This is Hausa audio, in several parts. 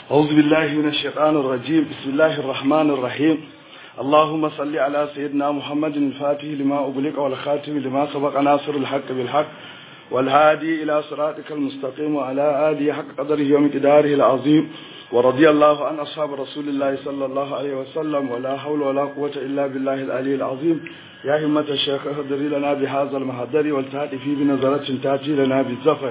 أعوذ بالله من الشيطان الرجيم بسم الله الرحمن الرحيم اللهم صل على سيدنا محمد الفاتح لما أغلق والخاتم لما سبق ناصر الحق بالحق والهادي إلى صراطك المستقيم وعلى آله حق قدره ومقداره العظيم ورضي الله عن أصحاب رسول الله صلى الله عليه وسلم ولا حول ولا قوة إلا بالله العلي العظيم يا همة الشيخ اهدري لنا بهذا المهدر والتهدي في بنظرة تأتي لنا بالزفر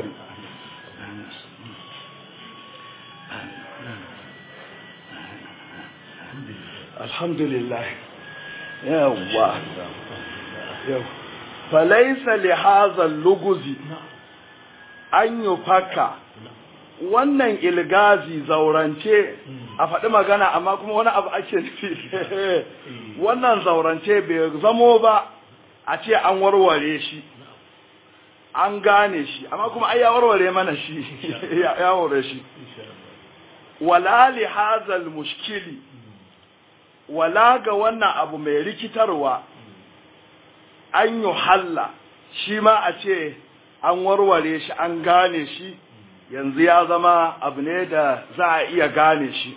الحمد لله يوا يوا فليس لهذا اللغز an yi faka wannan ilgazi zaurance a faɗi magana amma kuma wani abu ake nufi wannan zaurance bai zamo ba a ce an warware shi an gane shi amma kuma ai ya warware mana shi ya warware shi wala li hazal mushkili wala ga wannan abu mai rikitarwa an yi halla shi ma a ce an warware shi an gane shi yanzu ya zama abu ne da za a iya gane shi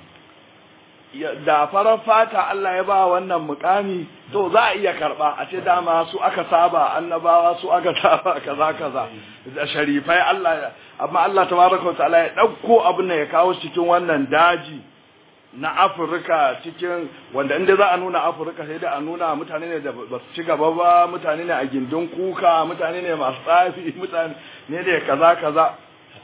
da farar fata Allah ya ba wannan mukami to za a iya karba a ce dama su aka saba annabawa su aka saba kaza kaza da sharifai Allah amma Allah tabaraka wa ta'ala ya dauko abin da ya kawo cikin wannan daji na Afirka cikin wanda inda za a nuna Afirka sai da a nuna mutane ne da ba su ci gaba ba mutane ne a gindin kuka mutane ne masu tsafi mutane ne da kaza kaza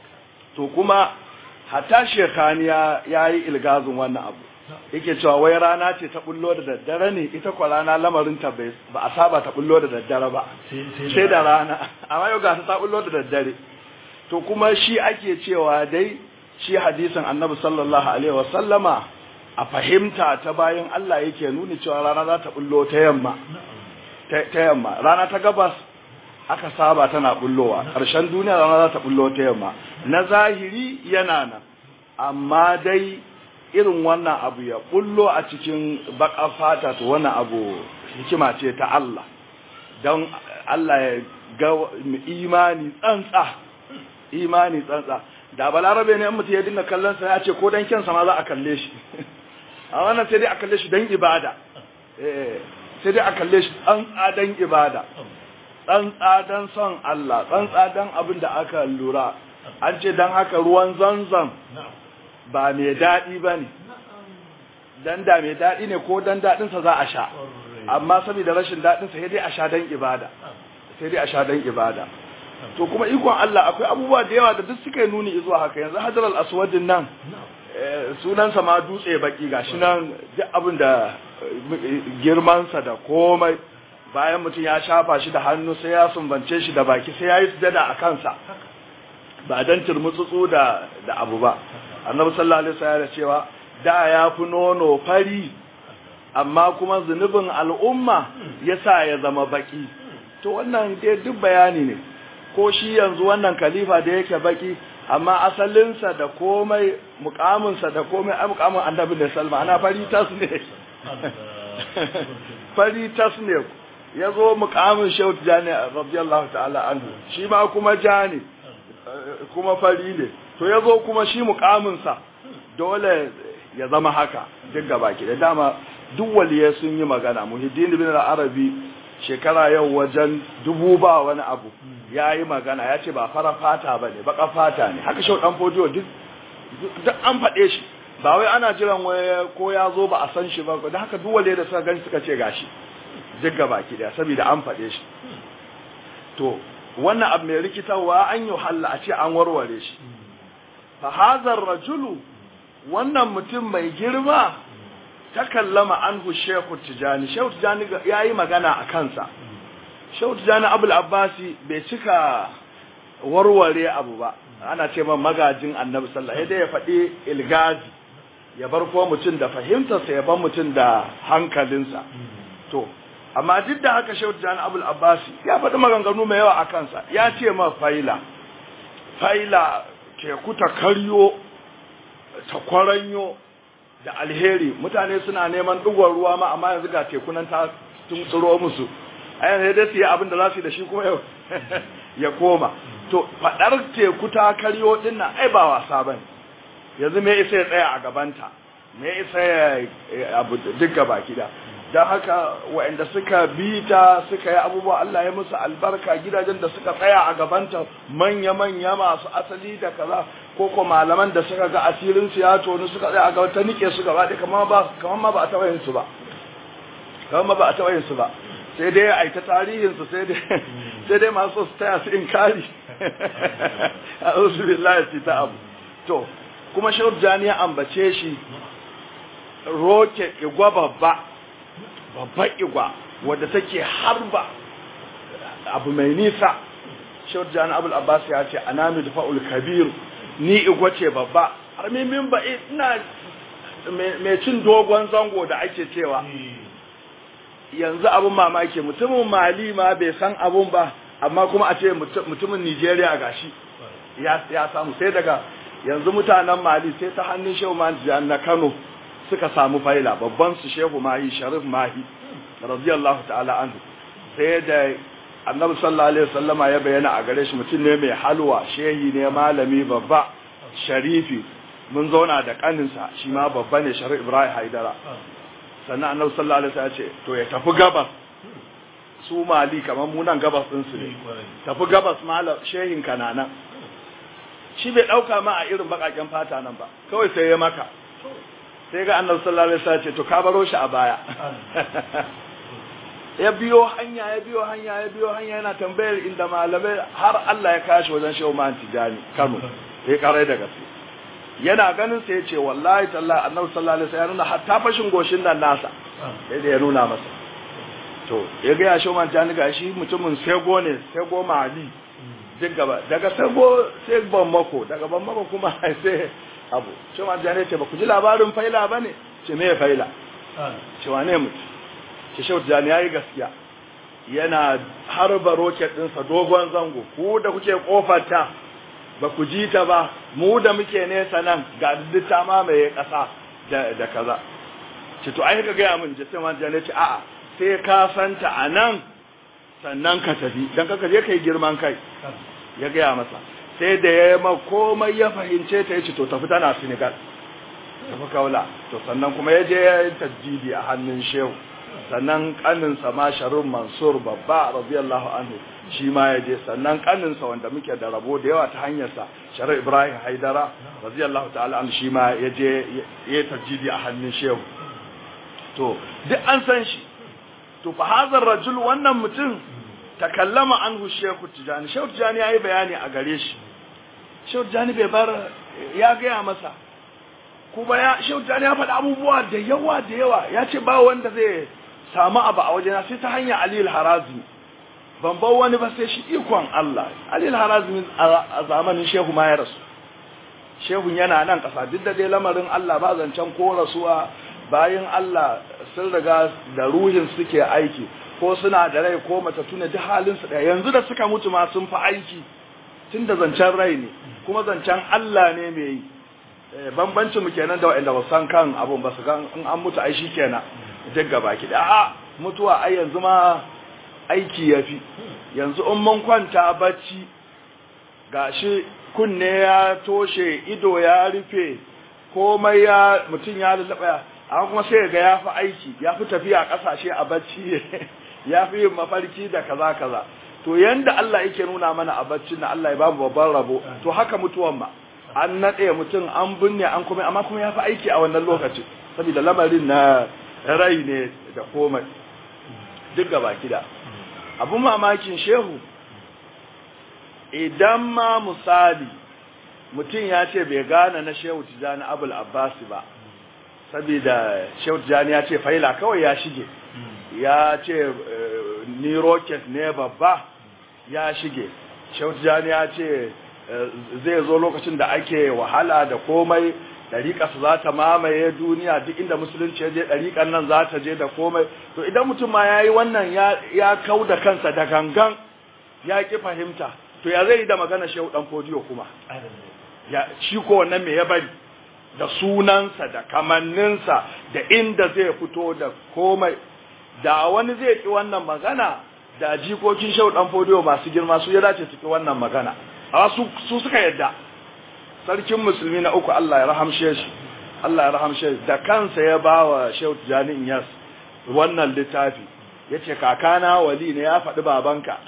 to kuma hatta shekaniya ya yi ilgazin wannan abu yake cewa wai rana ce ta bullo da daddare ne ita kwa rana lamarin ta ba a saba ta bullo da daddare ba sai da rana amma yau ga ta bullo da daddare to kuma shi ake cewa dai shi hadisin annabi sallallahu alaihi wasallama a fahimta ta bayan Allah yake nuni cewa rana za ta bullo ta yamma ta yamma rana ta gabas aka saba tana bullowa ƙarshen duniya rana za ta bullo ta yamma na zahiri yana nan amma dai irin wannan abu ya bullo a cikin baka fata to wannan abu hikima ce ta Allah don Allah ya ga imani tsantsa imani tsantsa da balarabe ne mutum ya dinga kallon sa ya ce ko dan kyansa ma za a kalle shi a wannan sai dai a kalle shi dan ibada eh sai dai a kalle shi tsantsa dan ibada tsantsa dan son Allah tsantsa dan abin da aka lura an ce dan haka ruwan zanzan ba mai daɗi ba ne dan da mai daɗi ne ko dan daɗinsa za a sha amma saboda rashin daɗinsa sai dai a sha dan ibada sai dai a sha dan ibada to kuma ikon Allah akwai abubuwa da yawa da duk suka yi nuni zuwa haka yanzu hajar al-aswadin nan sunansa ma dutse baki gashi nan duk abin da girmansa da komai bayan mutum ya shafa shi da hannu sai ya sumbance shi da baki sai ya yi sujada a kansa ba dan turmutsutsu da da abu ba annabi sallallahu alaihi wasallam ya cewa da ya fi nono fari amma kuma zunubin al'umma yasa ya zama baki to wannan dai duk bayani ne ko shi yanzu wannan khalifa da yake baki amma asalinsa da komai mukaminsa da komai ai mukamin annabi ne salma ana fari tas ne fari tas ne ya zo mukamin shehu jani radiyallahu ta'ala anhu shi ma kuma jani kuma fari ne to ya zo kuma shi mukaminsa dole ya zama haka duk gabaki da dama duk waliye sun yi magana muhiddin bin arabi shekara yau wajen dubu ba wani abu ya yi magana ya ce ba fara fata ba ne baka fata ne haka shau dan fodiyo duk an faɗe shi ba wai ana jiran waya ko ya zo ba a san shi ba da haka duk waliye da suka gani suka ce gashi duk gabaki daya saboda an faɗe shi to wannan abu mai rikitarwa an yi halla a ce an warware shi fa hazar rajulu wannan mutum mai girma ta kallama anhu shehu tijani shehu tijani ya yi magana a kansa shehu tijani abul abbasi bai cika warware abu ba ana ce man magajin annabi sallallahu alaihi ya faɗi ilgazi ya bar ko mutum da fahimtarsa ya bar mutum da hankalinsa to amma duk da haka shehu tijani abul abbasi ya faɗi maganganu mai yawa a kansa ya ce ma faila faila teku ta karyo ta kwaranyo da alheri mutane suna neman ɗigon ruwa ma amma yanzu ga tekunan ta tun tsiro musu a yanzu dai su yi abin da za su yi da shi kuma ya koma to faɗar teku ta karyo ɗin nan ai ba wasa ba yanzu me isa ya tsaya a gabanta me isa ya abu duk gaba gida don haka waɗanda suka bi ta suka yi abubuwa Allah ya musu albarka gidajen da suka tsaya a gabanta manya-manya masu asali da kaza ko ko malaman da suka ga asirin su ya tonu suka tsaya a gaba ta nike su gaba ɗaya kamar ba kamar ma ba a taɓa yin su ba kamar ma ba a taɓa yin su ba sai dai a ta tarihin su sai dai sai dai masu su taya su inkari a usu billahi ta abu to kuma shehu jani ya ambace shi roke igwa babba babban igwa wadda take harba abu mai nisa shehu jani abul abbas ya ce anami da fa'ul kabir ni igwa ce babba har min ba ina mai cin dogon zango da ake cewa yanzu abun mamaki mutumin mali ma bai san abun ba amma kuma a ce mutumin nigeria gashi ya samu sai daga yanzu mutanen mali sai ta hannun shehu mahi na kano suka samu faila babban su shehu mahi sharif mahi radiyallahu ta'ala anhu sai da annabi sallallahu alaihi wasallama ya bayyana a gare shi mutum ne mai halwa shehi ne malami babba sharifi mun zauna da kaninsa shi ma babba ne sharif ibrahim haidara sannan annabi sallallahu alaihi wasallam ya ce to ya tafi gabas su mali kamar mu nan gabas din su ne tafi gabas malam shehin kananan shi bai dauka ma a irin bakaken fata nan ba kawai sai ya maka sai ga annabi sallallahu alaihi wasallam ce to ka baro shi a baya ya biyo hanya ya biyo hanya ya biyo hanya yana tambayar inda malamai har Allah ya kashi wajen shehu man tijani Kano sai karai da gaske yana ganin sai ya ce wallahi tallahi annabi sallallahu alaihi wasallam ya nuna hatta fashin goshin nan nasa sai da ya nuna masa to ya ga ya shehu man tijani ga shi mutumin sego ne sego mali duk gaba daga sego sai ban mako daga ban mako kuma sai abu shehu man tijani ce ba ku ji labarin faila bane ce me faila ce wane mutum ce shehu tijani ya yi gaskiya yana harba roket ɗinsa dogon zango ku da kuke ƙofarta ba ku ji ta ba mu da muke nesa nan ga duk ta mamaye ƙasa da kaza ce to ai ka gaya min jisai man jane ce a'a sai ka santa a nan sannan ka tafi don kaka je kai girman kai ya gaya masa sai da ya ma komai ya fahimce ta ya ce to tafi tana senegal tafi kaula to sannan kuma ya je ya yi tajjidi a hannun shehu sannan kaninsa ma sharun mansur babba radiyallahu anhu shi ma ya je sannan kaninsa wanda muke da rabo da yawa ta hanyarsa sharar ibrahim haidara radiyallahu ta'ala anhu shi ma ya je ya tajjidi a hannun shehu to duk an san shi to fa hazar rajul wannan mutum takallama anhu shehu tijani shehu tijani yayi bayani a gare shi shehu tijani bai bar ya gaya masa kuma ya shehu tijani ya faɗi abubuwa da yawa da yawa ya ce ba wanda zai samu abu a wajena sai ta hanyar Aliyu Harazmi ban bar wani ba sai shi ikon Allah Aliyu Harazmi a zamanin Shehu ma ya rasu Shehu yana nan kasa duk da dai lamarin Allah ba zancen ko rasuwa bayan Allah sun riga da ruhin suke aiki ko suna da rai ko matattu ne duk halin su ɗaya yanzu da suka mutu ma sun fi aiki tun da zancen rai ne kuma zancen Allah ne mai yi bambancin mu kenan da wa'anda ba san kan abun ba su ga in an mutu ai shi kenan duk gaba ki da a mutuwa ai yanzu ma aiki yafi yanzu in mun kwanta bacci gashi kunne ya toshe ido ya rufe komai ya mutum ya lallaba amma kuma sai ga ya fi aiki ya fi tafiya kasashe a bacci ya fi yin mafarki da kaza kaza to yanda Allah yake nuna mana a bacci na Allah ya bamu babban rabo to haka mutuwan ma an nade mutum an binne an kuma amma kuma ya fi aiki a wannan lokaci saboda lamarin na rai ne da komai duk gaba kida abun mamakin shehu idan ma misali mutum ya ce bai gane na shehu tijani abul abbasi ba saboda shehu tijani ya ce faila kawai ya shige ya ce ni rocket ne babba ya shige shehu tijani ya ce zai zo lokacin da ake wahala da komai ɗariƙarsa za ta mamaye duniya duk inda musulunci ya je ɗariƙar nan za ta je da komai to idan mutum ma ya yi wannan ya kau da kansa da gangan ya ƙi fahimta to ya zai yi da magana shehu ɗan fodiyo kuma ya shi ko wannan me ya bari da sunansa da kamanninsa da inda zai fito da komai da wani zai ƙi wannan magana da jikokin shehu ɗan fodiyo masu girma su ya dace su ƙi wannan magana amma su suka yadda sarkin musulmi na uku Allah ya rahamshe shi Allah ya rahamshe shi da kansa ya bawa Shehu Tijani Inyas wannan littafi yace kakana wali ne ya faɗi babanka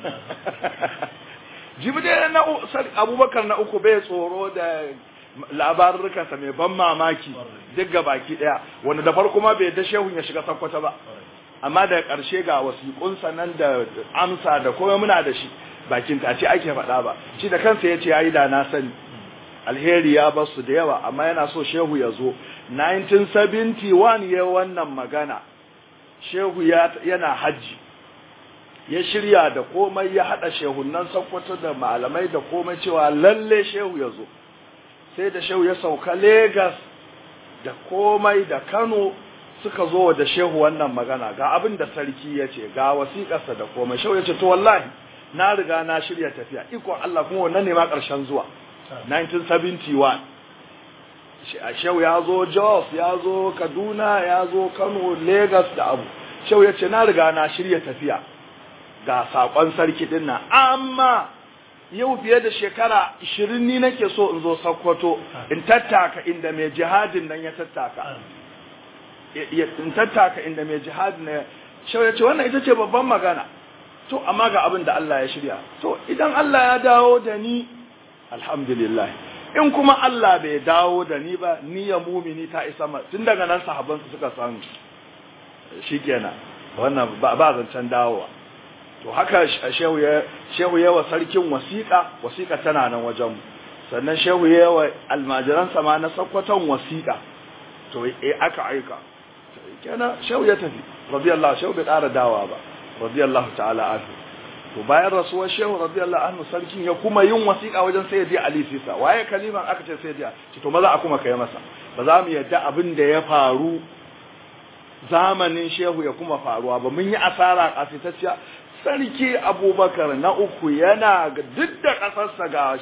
jibde na Abubakar na uku bai tsoro da labarurkansa mai ban mamaki duk ga baki daya wanda da farko ma bai da shehun ya shiga sakkwata ba amma da ƙarshe ga wasiƙunsa nan da amsa da komai muna da shi bakin ta ce ake faɗa ba shi da kansa ya ce ya yi da na sani alheri ya basu da yawa amma yana so shehu ya zo 1971 ya wannan magana shehu yana hajji ya shirya da komai ya haɗa shehunan sakwato da malamai da komai cewa lalle shehu ya zo sai da shehu ya sauka Legas da komai da Kano suka zo da shehu wannan magana ga abin da sarki ya ce ga wasiƙarsa da komai shehu ya ce to wallahi na riga na shirya tafiya ikon Allah kuma wannan ne ma ƙarshen zuwa 1971 shehu ya zo Jos ya zo Kaduna ya zo Kano Legas da abu shehu ya ce na riga na shirya tafiya ga saƙon sarki din nan amma yau fiye da shekara 20 ni nake so in zo Sokoto in tattaka inda mai jihadin nan ya tattaka in tattaka inda mai jihadin nan shau ya ce wannan ita ce babban magana to amma ga abin da Allah ya shirya to idan Allah ya dawo da ni alhamdulillah in kuma Allah bai dawo da ni ba ni ya mumini ta isa ma tun daga nan sahabban su suka san shikenan wannan ba zancen dawowa to haka shehu ya shehu yawa sarkin wasiƙa wasiƙa tana nan wajen sannan shehu yawa almajiran sama na sakkwaton wasiƙa to eh aka aika kenan shehu ya tafi radiyallahu shehu bai ƙara dawa ba radiyallahu ta'ala anhu to bayan rasuwar shehu radiyallahu anhu sarkin ya kuma yin wasiƙa wajen sayyidi ali sisa waye kaliman aka ce sayyidi ce to maza a kuma kai masa ba za mu yadda abin da ya faru zamanin shehu ya kuma faruwa ba mun yi asara kasitacciya sarki abubakar na uku yana duk da ƙasarsa ga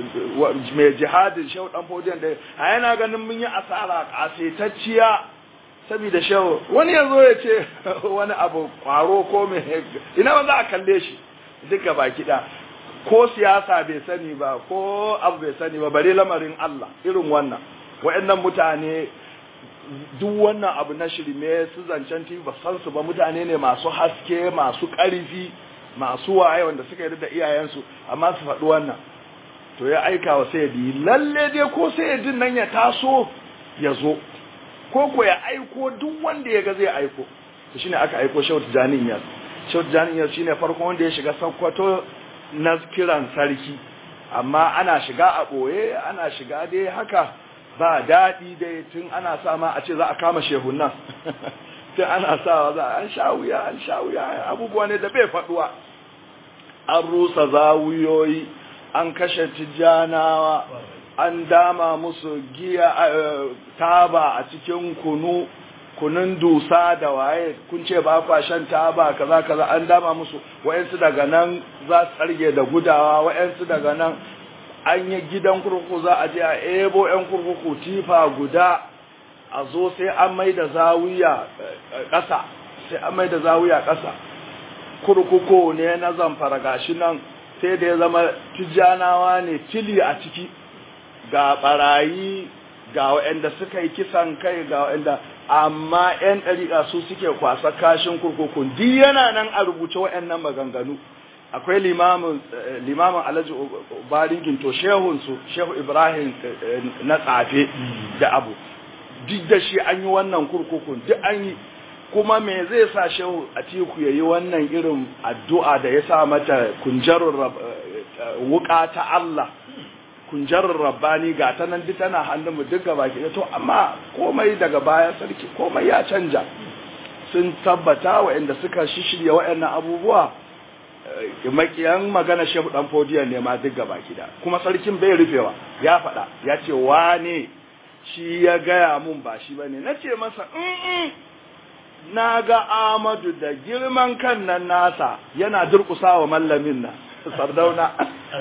mai jihadin shehu ɗan fodiyan da a yana ganin mun yi asara ƙasaitacciya saboda shehu wani ya zo ya ce wani abu ƙwaro ko mai ina ba za a kalle shi duk gaba kiɗa ko siyasa bai sani ba ko abu bai sani ba bare lamarin Allah irin wannan wa'annan mutane duk wannan abu na shirme su zancen TV ba san su ba mutane ne masu haske masu ƙarfi masu waye wanda suka yarda da iyayensu amma su faɗi wannan to ya aika wa sayyidi lalle dai ko sayyidin nan ya taso ya zo ko ko ya aiko duk wanda ya ga zai aiko to shine aka aiko Shehu Tijani Iyas Shehu Tijani Iyas shine farkon wanda ya shiga Sokoto na kiran sarki amma ana shiga a boye ana shiga dai haka ba daɗi dai tun ana sa ma a ce za a kama shehun nan tun ana sa za an sha wuya an sha wuya abubuwa ne da bai faɗuwa an rusa zawuyoyi an kashe tijjanawa an dama musu giya taba a cikin kunu kunun dusa da waye kun ce ba kwa shan taba kaza kaza an dama musu wayansu daga nan za su tsarge da gudawa wayansu daga nan an yi gidan kurkuku za a je a ebo 'yan kurkuku tifa guda a zo sai an mai da zawiya ƙasa sai an mai da zawiya ƙasa kurkuku ne na zamfara gashi nan sai da ya zama tijjanawa ne fili a ciki ga barayi ga waɗanda suka yi kisan kai ga waɗanda amma 'yan ɗariƙa su suke kwasa kashin kurkukun duk yana nan a rubuce waɗannan maganganu akwai limamin limamin alhaji baringin to shehunsu shehu ibrahim na tsafe da abu duk da shi an yi wannan kurkukun duk an yi kuma me zai sa shehu atiku ya yi wannan irin addu'a da ya sa mata kunjarun wuka ta Allah kunjarun rabbani ga ta nan duk tana hannunmu duk gaba ke to amma komai daga baya sarki komai ya canja sun tabbata waɗanda suka shishirya waɗannan abubuwa makiyan magana shehu dan fodiyan ne ma duk gaba gida kuma sarkin bai rufewa ya faɗa ya ce wane shi ya gaya mun ba shi bane na ce masa in na ga Amadu da girman kan nan nasa yana durƙusa wa mallamin nan sardauna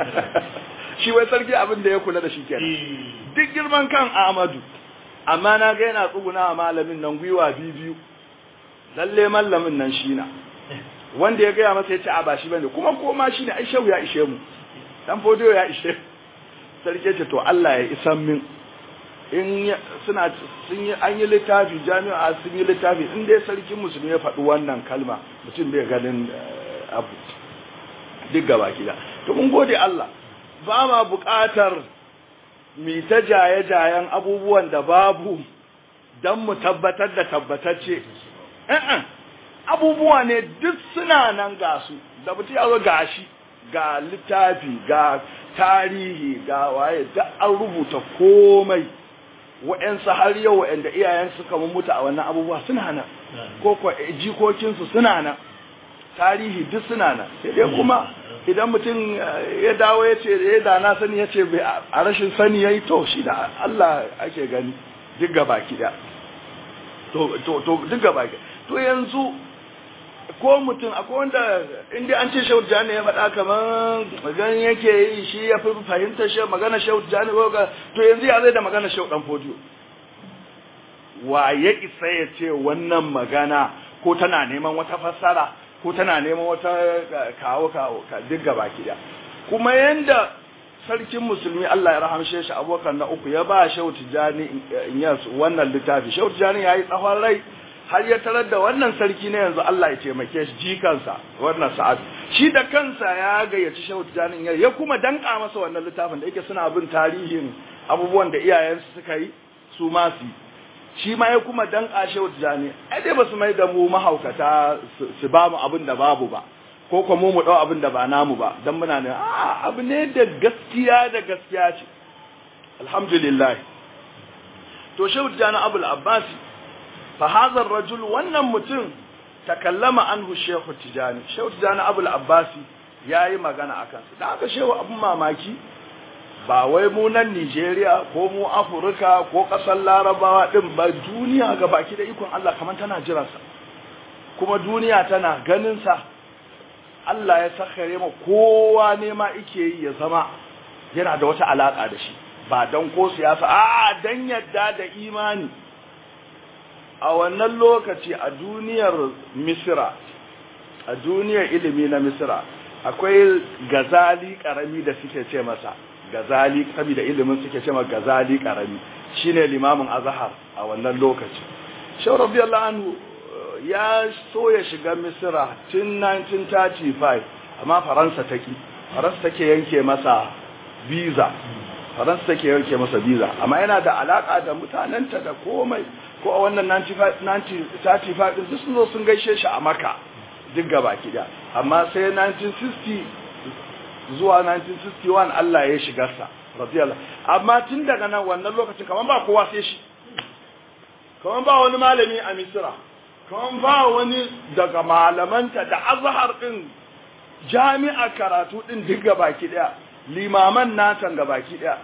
shi wai sarki abin da ya kula da shi kenan duk girman kan Amadu amma na ga yana tsuguna wa malamin nan gwiwa biyu lalle mallamin nan shi na wanda ya gaya masa ya ce a ba shi bane kuma koma shi ne ai shehu ya ishe mu dan fodiyo ya ishe sarki ce to Allah ya isan min in suna sun yi an yi littafi jami'a sun yi littafi in dai sarkin musulmi ya faɗi wannan kalma mutum bai ganin abu duk gaba gida to mun gode Allah ba ma buƙatar mi ta jaye-jayen abubuwan da babu don mu tabbatar da tabbatacce abubuwa ne duk suna nan ga su da mutum ya zo gashi ga littafi ga tarihi ga waye da an rubuta komai wa'yansu har yau wa'yanda iyayen suka mutu a wannan abubuwa suna nan ko ko jikokinsu suna nan tarihi duk suna nan sai dai kuma idan mutum ya dawo ya ce ya da na sani ya ce a rashin sani ya yi to shi da Allah ake gani duk gaba kiɗa to duk gaba to yanzu ko mutum akwai wanda inda an ce shehu jani ya faɗa kamar ganin yake yi shi ya fi fahimta shi magana shehu jani ko ka to yanzu ya zai da magana shehu dan fodiyo wa ya isa ya ce wannan magana ko tana neman wata fassara ko tana neman wata kawo kawo ka duk gaba kiya kuma yanda sarkin musulmi Allah ya rahamshe shi abokan na uku ya ba shehu tijani in wannan littafi shehu tijani yayi tsawon rai har ya tarar da wannan sarki ne yanzu Allah ya taimake shi jikansa wannan sa'ad shi da kansa ya gayyaci Shehu Tijani ya kuma danka masa wannan littafin da yake suna bin tarihin abubuwan da iyayensu suka yi su ma su shi ma ya kuma danka Shehu Tijani ai dai basu mai da mu mahaukata su ba mu abin da babu ba ko kuma mu mu dau abin da ba namu ba dan muna ne a abu ne da gaskiya da gaskiya ce alhamdulillah to Shehu Tijani Abul Abbasi فهذا الرجل wannan mutum takallama anhu shehu tijani shehu tijani abul abbasi yayi magana akan su da aka shehu abun mamaki ba wai mu nan Nigeria ko mu Afirka ko kasar Larabawa din ba duniya ga baki da ikon Allah kaman tana jiran sa kuma duniya tana ganin sa Allah ya sakhare mu kowa ne ma yake yi ya zama yana da wata alaka da shi ba dan ko siyasa a dan yadda da imani a wannan lokaci a duniyar misira a duniyar ilimi na misira akwai gazali karami da suke ce masa gazali karami da ilimin suke ce masa gazali karami shine limamin azhar a wannan lokaci shaw radiyallahu anhu ya so ya shiga misira tun 1935 amma faransa take faransa take yanke masa visa faransa take yanke masa visa amma yana da alaka da mutanenta da komai ko a wannan 1935 din duk sun zo sun gaishe shi a maka duk gaba kida amma sai 1960 zuwa 1961 Allah ya shiga sa radiyallahu amma tun daga nan wannan lokacin kaman ba kowa sai shi kaman ba wani malami a Misra kaman ba wani daga malamanta da azhar din jami'a karatu din duk gaba kida limaman natan gaba kida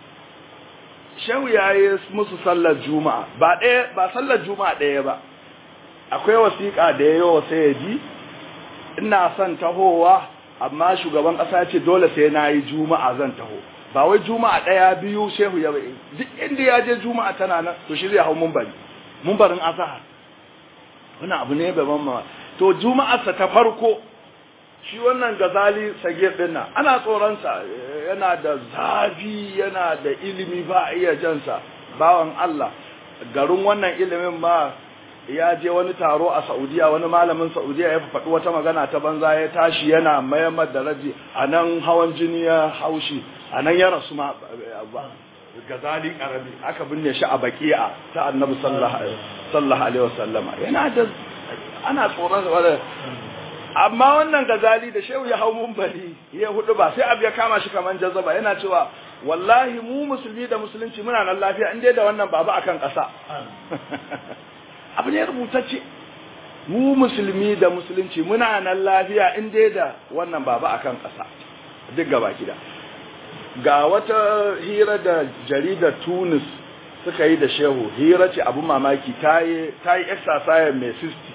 shehu ya yi musu sallar juma'a ba ɗaya ba sallar juma'a ɗaya ba akwai wasiƙa da ya yi sai ya ji ina son tahowa amma shugaban ƙasa ce dole sai na yi juma'a zan taho ba wai juma'a ɗaya biyu shehu ya bai duk inda ya je juma'a tana nan to shi zai hau mumbari mumbarin azahar wani abu ne ban ma to juma'arsa ta farko shi wannan gazali sage din nan ana tsoronsa yana da zafi yana da ilimi ba a iya jansa bawan Allah garin wannan ilimin ma ya je wani taro a Saudiya wani malamin Saudiya ya faɗi wata magana ta banza ya tashi yana mayamar da raji a nan hawan jini ya haushi a nan ya rasu ma gazali karami aka binne shi a baki'a ta annabi sallallahu alaihi wasallama yana da ana tsoron amma wannan gazali da shehu ya hau mumbari ya hudu ba sai abu ya kama shi kaman jazaba yana cewa wallahi mu musulmi da musulunci muna nan lafiya in dai da wannan babu akan ƙasa abu ne rubutacce mu musulmi da musulunci muna nan lafiya in dai da wannan babu akan ƙasa duk gaba gida ga wata hira da jaridar Tunis suka yi da shehu hira ce abu mamaki ta yi exercise mai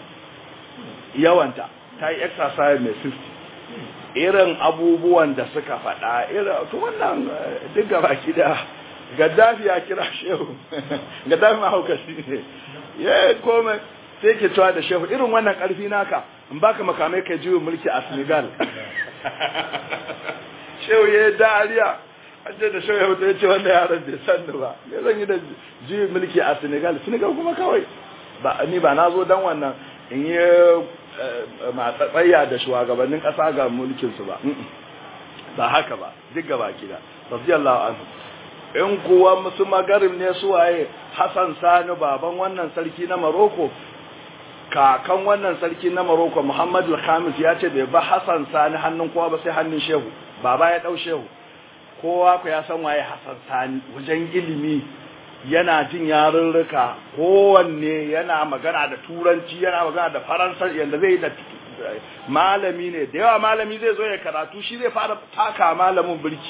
60 yawanta ta yi exercise mai 50 irin abubuwan da suka faɗa irin to wannan duk gaba da gaddafi ya kira shehu gaddafi mahaukaci ne ya kome sai ke cewa da shehu irin wannan ƙarfi naka in baka makamai kai juyin mulki a senegal shehu ya yi dariya an ce da shawai hoto ya ce wanda yaron bai san ba me zan yi da juyin mulki a senegal senegal kuma kawai ba ni ba na zo dan wannan in yi matsatsayya da shugabannin kasa ga mulkinsu ba ba haka ba duk gaba gida radiyallahu anhu in kuwa musu magarib ne su waye Hassan Sani baban wannan sarki na Maroko kakan wannan sarki na Maroko Muhammad al-Khamis ya ce bai ba Hassan Sani hannun kowa ba sai hannun Shehu baba ya dau Shehu kowa ku ya san waye Hassan Sani wajen ilimi yana jin yarurruka kowanne yana magana da turanci yana magana da faransa yanda zai da malami ne da yawa malami zai zo ya karatu shi zai fara taka malamin birki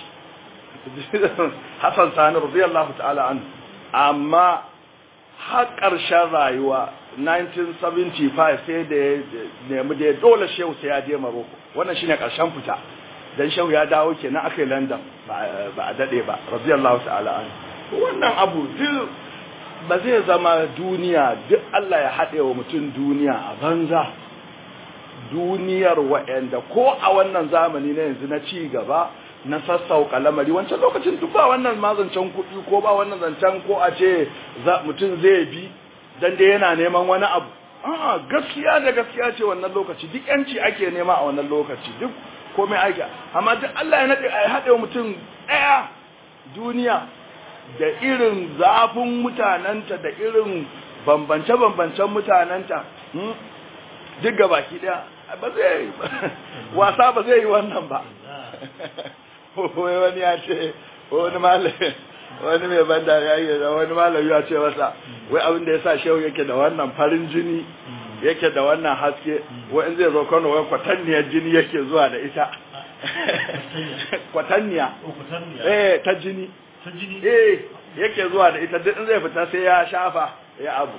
Hassan Sani radiyallahu ta'ala an amma har ƙarshen rayuwa 1975 sai da ya nemi da ya dole shehu sai ya je Maroko wannan shine ƙarshen fita dan shehu ya dawo kenan aka yi London ba a dade ba radiyallahu ta'ala an wannan abu duk ba zai zama duniya duk Allah ya haɗe wa mutum duniya a banza duniyar wa'anda ko a wannan zamani na yanzu na ci gaba na sassauka lamari wancan lokacin duk ba wannan ma zancen kuɗi ko ba wannan zancen ko a ce mutum zai bi dan dai yana neman wani abu a'a gaskiya da gaskiya ce wannan lokaci duk yanci ake nema a wannan lokaci duk komai ake amma duk Allah ya nade ai haɗe mutum ɗaya duniya da irin zafin mutanenta da irin bambance-bambancen mutanenta duk ga baki ɗaya ba zai wasa ba zai yi wannan ba wai wani ya ce wani malami wani mai banda ya yi da wani malami ya ce masa wai abin da ya sa shehu yake da wannan farin jini yake da wannan haske wai in zai zo kano wai kwatanniyar jini yake zuwa da ita kwatanniya eh ta jini eh yake zuwa da ita duk in zai fita sai ya shafa ya abu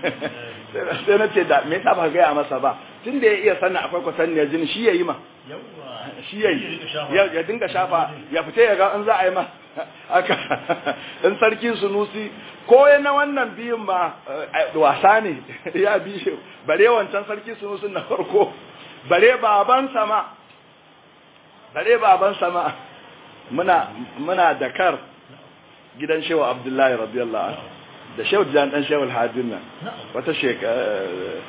sai na ce da me yasa ba gaya masa ba tun da ya iya sannan akwai kwatanniyar jini shi ya yi ma shi ya yi ya dinga shafa ya fita ya ga in za a yi ma aka in sarki sunusi ko na wannan biyun ma wasa ne ya bi shi bare wancan sarki sunusi na farko bare baban sama bare baban sama muna muna dakar gidan shehu abdullahi radiyallahu anhu da shehu jan dan shehu alhadin nan wata shekara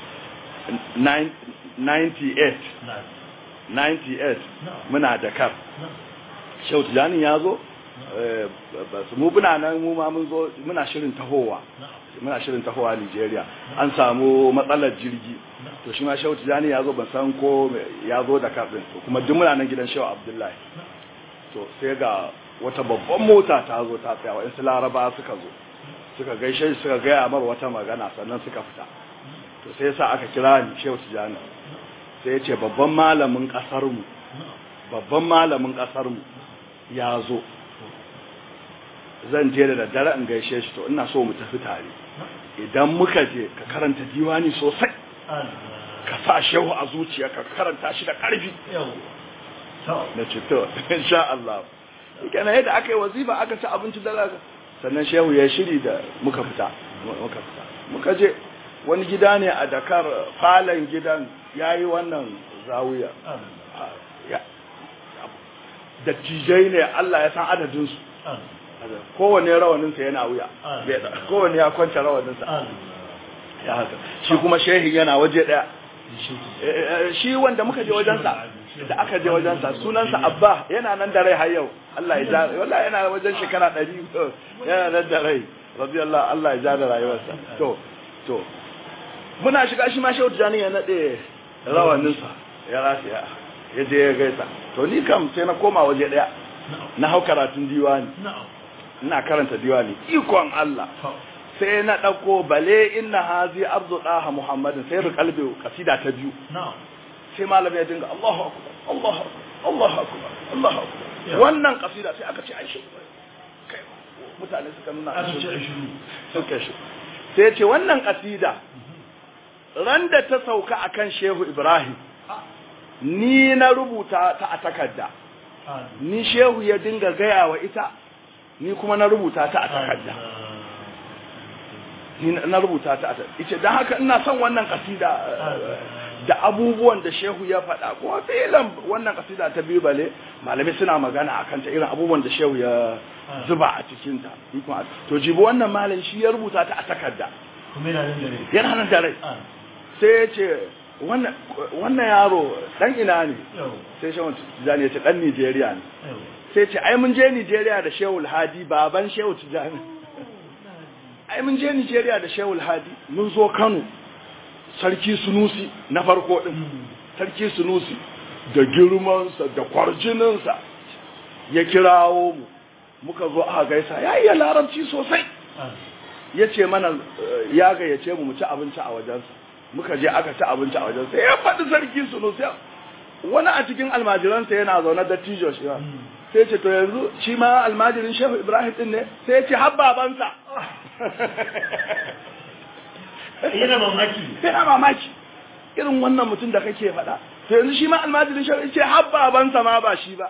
98 98 muna dakar shehu tijani ya zo mu muna nan mu ma mun zo muna shirin tahowa muna shirin tahowa Nigeria an samu matsalar jirgi to shi ma shehu tijani ya zo ban san ko ya zo da kafin kuma duk muna nan gidan shehu abdullahi to sai ga wata babban mota ta zo ta tsaya wa insu laraba suka zo suka gaishe suka gaya mar wata magana sannan suka fita to sai yasa aka kira ni shehu tijani sai ya ce babban malamin ƙasarmu babban malamin ƙasarmu ya zo zan je da daddare in gaishe shi to ina so mu tafi tare idan muka je ka karanta diwani sosai ka sa shehu a zuciya ka karanta shi da ƙarfi na ce to insha Allah kana yadda aka yi wazifa aka ci abinci da sannan shehu ya shiri da muka fita muka fita muka je wani gida ne a Dakar falon gidan yayi wannan zawiya dattijai ne Allah ya san adadinsu kowane rawaninsa yana wuya kowane ya kwance rawaninsa ya haka shi kuma shehi yana waje daya shi wanda muka je wajensa da aka je wajensa sunansa abba yana nan da rai har yau Allah ya ja wallahi yana wajen shekara 100 yana nan da rai radiyallahu Allah ya ja da rayuwarsa to to muna shiga shi ma shehu tijani ya nade rawaninsa ya rataya ya je ya gaisa to ni kam sai na koma waje daya na hau karatun diwani ina karanta diwani ikon Allah sai na dauko bale inna hazi arzu daha muhammadin sai rukalbi kasida ta biyu sai malami ya dinga Allahu akbar Allahu akbar Allahu akbar Allahu akbar wannan kasida sai aka ce ai shi kai mutane suka nuna aka ce ai shiru suka shi sai ya ce wannan kasida ran da ta sauka akan Shehu Ibrahim ni na rubuta ta a takarda ni shehu ya dinga gaya wa ita ni kuma na rubuta ta a takarda ni na rubuta ta a takarda ita don haka ina son wannan kasida da abubuwan da shehu ya faɗa kuma filan wannan kasida ta biyu bale malamai suna magana akan ta irin abubuwan da shehu ya zuba a cikin ta to jibi wannan malam shi ya rubuta ta a takarda kuma yana nan da rai yana nan da rai Ah, sai ya ce wannan wannan yaro dan ina ne yau sai shehu tijani ya ce dan Nijeriya ne yau sai ce ai mun je Nijeriya da shehu Hadi baban shehu tijani ai mun je Nijeriya da shehu Hadi mun zo Kano sarki Sunusi na farko din sarki Sunusi da girmansa da kwarjininsa ya kirawo mu muka zo aka gaisa ya iya larabci sosai Ah, ya ce mana eh, ya gayyace mu mu ci abinci a wajensa muka je aka ci abinci a wajensa ya faɗi sarki Sunusi wani a cikin almajiransa yana zaune da tijo shi ba. sai ce to yanzu shi ma almajirin shehu ibrahim din ne sai ya ce har babansa yana mamaki yana mamaki irin wannan mutum da kake faɗa to yanzu shi ma almajirin shehu ya ce har babansa ma ba shi ba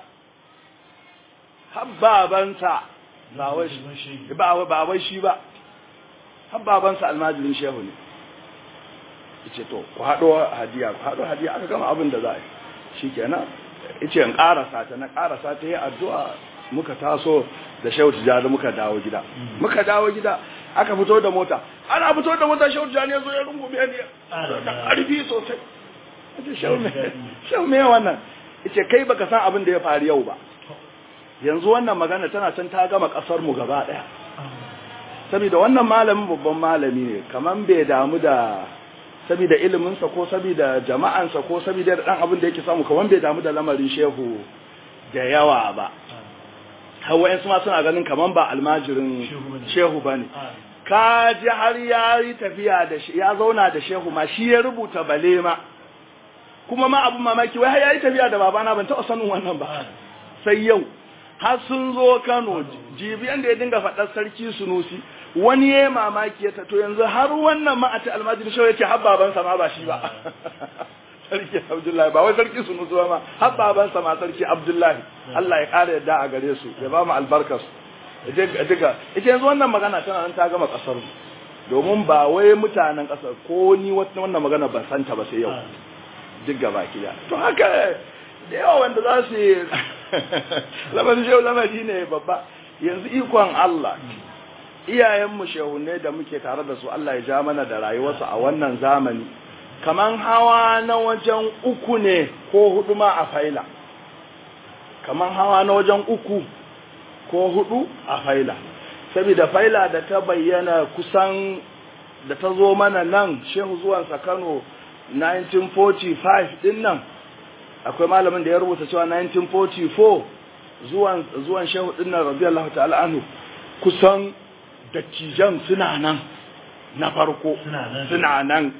har babansa ba wai shi ba wai ba wai shi ba har babansa almajirin shehu ne yace to ku haɗo hadiya ku haɗo hadiya aka gama abin da za a yi shikenan yace in ƙarasa ta na ƙarasa ta yi addu'a muka taso da shehu tijjani muka dawo gida muka dawo gida aka fito da mota ana fito da mota shehu tijjani ya zo ya rungume ni da ƙarfi sosai yace shehu me shehu me wannan yace kai baka san abin da ya faru yau ba yanzu wannan magana tana can ta gama ƙasar mu gaba ɗaya saboda wannan malamin babban malami ne kaman bai damu da saboda iliminsa ko saboda jama'ansa ko saboda dan abin da yake samu kaman bai damu da lamarin shehu da yawa ba hawa su ma suna ganin kaman ba almajirin Shehu bane. shehu bane Ah, ka ji har ya yi tafiya da shi ya zauna da shehu ma shi ya rubuta bale ma kuma ma abun mamaki wai har ya yi tafiya da babana ban taɓa sanin wannan ba ah, sai yau har sun zo Kano jibiyan da ya dinga faɗar sarki Sunusi wani ya mamaki ya to yanzu har wannan ma a ta almajiri shawar yake har babansa ma ba shi ba sarki Abdullahi ba wai sarki Sunusi ba ma har babansa ma sarki Abdullahi Allah ya ƙara yadda a gare su ya ba mu albarkar su ya diga ita yanzu wannan magana tana nan ta gama ƙasar mu domin ba wai mutanen ƙasar ko ni wannan magana ban santa ba sai yau ah. duk gaba kiya to haka da yawa wanda za su yi lamarin shehu lamari ne babba yanzu ikon Allah iyayenmu shehunne da muke tare da su Allah ya ja mana da rayuwarsu a wannan zamani kaman hawa na wajen uku ne ko hudu ma a faila kaman hawa na wajen uku ko hudu a faila saboda faila da ta bayyana kusan da ta zo mana nan shehu zuwansa Kano 1945 din nan akwai malamin da ya rubuta cewa 1944 zuwan zuwan shehu din nan radiyallahu ta'ala anhu kusan dattijan suna nan na farko Suna nan. suna nan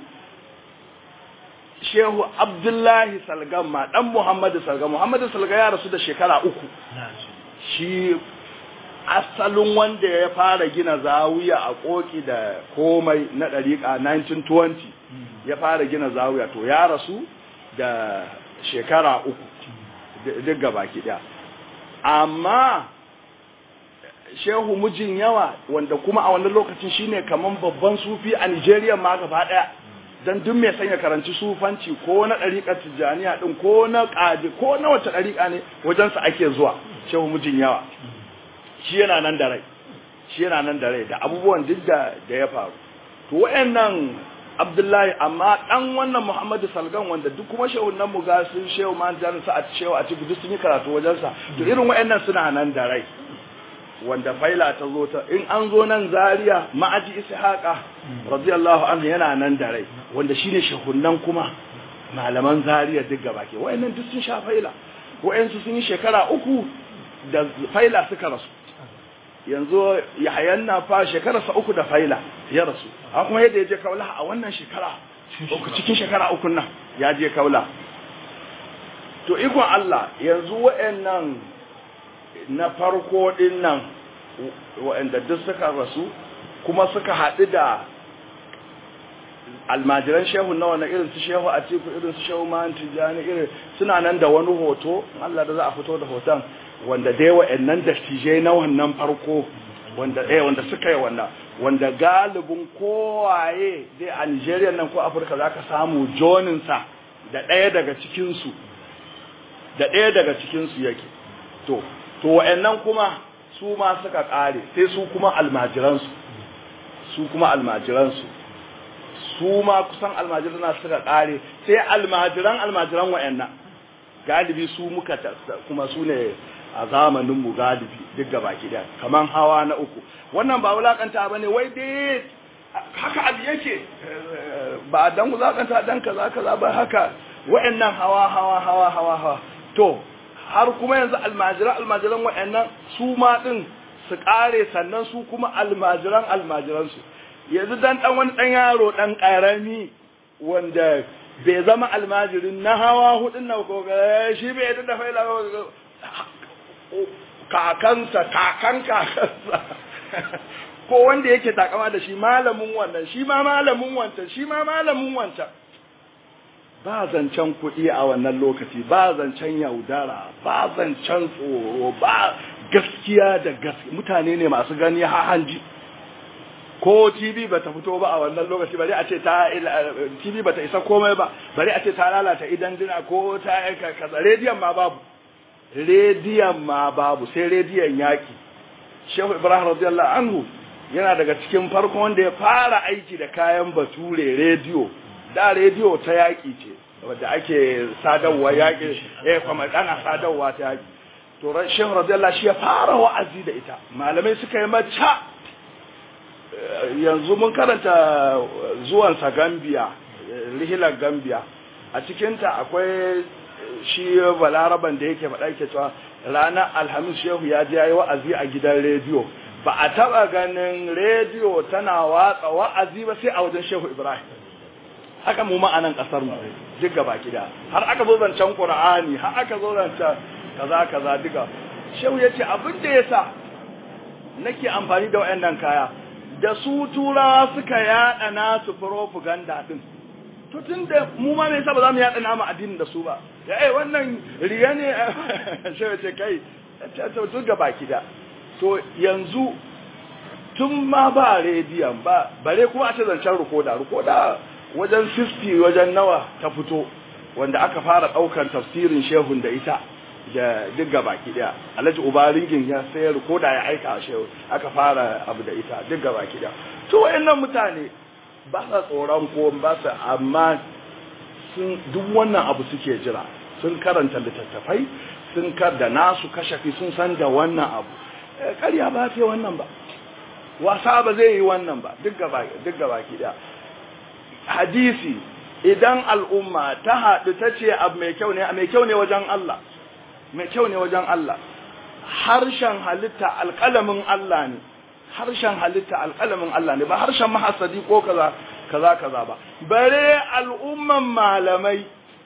shehu abdullahi salgan ma dan muhammadu salgan muhammadu salgan ya rasu da shekara uku na ce shi asalin wanda ya fara gina zawiya a koki da komai na ɗariƙa 1920 ya fara gina zawiya to ya rasu da shekara uku d- duk gabaki ɗaya amma shehu mijin yawa wanda kuma a wannan lokacin shine kaman babban sufi a Nigeria ma gaba ɗaya dan duk mai sanya karanci sufanci ko na ɗariƙar tijjaniya ɗin ko na ƙadi ko na wace ɗariƙa ne wajensa ake zuwa shehu mijin yawa shi yana nan da rai shi yana nan da rai da abubuwan duk da da ya faru to wayannan Abdullahi amma dan wannan Muhammadu Salgan wanda duk kuma shehun nan mu ga sun shehu man jan sa a shehu a cikin duk sun yi karatu wajen sa to irin wayannan suna nan da rai wanda faila ta zo ta in an zo nan Zaria ma'aji Ishaqa radiyallahu anhu yana nan da rai wanda shine shehunnan kuma malaman Zaria duk gaba ke wayannan duk sun sha faila wayansu sun yi shekara uku da faila suka rasu yanzu yahayan na fa shekararsa uku da faila ya rasu an kuma yadda ya je kaula a wannan shekara uku cikin shekara uku nan ya je kaula to ikon Allah yanzu wa'annan na farko din nan wa'anda duk suka rasu kuma suka haɗu da almajiran shehu na wani irin su shehu a ciku irin su shehu man tijani irin suna nan da wani hoto Allah da za a fito da hoton wanda dai wa'annan dattijai na wannan farko wanda eh wanda suka yi wannan wanda galibin kowaye dai a Nigeria nan ko Afirka zaka samu jonin sa da ɗaya daga cikinsu da ɗaya daga cikinsu yake to to wa'annan kuma su ma suka ƙare sai su kuma almajiransu su kuma almajiransu su ma kusan almajiran suka ƙare sai almajiran almajiran wa'annan galibi su muka kuma su ne a zamaninmu galibi duk gaba ɗaya kaman hawa na uku wannan ba wulakanta ba ne wai dai haka abu yake ba dan wulakanta dan kaza kaza ba haka wa'annan hawa hawa hawa hawa hawa to har kuma yanzu almajiran almajiran wa'annan su ma din su kare sannan su kuma almajiran almajiran su yanzu dan dan wani dan yaro dan karami wanda bai zama almajirin na hawa hudun na ko shi bai yadda da faila kakansa kakan kakansa ko wanda yake takama da shi malamin wannan shi ma malamin wancan shi ma malamin wancan ba zancen kuɗi a wannan lokaci ba zancen yaudara ba zancen tsoro ba gaskiya da gaskiya mutane ne masu gani ha hanji ko TV ba ta fito ba a wannan lokaci bari a ce ta TV ba ta isa komai ba bari a ce ta lalata idan dina ko ta kaza rediyon ma babu rediyon ma babu sai rediyon yaki Shehu Ibrahim radiyallahu anhu yana daga cikin farko wanda ya fara aiki da kayan bature rediyo da rediyo ta yaƙi ce wadda ake sadarwa yaƙi eh kuma ana sadarwa ta yaƙi to shehu radiyallahu shi ya fara wa'azi da ita malamai suka yi mata yanzu mun karanta zuwan sa Gambia rihilar Gambia a cikin ta akwai shi balaraban da yake faɗa yake cewa ranar alhamis shehu ya je yayi wa'azi a gidan rediyo ba a taba ganin rediyo tana watsa wa'azi ba sai a wajen shehu ibrahim haka mu ma'anan kasar mu duk gaba gida har aka zo zancen qur'ani har aka zo zancen kaza kaza duka shehu yace abin da yasa nake amfani da wayannan kaya da su turawa suka yada nasu propaganda din to tunda mu ma me yasa ba za mu yada namu addinin da su ba ya eh wannan riya ne shehu ce kai to duk gaba gida to yanzu tun ma ba rediyon ba bare kuma a ce zancen rikoda rikoda wajen 60 wajen nawa ta fito wanda aka fara daukan tafsirin shehun da ita da duk gabaki daya alhaji ubaringin ya sai rikoda ya aika a shehu aka fara abu da ita duk gabaki daya to wayannan mutane ba sa tsoron ko ba sa amma sun duk wannan abu suke jira sun karanta littattafai sun kar da nasu kashafi sun san da wannan abu ƙarya ba ta wannan ba wasa ba zai yi wannan ba duk gaba duk gaba ki da hadisi idan al'umma ta haɗu ta ce abu mai kyau ne mai kyau ne wajen Allah mai kyau ne wajen Allah harshen halitta alƙalamin Allah ne harshen halitta alƙalamin Allah ne ba harshen mahasadi ko kaza kaza kaza ba bare al'umman malamai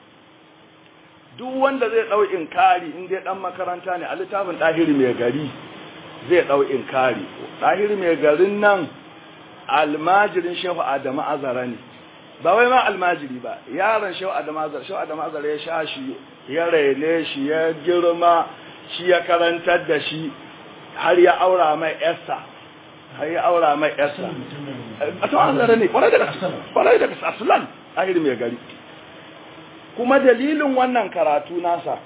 duk wanda zai ɗau inkari in dai ɗan makaranta ne a littafin ɗahiri mai gari zai ɗau inkari ɗahiri mai garin nan almajirin shehu adamu azara ne ba wai ma almajiri ba yaron shehu adamu azara shehu adamu azara ya sha shi ya raine shi ya girma shi ya karantar da shi har ya aura mai yarsa har ya aura mai yarsa a to azara ne kwarai da gaske kwarai da gaske aslan ɗahiri mai gari kuma dalilin wannan karatu nasa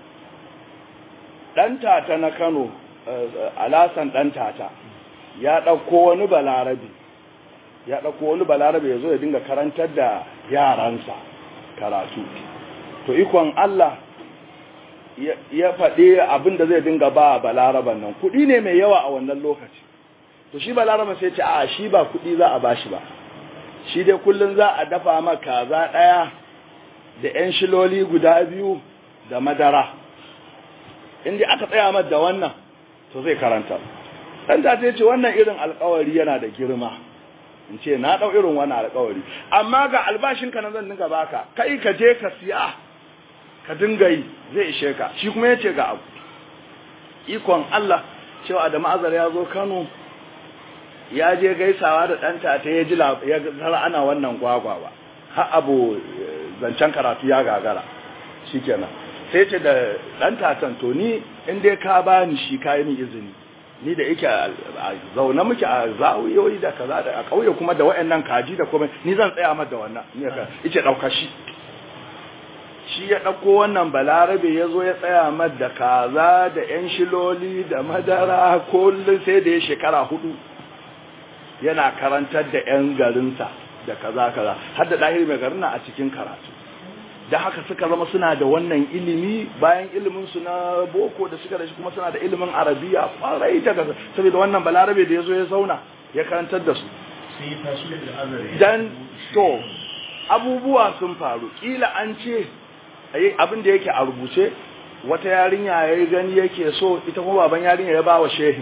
ɗan tata na Kano alasan ɗan tata ya ɗauko wani balarabe ya ɗauko wani balarabe ya zo ya dinga karantar da yaransa karatu to ikon Allah ya faɗi abin da zai dinga ba balaraban nan kuɗi ne mai yawa a wannan lokaci to shi balaraban sai ce a shi ba kuɗi za a bashi ba shi dai kullum za a dafa maka kaza ɗaya da 'yan shiloli guda biyu da madara inda aka tsaya mata da wannan to zai karanta dan ta ce wannan irin alkawari yana da girma in ce na dau irin wannan alkawari amma ga albashin ka nan zan dinga baka kai ka je ka siya ka dinga yi zai ishe ka shi kuma yace ga abu ikon Allah cewa Adamu Azar ya zo Kano ya je gaisawa da ɗanta ta ya ji ya zara ana wannan gwagwawa har abu zancen karatu ya gagara shikenan sai ce da ɗan tatan to ni in dai ka bani shi ka yi min izini ni da yake a zaune muke a zawiyoyi da kaza da a ƙauye kuma da waɗannan kaji da kuma ni zan tsaya mata da wannan ni ka yace ɗauka shi shi ya ɗauko wannan balarabe ya zo ya tsaya mad da kaza da 'yan shiloli da madara kullum sai da ya shekara hudu yana karantar da 'yan garinsa da kaza kaza har da ɗahiri mai garin a cikin karatu da haka suka zama suna da wannan ilimi bayan ilimin su na boko da suka da shi kuma suna da ilimin arabiya kwarai daga saboda wannan balarabe da ya zo ya zauna ya karantar da su sai ya tashi daga azare dan to abubuwa sun faru kila an ce abin da yake a rubuce wata yarinya ya gani yake so ita kuma baban yarinya ya ba wa shehin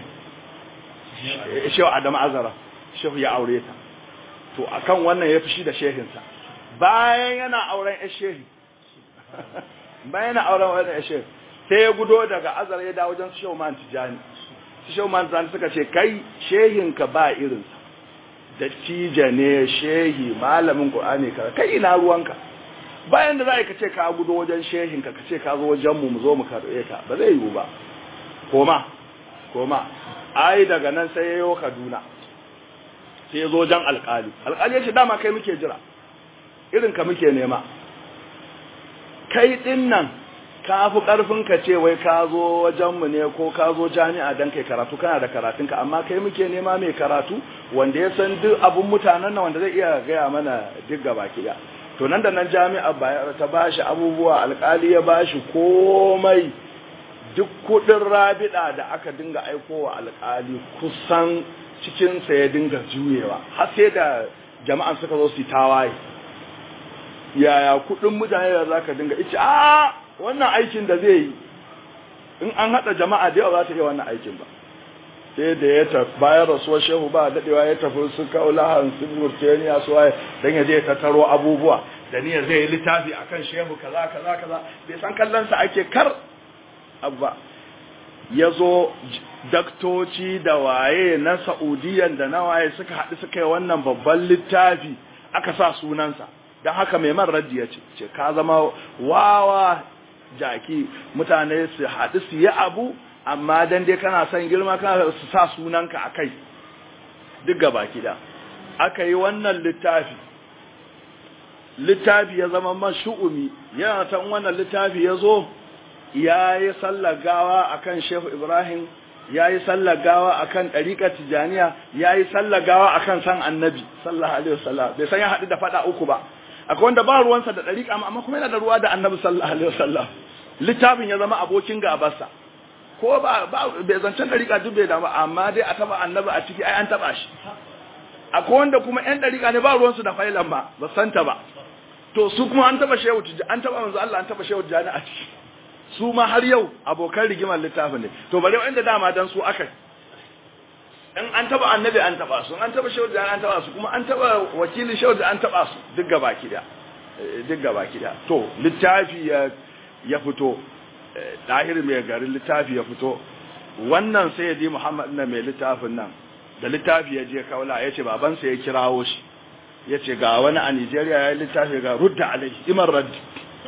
shehu adamu azara shehu ya aure ta to akan wannan ya fushi da shehinsa bayan yana auren ya shehi bayan yana auren wannan ya shehi sai ya gudo daga azara ya dawo wajen shehu man tijani shehu man tijani suka ce kai shehinka ba irinsa dattija ne shehi malamin qur'ani ka kai ina ruwanka bayan da za ka ce ka gudo wajen shehinka ka ce ka zo wajen mu mu zo mu karɓe ka ba zai yiwu ba koma koma ai daga nan sai yayo Kaduna sai ya zo wajen alƙali alƙali ya ce dama kai muke jira irin ka muke nema kai din nan ka fi ƙarfin ka ce wai ka zo wajen mu ne ko ka zo jami'a dan kai karatu kana da karatunka amma kai muke nema mai karatu wanda ya san duk abun mutanen nan wanda zai iya gaya mana duk gaba ki to nan da nan jami'a ta bashi abubuwa alkali ya bashi komai duk kudin rabida da aka dinga aikowa alkali kusan cikinsa ya dinga juyewa har sai da jama'an suka zo su tawaye yaya kudin mutane da za ka dinga ice a wannan aikin da zai yi in an haɗa jama'a da yawa za ta iya wannan aikin ba sai da ya tafi bayan rasuwar shehu ba daɗewa ya tafi su kaulahan su murtaniya su waye don ya je tattaro abubuwa da niyyar zai yi littafi akan shehu kaza kaza kaza bai san kallonsa ake kar abba ya zo daktoci da waye na saudiyan da na waye suka haɗu suka yi wannan babban littafi aka sa sunansa don haka mai man raddi ya ce ce ka zama wawa jaki mutane su haɗu su yi abu amma dan dai kana son girma kana su sa sunanka a kai duk gaba kida aka yi wannan littafi littafi ya zama mashu'umi yana ta wannan littafi ya zo ya yi sallar gawa akan shehu ibrahim ya yi sallar gawa akan ɗariƙar tijaniya ya yi sallar gawa akan san annabi sallallahu alaihi wasallam bai san ya haɗu da faɗa uku ba akwai wanda ba ruwansa da ɗariƙa amma kuma yana da ruwa da annabi sallallahu alaihi wasallam littafin ya zama abokin gabarsa ko ba ba bai zancen dariƙa duk bai damu amma dai a taba annabi a ciki ai an taba shi akwai wanda kuma ƴan dariƙa ne ba ruwansu da failan ba ba santa ba to su kuma an taba shehu an taba manzo Allah an taba shehu jani a ciki su ma har yau abokan rigimar littafin ne to bare wanda dama dan su aka in an taba annabi an taba su an taba shehu jani an taba su kuma an taba wakilin shehu an taba su duk gaba kida duk gaba kida to littafi ya ya fito ɗahir mai garin littafi ya fito wannan sai ya ji muhammad na mai littafin nan da littafi ya je kaula ya ce babansa ya kirawo shi ya ce ga wani a nigeria ya yi littafi ga rudda alai imar raddi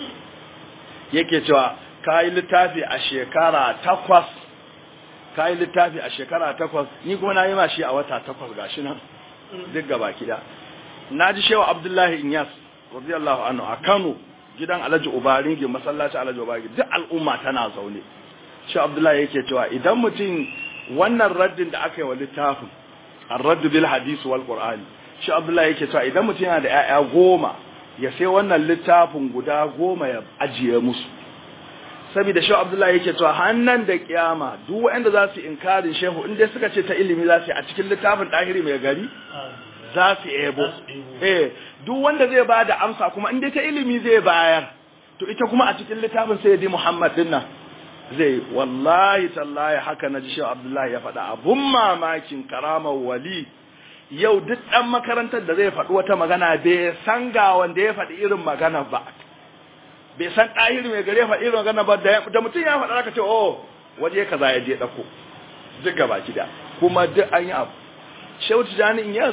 yake cewa ka yi littafi a shekara takwas ka yi littafi a shekara takwas ni kuma na yi ma shi a wata takwas ga shi nan duk gaba kida na ji shewa abdullahi inyas radiyallahu anhu a kano gidan alhaji ubaringi masallaci alhaji ubaringi duk al'umma tana zaune shi abdullahi yake cewa idan mutum wannan raddin da aka yi wa littafin ar-radd bil hadith wal qur'ani shi abdullahi yake cewa idan mutum yana da 'ya'ya goma ya sai wannan littafin guda goma ya ajiye musu saboda shi abdullahi yake cewa hannan da kiyama duk wanda za su inkarin shehu inda suka ce ta ilimi za su yi a cikin littafin dahiri mai gari za su ebo eh duk wanda zai ba da amsa kuma inda ta ilimi zai bayar to ita kuma a cikin littafin sai di Muhammad din nan zai wallahi tallahi haka naji shi Abdullahi ya faɗa abun mamakin karamar wali yau duk dan makarantar da zai faɗi wata magana bai san ga wanda ya faɗi irin magana ba bai san ɗahiri mai gare faɗi irin magana ba da mutum ya faɗa aka ce oh waje kaza ya je ɗauko duk gaba da kuma duk an yi abu Shehu Tijani Inyas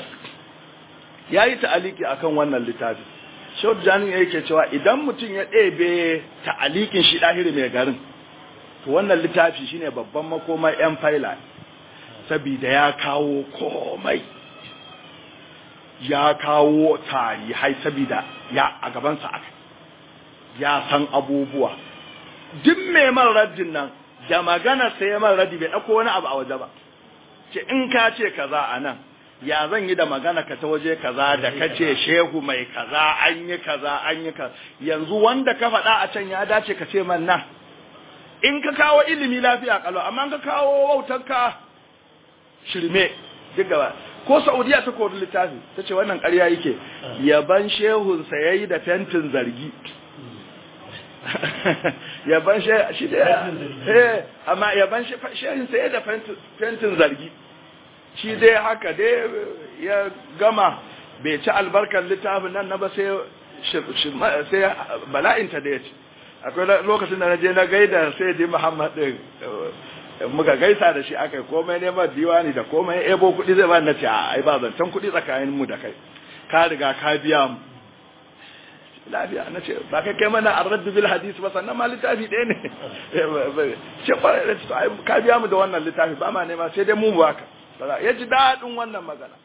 ya yi ta'aliki akan wannan littafi Shehu Tijani yake cewa idan mutum ya ɗebe ta'alikin shi ɗahiri mai garin to wannan littafi shine babban makoma yan faila saboda ya kawo komai ya kawo tarihai saboda ya a gabansa aka ya san abubuwa duk mai man raddin nan da magana sai ya man raddi bai ɗauko wani abu a waje ba ce in ka ce kaza a nan ya zan yi da magana ka ta waje kaza da ka ce shehu mai kaza an yi kaza an yi kaza yanzu wanda ka faɗa a can ya dace ka ce man nan in ka kawo ilimi lafiya kalau amma ka kawo wautarka shirme duk gaba ko saudiya ta kori littafi ta ce wannan ƙarya yake yaban shehunsa ya yi da fentin zargi yaban shi da eh amma yaban shehunsa ya da fentin zargi shi dai haka dai ya gama bai ci albarkar littafin nan na ba sai sai bala'inta da ya ci akwai lokacin da na je na gaida sai di muhammad din muka gaisa da shi aka komai neman diwani da komai ebo kuɗi zai ba na ce ai ba zancen kuɗi tsakanin mu da kai ka riga ka biya mu lafiya na ce ba kai kai mana an raddu bil hadisi ba sannan ma littafi ɗaya ne ce kwarai da ce ka biya mu da wannan littafi ba ma nema sai dai mu baka ya ji daɗin wannan magana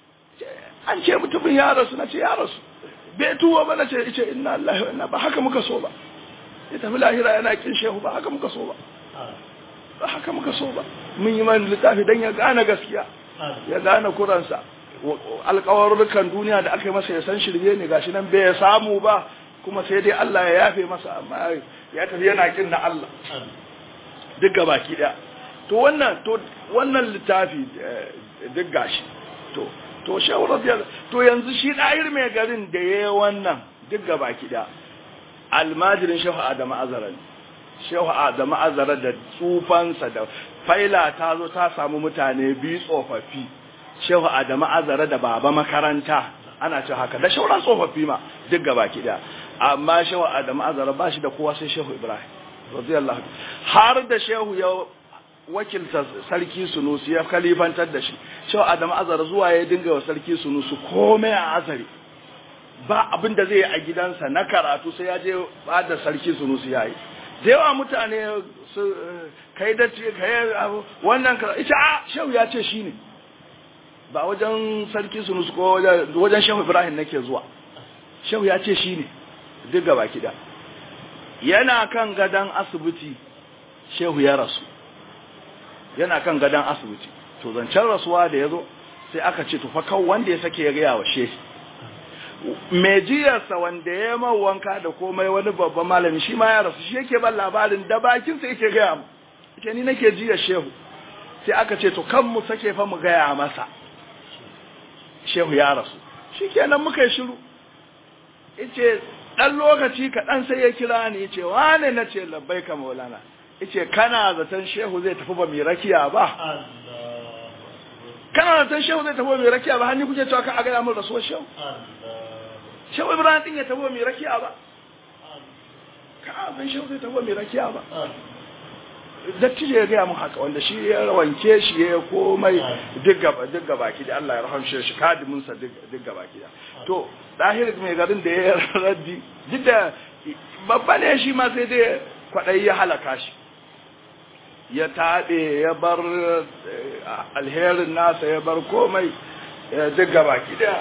an ce mutumin ya rasu na ce ya rasu bai tuwo ba na ce ice inna Allah wa inna ba haka muka so ba ya tafi lahira yana kin shehu ba haka muka so ba ba haka muka so ba mun yi man littafi dan ya gane gaskiya ya gane kuransa alƙawarrukan duniya da aka yi masa ya san shirye ne gashi nan bai samu ba kuma sai dai Allah ya yafe masa amma ya tafi yana kin na Allah duk gabaki daya to wannan to wannan littafi duk gashi to to shehu radiyallahu to yanzu shi ɗayir mai garin da yayi wannan duk gabaki daya almajirin shehu adamu azara ne shehu adamu azara da tsufansa da faila ta zo ta samu mutane biyu tsofaffi shehu adamu azara da baba makaranta ana ce haka da shauran tsofaffi ma duk gabaki daya amma shehu adamu azara ba shi da kowa sai shehu ibrahim radiyallahu har da shehu ya wakilta sarki sunusi ya kalifantar da shi shehu adamu azara zuwa ya dinga wa sarki sunusi komai a azari ba abin da zai yi a gidansa na karatu sai ya je ba da sarki sunusi ya yi da yawa mutane su kai da kai wannan ita a shehu ya ce shine ba wajen sarki sunusi ko wajen shehu ibrahim nake zuwa shehu ya ce shine duk gaba kida yana kan gadan asibiti shehu ya rasu yana kan gadan asibiti to zancen rasuwa da ya zo sai aka ce tufa kan wanda ya sake ya gaya wa shehu mai jiyarsa wanda ya yi wanka da komai wani babban malami shi ma ya rasu shi yake ban labarin da bakinsa yake gaya mu ita ni nake jiyar shehu sai aka ce to kan mu sake fa mu gaya masa shehu ya rasu shi kenan muka yi shiru ice ɗan lokaci kaɗan sai ya kira ni yace wane na ce labbai ka maulana yace kana zaton shehu zai tafi ba mai rakiya ba kana zaton shehu zai tafi ba mai rakiya ba hannu kuke cewa ka a gaya min rasuwar shehu shehu ibrahim din ya tafi ba mai rakiya ba ka a san shehu zai tafi ba mai rakiya ba dattijo ya gaya mun haka wanda shi ya wanke shi ya komai duk gaba ki da Allah ya rahamshe shi kadimin sa duk gaba ki da to dahir mai garin da ya raddi duk da babba ne shi ma sai dai kwadai ya halaka shi ya taɓe ya bar alherin nasa ya bar komai duk gaba ki da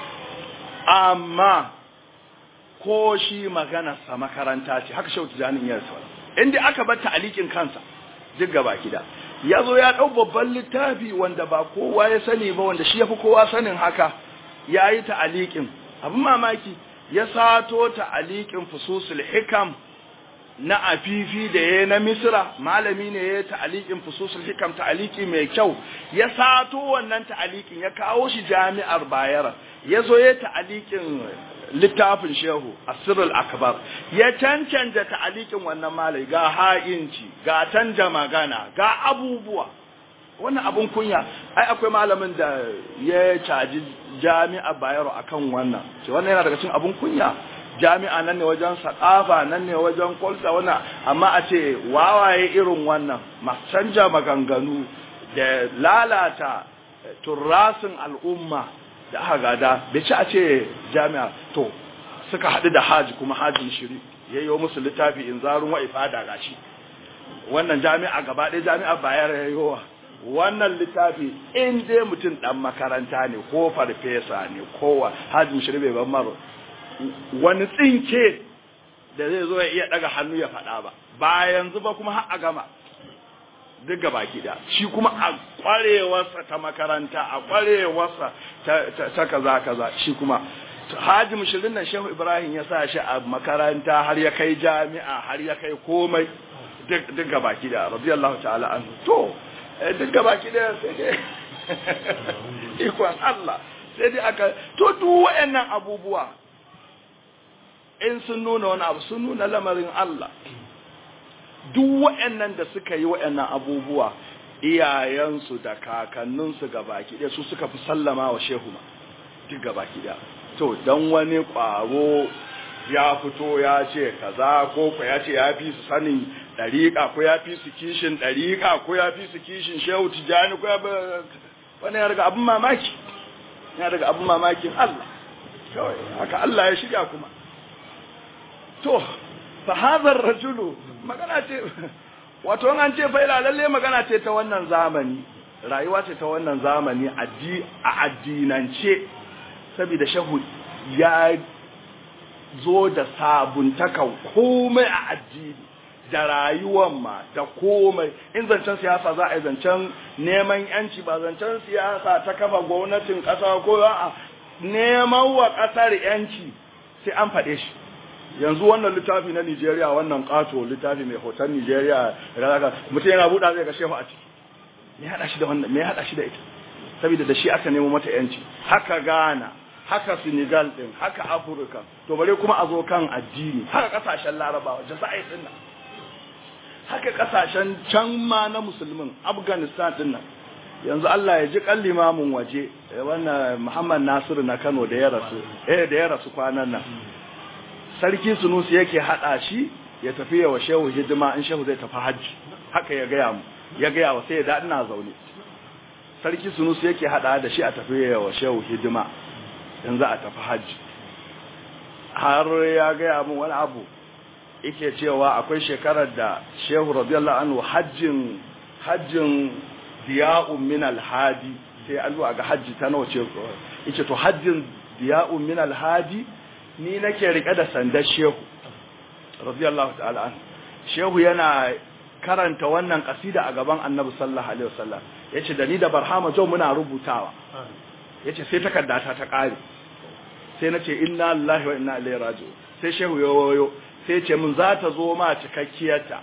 amma ko shi maganarsa makaranta ce haka shautu janin yarsa inda aka bar ta'alikin kansa duk gaba kida ya zo ya ɗau babban littafi wanda ba kowa ya sani ba wanda shi ya fi kowa sanin haka ya yi ta'alikin abin mamaki ya sato ta'alikin fususul hikam na afifi da ya na misra malami ne ya ta'alikin fususul hikam ta'aliki mai kyau ya sato wannan ta'alikin ya kawo shi jami'ar bayara ya zo ya ta'alikin littafin shehu asirul akbar ya cancanta ta'alikin wannan malai ga ha'inci ga canja magana ga abubuwa wannan abun kunya ai akwai malamin da ya caji jami'a bayero akan wannan ce wannan yana daga cikin abun kunya jami'a nan ne wajen sakafa nan ne wajen kwalta wannan amma a ce wawaye irin wannan masu canja maganganu da lalata turrasin al'umma da aka gada bai ci a ce jami'a to suka haɗu da haji kuma hajin shiri ya yi musu littafi in zarun wa ifada gashi wannan jami'a gaba ɗaya jami'a bayar ya yi wa wannan littafi in dai mutum ɗan makaranta ne ko farfesa ne kowa hajin shiri bai ban maro wani tsinke da zai zo ya iya daga hannu ya faɗa ba ba yanzu ba kuma har a gama duk gaba da shi kuma a kwarewarsa ta makaranta a kwarewarsa ta kaza kaza shi kuma haji mushirin nan shehu ibrahim ya sa shi a makaranta har ya kai jami'a har ya kai komai duk gaba da radiyallahu ta'ala an to duk gaba da sai dai ikon Allah sai dai aka to duk wayannan abubuwa in sun nuna wani abu sun nuna lamarin Allah duk waɗannan da suka yi waɗannan abubuwa iyayensu da kakanninsu gabaki ɗaya su suka fi sallama wa shehu ma duk gabaki ɗaya to dan wani ƙwaro ya fito ya ce kaza ko ko ya ce ya fi su sanin ɗariƙa ko ya fi su kishin ɗariƙa ko ya fi su kishin shehu tijani ko ya wani ya daga abin mamaki ya daga abin mamakin Allah kawai haka Allah ya shirya kuma to fa hadha rajulu magana ce wato an ce faila lalle magana ce ta wannan zamani rayuwa ce ta wannan zamani addi a addinance saboda shahu ya zo da sabuntakan komai a addini da rayuwar ma da komai in zancen siyasa za a yi zancen neman yanci ba zancen siyasa ta kafa gwamnatin ƙasa ko a neman wa ƙasar yanci sai an faɗe shi yanzu wannan littafi na Nigeria wannan kato littafi mai hoton Nigeria daga mutum yana buɗa zai ga shehu a ciki me hada shi da wannan me hada shi da ita saboda da shi aka nemo mata yanci haka Ghana haka Senegal din haka Africa to bare kuma a zo kan addini haka kasashen Larabawa Jazair din nan haka kasashen can ma na musulmin Afghanistan din nan yanzu Allah ya ji kan limamin waje wannan Muhammad Nasiru na Kano da ya rasu eh da ya rasu kwanan nan sarki sunusi yake hada shi ya tafi wa shehu hidima in shehu zai tafi hajji haka ya gaya mu ya gaya wa sai ya da ina zaune sarki sunusi yake hada da shi a tafi wa shehu hidima in za a tafi hajji har ya gaya mu wani abu yake cewa akwai shekarar da shehu radiyallahu anhu hajjin hajjin diya'un min alhadi sai an zo ga hajji ta nawa ce yace to hajjin diya'un min alhadi ni nake rike da sandar shehu radiyallahu ta'ala an shehu yana karanta wannan kasida a gaban annabi sallallahu alaihi wasallam yace da ni da barhama jo muna rubutawa yace sai takaddata ta kare sai nace inna lillahi wa inna ilaihi raji'un sai shehu ya wayo sai yace mun za ta zo ma cikakkiyarta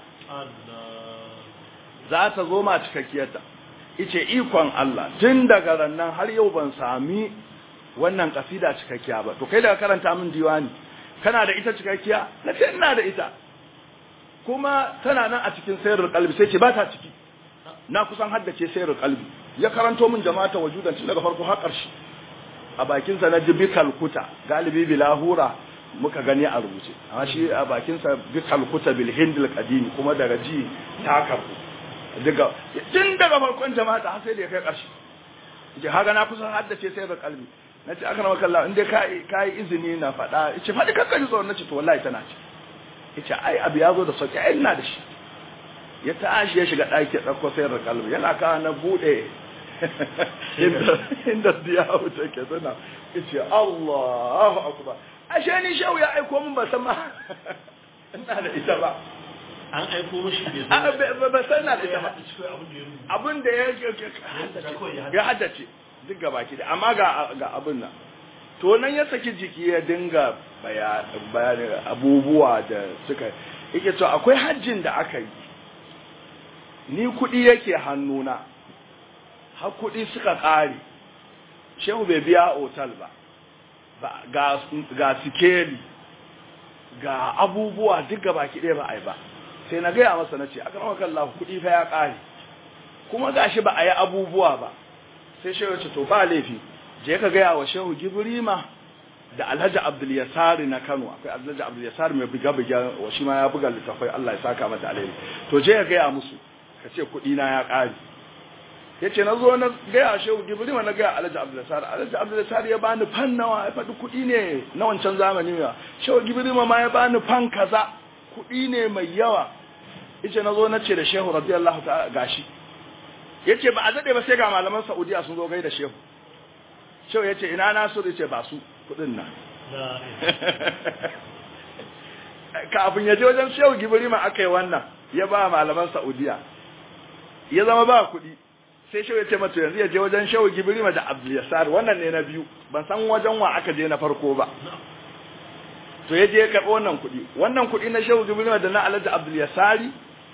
za ta zo ma cikakkiyarta yace ikon Allah tun daga rannan har yau ban sami wannan kasida cikakkiya ba to kai daga karanta min diwani kana da ita cikakkiya na ce ina da ita kuma tana nan a cikin sayarul qalbi sai ce ba ta ciki na kusan haddace sayarul qalbi ya karanto min jama'ata wajudan tun daga farko har ƙarshe a bakin sa na jibi kalkuta galibi bilahura muka gani a rubuce amma shi a bakin sa bi kalkuta bil hindil qadimi kuma daga ji ta karbu daga tun daga farkon jama'ata har sai da ya kai ƙarshe je haga na kusan haddace sayarul qalbi na ce aka rama kalla inda ka yi izini na faɗa ce faɗi kakka ji tsoron na ce to wallahi tana ce ya ce ai abu ya zo da sauƙi ai ina da shi ya tashi ya shiga ɗaki ɗauko sayar da kalbi yana kawo na buɗe inda diyawu take suna ya ce Allahu akbar ashe ni shau ya aiko min ba san ma ina da ita ba an aiko mishi ba san na da ita ba abin da ya ya haddace duk gabaki da amma ga ga abin nan to nan ya saki jiki ya dinga bayanin abubuwa da suka yake to akwai hajjin da aka yi ni kuɗi yake hannuna har kuɗi suka ƙare shehu bai biya otal ba ga ga sikeli ga abubuwa duk gabaki ɗaya ba a yi ba sai na gaya masa na ce aka kan lahu kuɗi fa ya ƙare kuma gashi ba a yi abubuwa ba sai shehu ce to ba laifi je ka gaya wa shehu gibrima da alhaji abdul yasari na kano akwai alhaji abdul yasari mai buga buga wa shi ma ya buga littafai Allah ya saka mata alheri to je ka gaya musu ka ce kuɗi na ya ƙare ya ce na zo na gaya shehu gibrima na gaya alhaji abdul yasari alhaji abdul yasari ya bani fan nawa ya faɗi kuɗi ne na wancan zamani ne shehu gibrima ma ya bani fan kaza kuɗi ne mai yawa yace na zo na ce da shehu radiyallahu ta'ala gashi yace ba a dade ba sai ga malaman Saudiya sun zo gaida shehu shehu yace ina na so yace ba su kudin nan kafin ya je wajen shehu gibrima aka yi wannan ya ba malaman saudiya ya zama ba kuɗi sai shehu ya ce mata yanzu ya je wajen shehu gibrima da abdul yasar wannan ne na biyu ban san wajen wa aka je na farko ba to ya je ya karɓi wannan kuɗi wannan kuɗi na shehu gibrima da na alhaji abdul yasari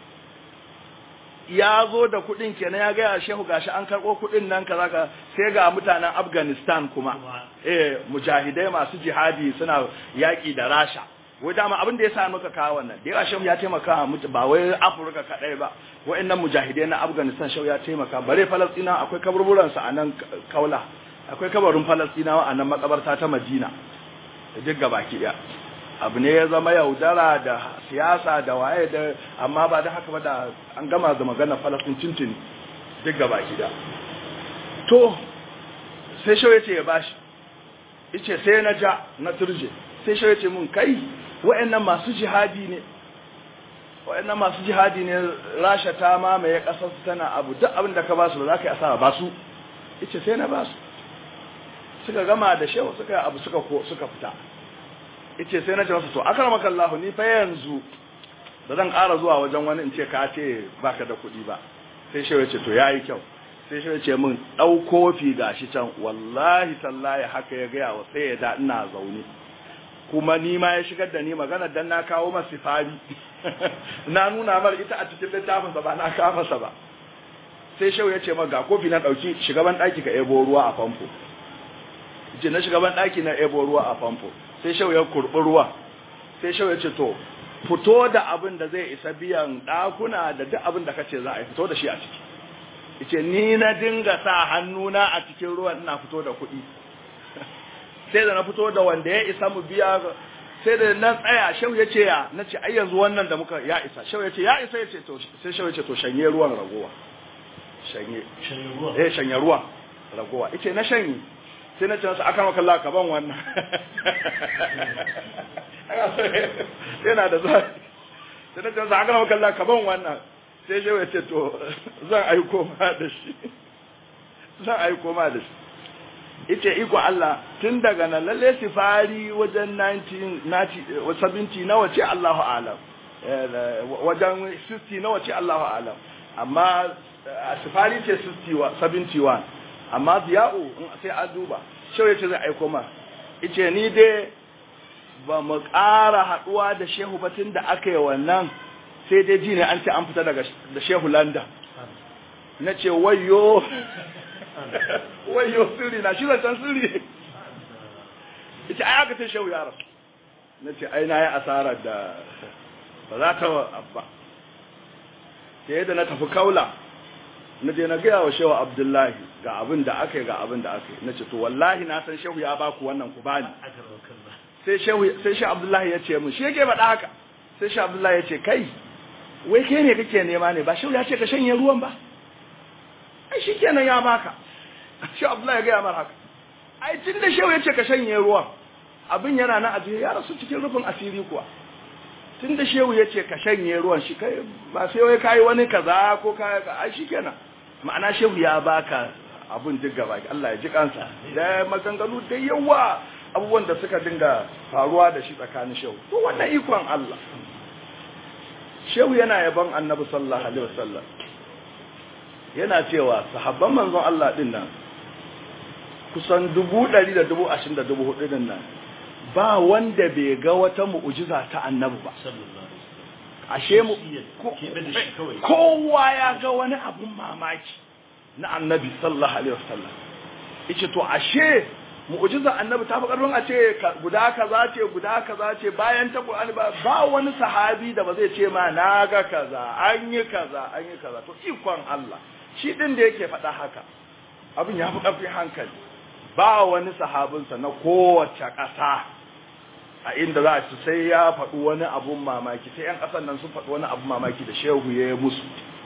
ya zo da kuɗin kenan ya gaya shehu gashi an karɓo kuɗin nan kaza ka sai ga mutanen afghanistan kuma eh mujahidai masu jihadi suna yaƙi da rasha wai dama abin da ya sa muka kawo wannan da yawa shehu ya taimaka mutu ba wai afirka kaɗai ba wa'annan mujahidai na afghanistan shehu ya taimaka bare falastina akwai kaburburansa a nan kaula akwai kabarin falastinawa a nan makabarta ta madina da duk gabaki ɗaya abu ne ya zama yaudara da siyasa da waye da amma ba da haka ba da an gama da magana falastin tuntuni duk gaba gida to sai shawai ce ya bashi ice sai na ja na turje sai shawai ce mun kai wa'annan masu jihadi ne wa'annan masu jihadi ne rasha ta mamaye kasar su tana abu duk abin da ka basu ba za ka yi asara ba su ice sai na basu suka gama da shehu suka yi abu suka suka fita yace sai na ce masa to akramaka Allah ni fa yanzu ba zan ƙara zuwa wajen wani in ce ka ce baka da kuɗi ba sai shehu yace to yayi kyau sai shehu yace min dau kofi gashi can wallahi tallahi haka ya gaya wa sai ya da ina zaune kuma ni ma ya shigar da ni magana dan na kawo masa sifari na nuna mar ita a cikin littafin sa ba na kawo masa ba sai shehu yace ma ga kofi na dauki shugaban daki ka ebo ruwa a famfo je na shugaban daki na ebo ruwa a famfo sai shau ya kurbi ruwa sai shau ya ce to fito da abin da zai isa biyan ɗakuna da duk abin da kace za a yi fito da shi a ciki yace ni na dinga sa hannuna a cikin ruwan ina fito da kuɗi sai da na fito da wanda ya isa mu biya sai da na tsaya shau ya ce ya na ce ai yanzu wannan da muka ya isa shau ya ce ya isa ya ce to sai shau ya ce to shanye ruwan ragowa shanye eh shanye ruwan ragowa yace na shanye sai na ce masa aka maka Allah ka ban wannan yana da zuwa sai na ce masa aka maka Allah ka ban wannan sai shi ya ce to zan aiko ma da shi zan aiko ma da shi ita iko Allah tun daga nan lalle sifari wajen 1970 nawa ce Allahu alam wajen 60 nawa ce Allahu alam amma sifari ce 71 amma ziya'u sai an duba shau ya ce zai aiko ma ice ni dai ba mu ƙara haɗuwa da shehu ba tun da aka yi wannan sai dai ji ne an ce an fita daga da shehu landa na ce wayo wayo sirri na shi zancen sirri ita ai aka ce shehu ya rasu na ce ai na yi asarar da ba za ta abba sai da na tafi kaula na je na gaya wa shehu abdullahi ga abin da aka yi ga abin da aka yi na ce to wallahi na san shehu ya baku wannan ku bani sai shehu sai shehu abdullahi ya ce mun shi yake faɗa haka sai shehu abdullahi ya ce kai wai kai ne kake nema ne ba shehu ya ce ka shanye ruwan ba ai shi kenan ya baka shehu abdullahi ya gaya mar haka ai tun da shehu ya ce ka shanye ruwan abin yana na ajiye ya rasu cikin rufin asiri kuwa tun da shehu ya ce ka shanye ruwan shi kai ba sai wai kayi wani kaza ko kaya ka ai shi kenan ma'ana shehu ya baka abun duk gaba Allah ya ji kansa da maganganu da yawa abubuwan da suka dinga faruwa da shi tsakanin shehu to wannan ikon Allah shehu yana yaban annabi sallallahu alaihi wasallam yana cewa sahabban manzon Allah din nan kusan dubu ɗari da dubu ashirin da dubu hudu din nan ba wanda bai ga wata mu'ujiza ta annabi ba ashe mu kowa ya ga wani abun mamaki na annabi sallallahu alaihi wasallam yace to ashe mu'jiza annabi ta fi karfin a ce guda kaza ce guda kaza ce bayan ta Qur'ani ba ba wani sahabi da ba zai ce ma na ga kaza an yi kaza an yi kaza to ikon Allah shi din da yake faɗa haka abin ya fi ƙarfin hankali ba wani sahabinsa na kowace ƙasa a inda za a ci sai ya faɗi wani abun mamaki sai 'yan ƙasan nan sun faɗi wani abun mamaki da shehu ya yi musu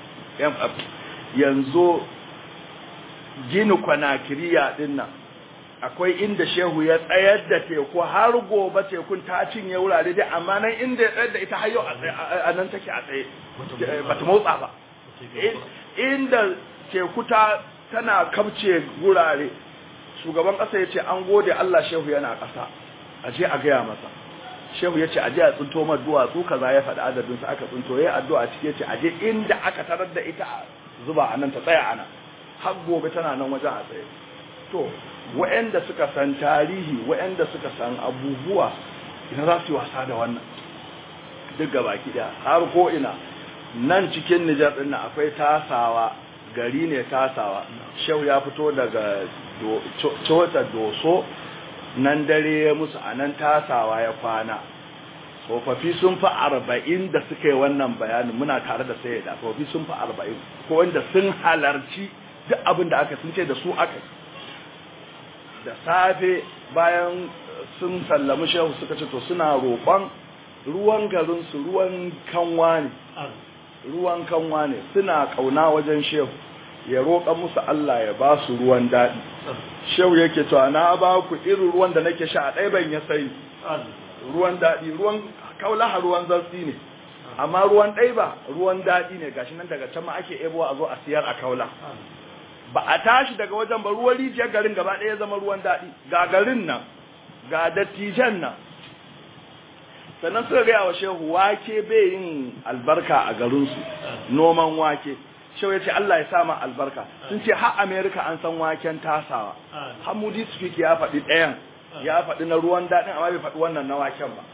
yanzu gini kwanakiriya ɗin nan akwai inda shehu ya tsayar da teku har gobe tekun ta cinye wurare dai amma nan inda ya tsayar da ita har yau a nan take a tsaye ba ta motsa ba inda teku ta tana kabce wurare shugaban ƙasa ya ce an gode Allah shehu yana ƙasa a je a gaya masa shehu ya ce aje a tsinto ma duwatsu kaza ya faɗi adadin su aka tsinto yayi addu'a cike ce aje inda aka tarar da ita a zuba anan ta tsaya anan har gobe tana nan wajen a tsaye to waɗanda suka san tarihi waɗanda suka san abubuwa ina za su yi wasa da wannan duk gaba ɗaya har ko ina nan cikin Nijar ɗin nan akwai tasawa gari ne tasawa shehu ya fito daga cota doso nan dare ya musu a nan tasawa ya kwana tsofaffi sun fi arba'in da suka yi wannan bayanin muna tare da sai da tsofaffi sun fi arba'in ko wanda sun halarci duk abin da aka sun ce da su aka da safe bayan sun sallami shehu suka ce to suna roƙon ruwan garinsu ruwan kanwa ne ruwan kanwa ne suna kauna wajen shehu ya roƙa musu Allah ya ba su ruwan daɗi shehu yake cewa na ba ku irin ruwan da nake sha a ɗaya ban ya sai ruwan daɗi ruwan kaulaha ruwan zartsi ne amma ruwan ɗai ba ruwan daɗi ne gashi nan daga can ma ake ebowa a zo a siyar a kaula ba a tashi daga wajen ba ruwan rijiyar garin gaba ɗaya ya zama ruwan daɗi ga garin nan ga dattijan nan sannan suka gaya wa shehu wake bai yin albarka a garinsu noman wake shehu ya ce Allah ya sama albarka sun ce har Amerika an san waken tasawa hamudi speak ya faɗi ɗayan ya faɗi na ruwan daɗin amma bai faɗi wannan na waken ba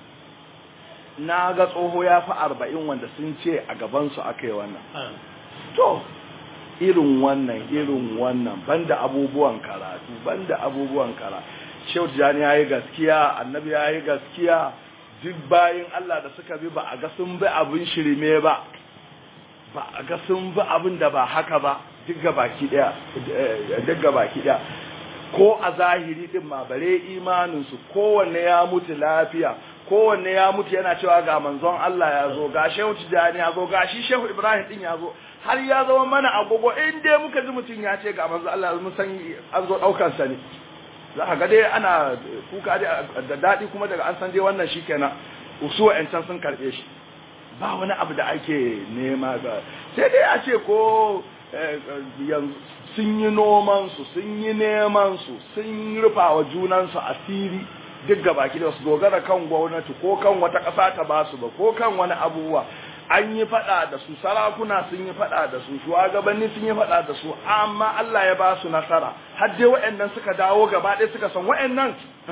na ga tsoho ya fi arba'in wanda sun ce a gabansu aka yi wannan to irin wannan irin wannan banda abubuwan karatu banda abubuwan karatu shehu jani ya yi gaskiya annabi ya yi gaskiya duk bayin Allah da suka bi ba a ga sun bi abin shirme ba ba a ga sun bi abin da ba haka ba duk ga baki daya duk ga baki daya ko a zahiri din ma bare imanin su kowanne ya mutu lafiya kowanne ya mutu yana cewa ga manzon Allah ya zo ga Shehu Tijani ya zo ga shi Shehu Ibrahim din ya zo har ya zama mana agogo in dai muka ji mutum ya ce ga manzon Allah mun san an zo daukar sa ne za ka ga dai ana kuka da daɗi kuma daga an san dai wannan shi kenan usu wa'yancan sun karɓe shi ba wani abu da ake nema ga sai dai a ce ko yanzu sun yi nomansu sun yi nemansu sun rufa wa junansu asiri duk gaba ki da su dogara kan gwamnati ko kan wata ƙasa ta ba su ba ko kan wani abubuwa an yi faɗa da su sarakuna sun yi faɗa da su shugabanni sun yi faɗa da su amma Allah ya ba su nasara har dai waɗannan suka dawo gaba ɗaya suka san waɗannan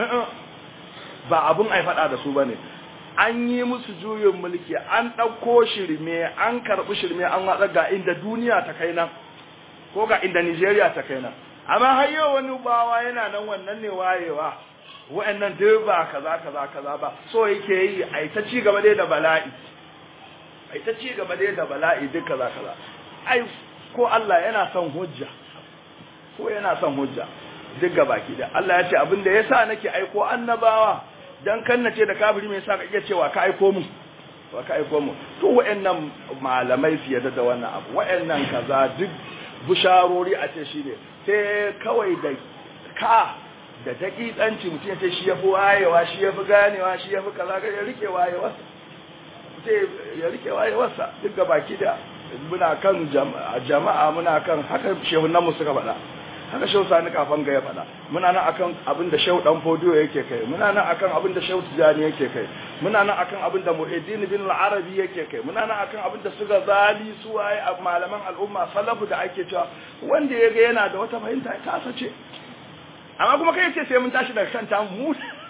ba abun ai faɗa da su bane an yi musu juyin mulki an ɗauko shirme an karɓi shirme an watsa ga inda duniya ta kai nan ko ga inda Nigeria ta kai nan amma har yau wani bawa yana nan wannan ne wayewa wa'annan duk ba kaza kaza kaza ba so yake yi ai ta ci gaba dai da bala'i ai ta ci gaba dai da bala'i duk kaza kaza ai ko Allah yana son hujja ko yana son hujja duk gabaki da Allah ya ce abin da yasa nake aiko annabawa dan kan nace da kafiri me yasa ka iya cewa ka aiko mu wa ka aiko mu to wa'annan malamai su yadda da wannan abu wa'annan kaza duk busharori a ce shine sai kawai da ka da dakikanci mutum ya ce shi yafi wayewa shi yafi ganewa shi yafi kaza ga ya rike wayewa sai ya rike wayewarsa duk baki da muna kan jama'a muna kan haka shehunan mu suka faɗa haka shehu sani kafan ga ya faɗa muna nan akan abin da shehu dan fodiyo yake kai muna nan akan abin da shehu tijani yake kai muna nan akan abin da muhiddin bin al-arabi yake kai muna nan akan abin da suka zali su waye malaman al'umma salafu da ake cewa wanda ya ga yana da wata fahimta ta sace amma kuma kai ce sai mun tashi daga kan ta mu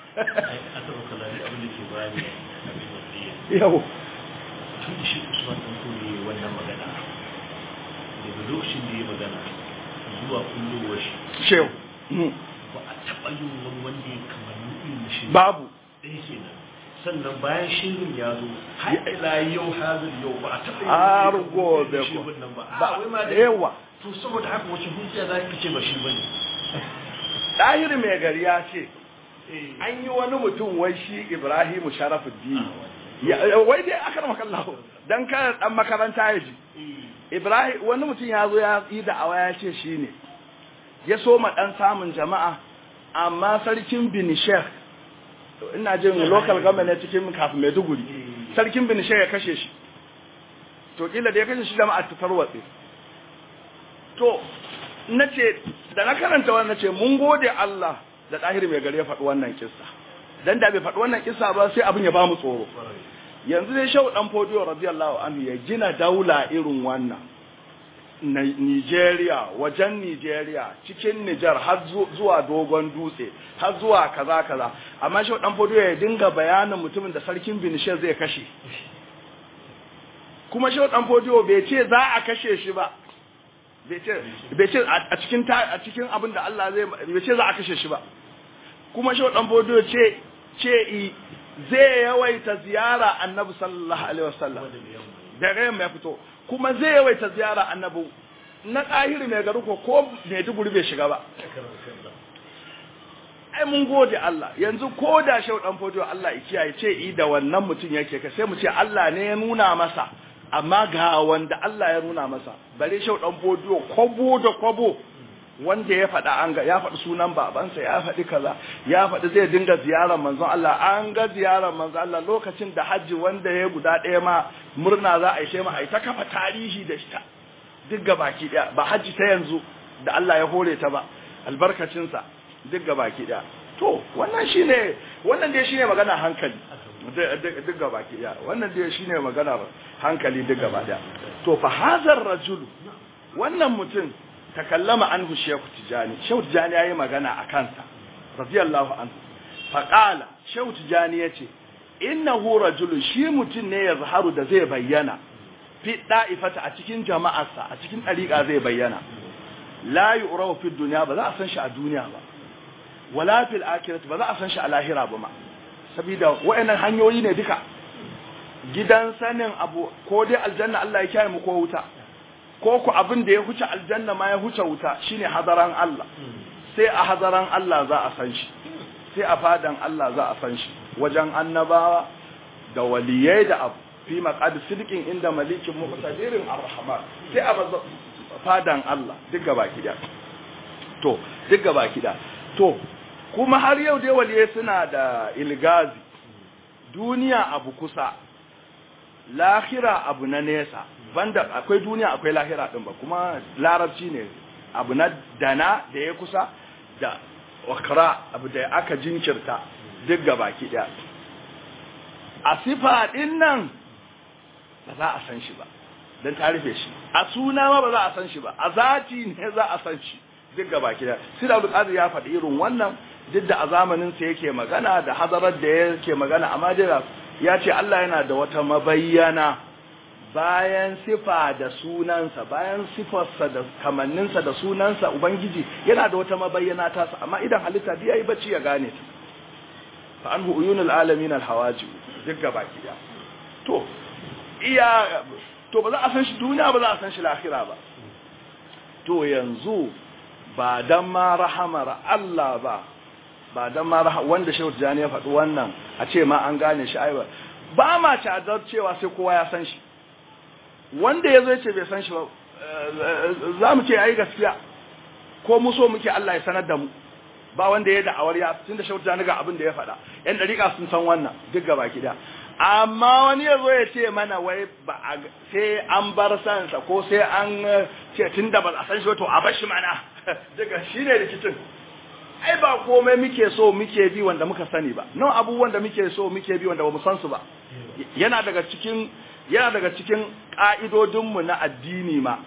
yau tun da shi usman ɗan kore wannan magana daga lokacin da ya magana zuwa kullowar shi shehu ba a taɓa yin wani wanda ya kamar irin shi babu ɗaya kenan sannan bayan shirin ya zo har ila yau hazir yau ba a taɓa har yin gobe shi ko wannan ba ba a wai ma da yawa to saboda haka wace hujja za ka ce ba shi bane ɗahir mai gari ya ce an yi wani mutum wai shi ibrahimu sharafuddin Ya- wai dai aka rama kallahu dan kada dan makaranta ya ji ibrahim wani mutum ya zo ya yi da'awa ya ce shi ne ya so ma dan samun jama'a amma sarkin binishek ina jin local government ne cikin kafin maiduguri sarkin binishek ya kashe shi to kila da ya kashe shi jama'a ta tarwatse to nace da na karanta wannan nace mun gode Allah da ɗahir mai gari ya faɗi wannan kissa dan da bai faɗi wannan kissa ba sai abin ya ba mu tsoro yanzu dai shau dan fodiyo radiyallahu anhu ya gina daula irin wannan Nigeria wajen Nigeria cikin Nijar har zuwa dogon dutse har zuwa kaza kaza amma shau dan fodiyo ya dinga bayanin mutumin da sarkin Binishe zai kashe kuma shau dan fodiyo bai ce za a kashe shi ba bai ce a cikin a cikin abin da Allah zai bai ce za a kashe shi ba kuma shau dan fodiyo ce ce zai yawaita ziyara annabi sallallahu alaihi wasallam da rayan ya fito kuma zai yawaita ziyara annabi na ɗahiri mai garu ko ko mai duguri bai shiga ba ai mun gode Allah yanzu ko da shau dan fodo Allah ya kiyaye ce i da wannan mutum yake ka sai mu ce Allah ne ya nuna masa amma ga wanda Allah ya nuna masa bare shau dan fodo kwabo da kwabo wanda ya faɗa an ga ya faɗi sunan babansa ya faɗi kaza ya faɗi zai dinga ziyarar manzon Allah an ga ziyarar manzon Allah lokacin da hajji wanda ya guda ɗaya ma murna za a yi sai ma a yi ta kafa tarihi da shi duk baki ɗaya ba hajji ta yanzu da Allah ya hore ta ba albarkacinsa duk baki ɗaya to wannan shine wannan dai shine magana hankali duk baki ɗaya wannan dai shine magana hankali duk gaba ɗaya to fa hazar rajulu wannan mutum takallama anhu shehu tijani shehu tijani yayi magana a kansa radiyallahu anhu faqala shehu tijani yace innahu rajulun shi mutun ne yazharu da zai bayyana fi da'ifata a cikin jama'arsa a cikin dariqa zai bayyana la yu'rafu fi dunya ba za a san shi a duniya ba wala fil akhirati ba za a san shi a lahira ba ma saboda wayannan hanyoyi ne duka gidan sanin abu ko dai aljanna Allah ya kiyaye mu ko wuta ko ku abin da ya huce aljanna ma ya huce wuta shine hadaran Allah sai a hadaran Allah za a san shi sai a fadan Allah za a san shi wajen annabawa da waliyai da abu fi maqad sidqin inda malikin muqtadirin arrahman sai a fadan Allah duk gaba kida to duk gaba kida to kuma har yau dai waliyai suna da ilgazi duniya abu kusa lahira abu na nesa banda akwai duniya akwai lahira din ba kuma larabci ne abu na dana da ya kusa da wakra abu da aka jinkirta duk gabaki daya a sifa din nan ba za a san shi ba dan tarife shi a suna ma ba za a san shi ba a zati ne za a san shi duk gabaki daya sai da Qadir ya faɗi irin wannan duk da a zamanin sa yake magana da hadarar da yake magana amma dai ya ce Allah yana da wata mabayyana bayan sifa da sunansa bayan sifarsa da kamanninsa da sunansa ubangiji yana da wata mabayyana ta sa amma idan halitta biya yi bacci ya gane ta fa anhu uyunul alamin alhawaji duk gaba kiya to iya to ba za a san shi duniya ba za a san shi lahira ba to yanzu ba dan ma rahamar Allah ba ba dan ma wanda Shehu Tijani ya faɗi wannan a ce ma an gane shi ai ba ba ma cadar cewa sai kowa ya san shi wanda ya zo ya ce bai san shi ba za mu ce ai gaskiya ko mu so muke Allah ya sanar da mu ba wanda ya da'awar ya tunda Shehu Tijani ga abin da ya faɗa yan dariƙa sun san wannan duk gaba gida amma wani ya zo ya ce mana wai ba sai an bar sansa ko sai an ce tunda ba a san shi to a bar shi mana daga shine rikicin ai ba komai muke so muke bi wanda muka sani ba nan abubuwan da muke so muke bi wanda bamu san su ba yana daga cikin yana daga cikin ka'idodin mu na addini ma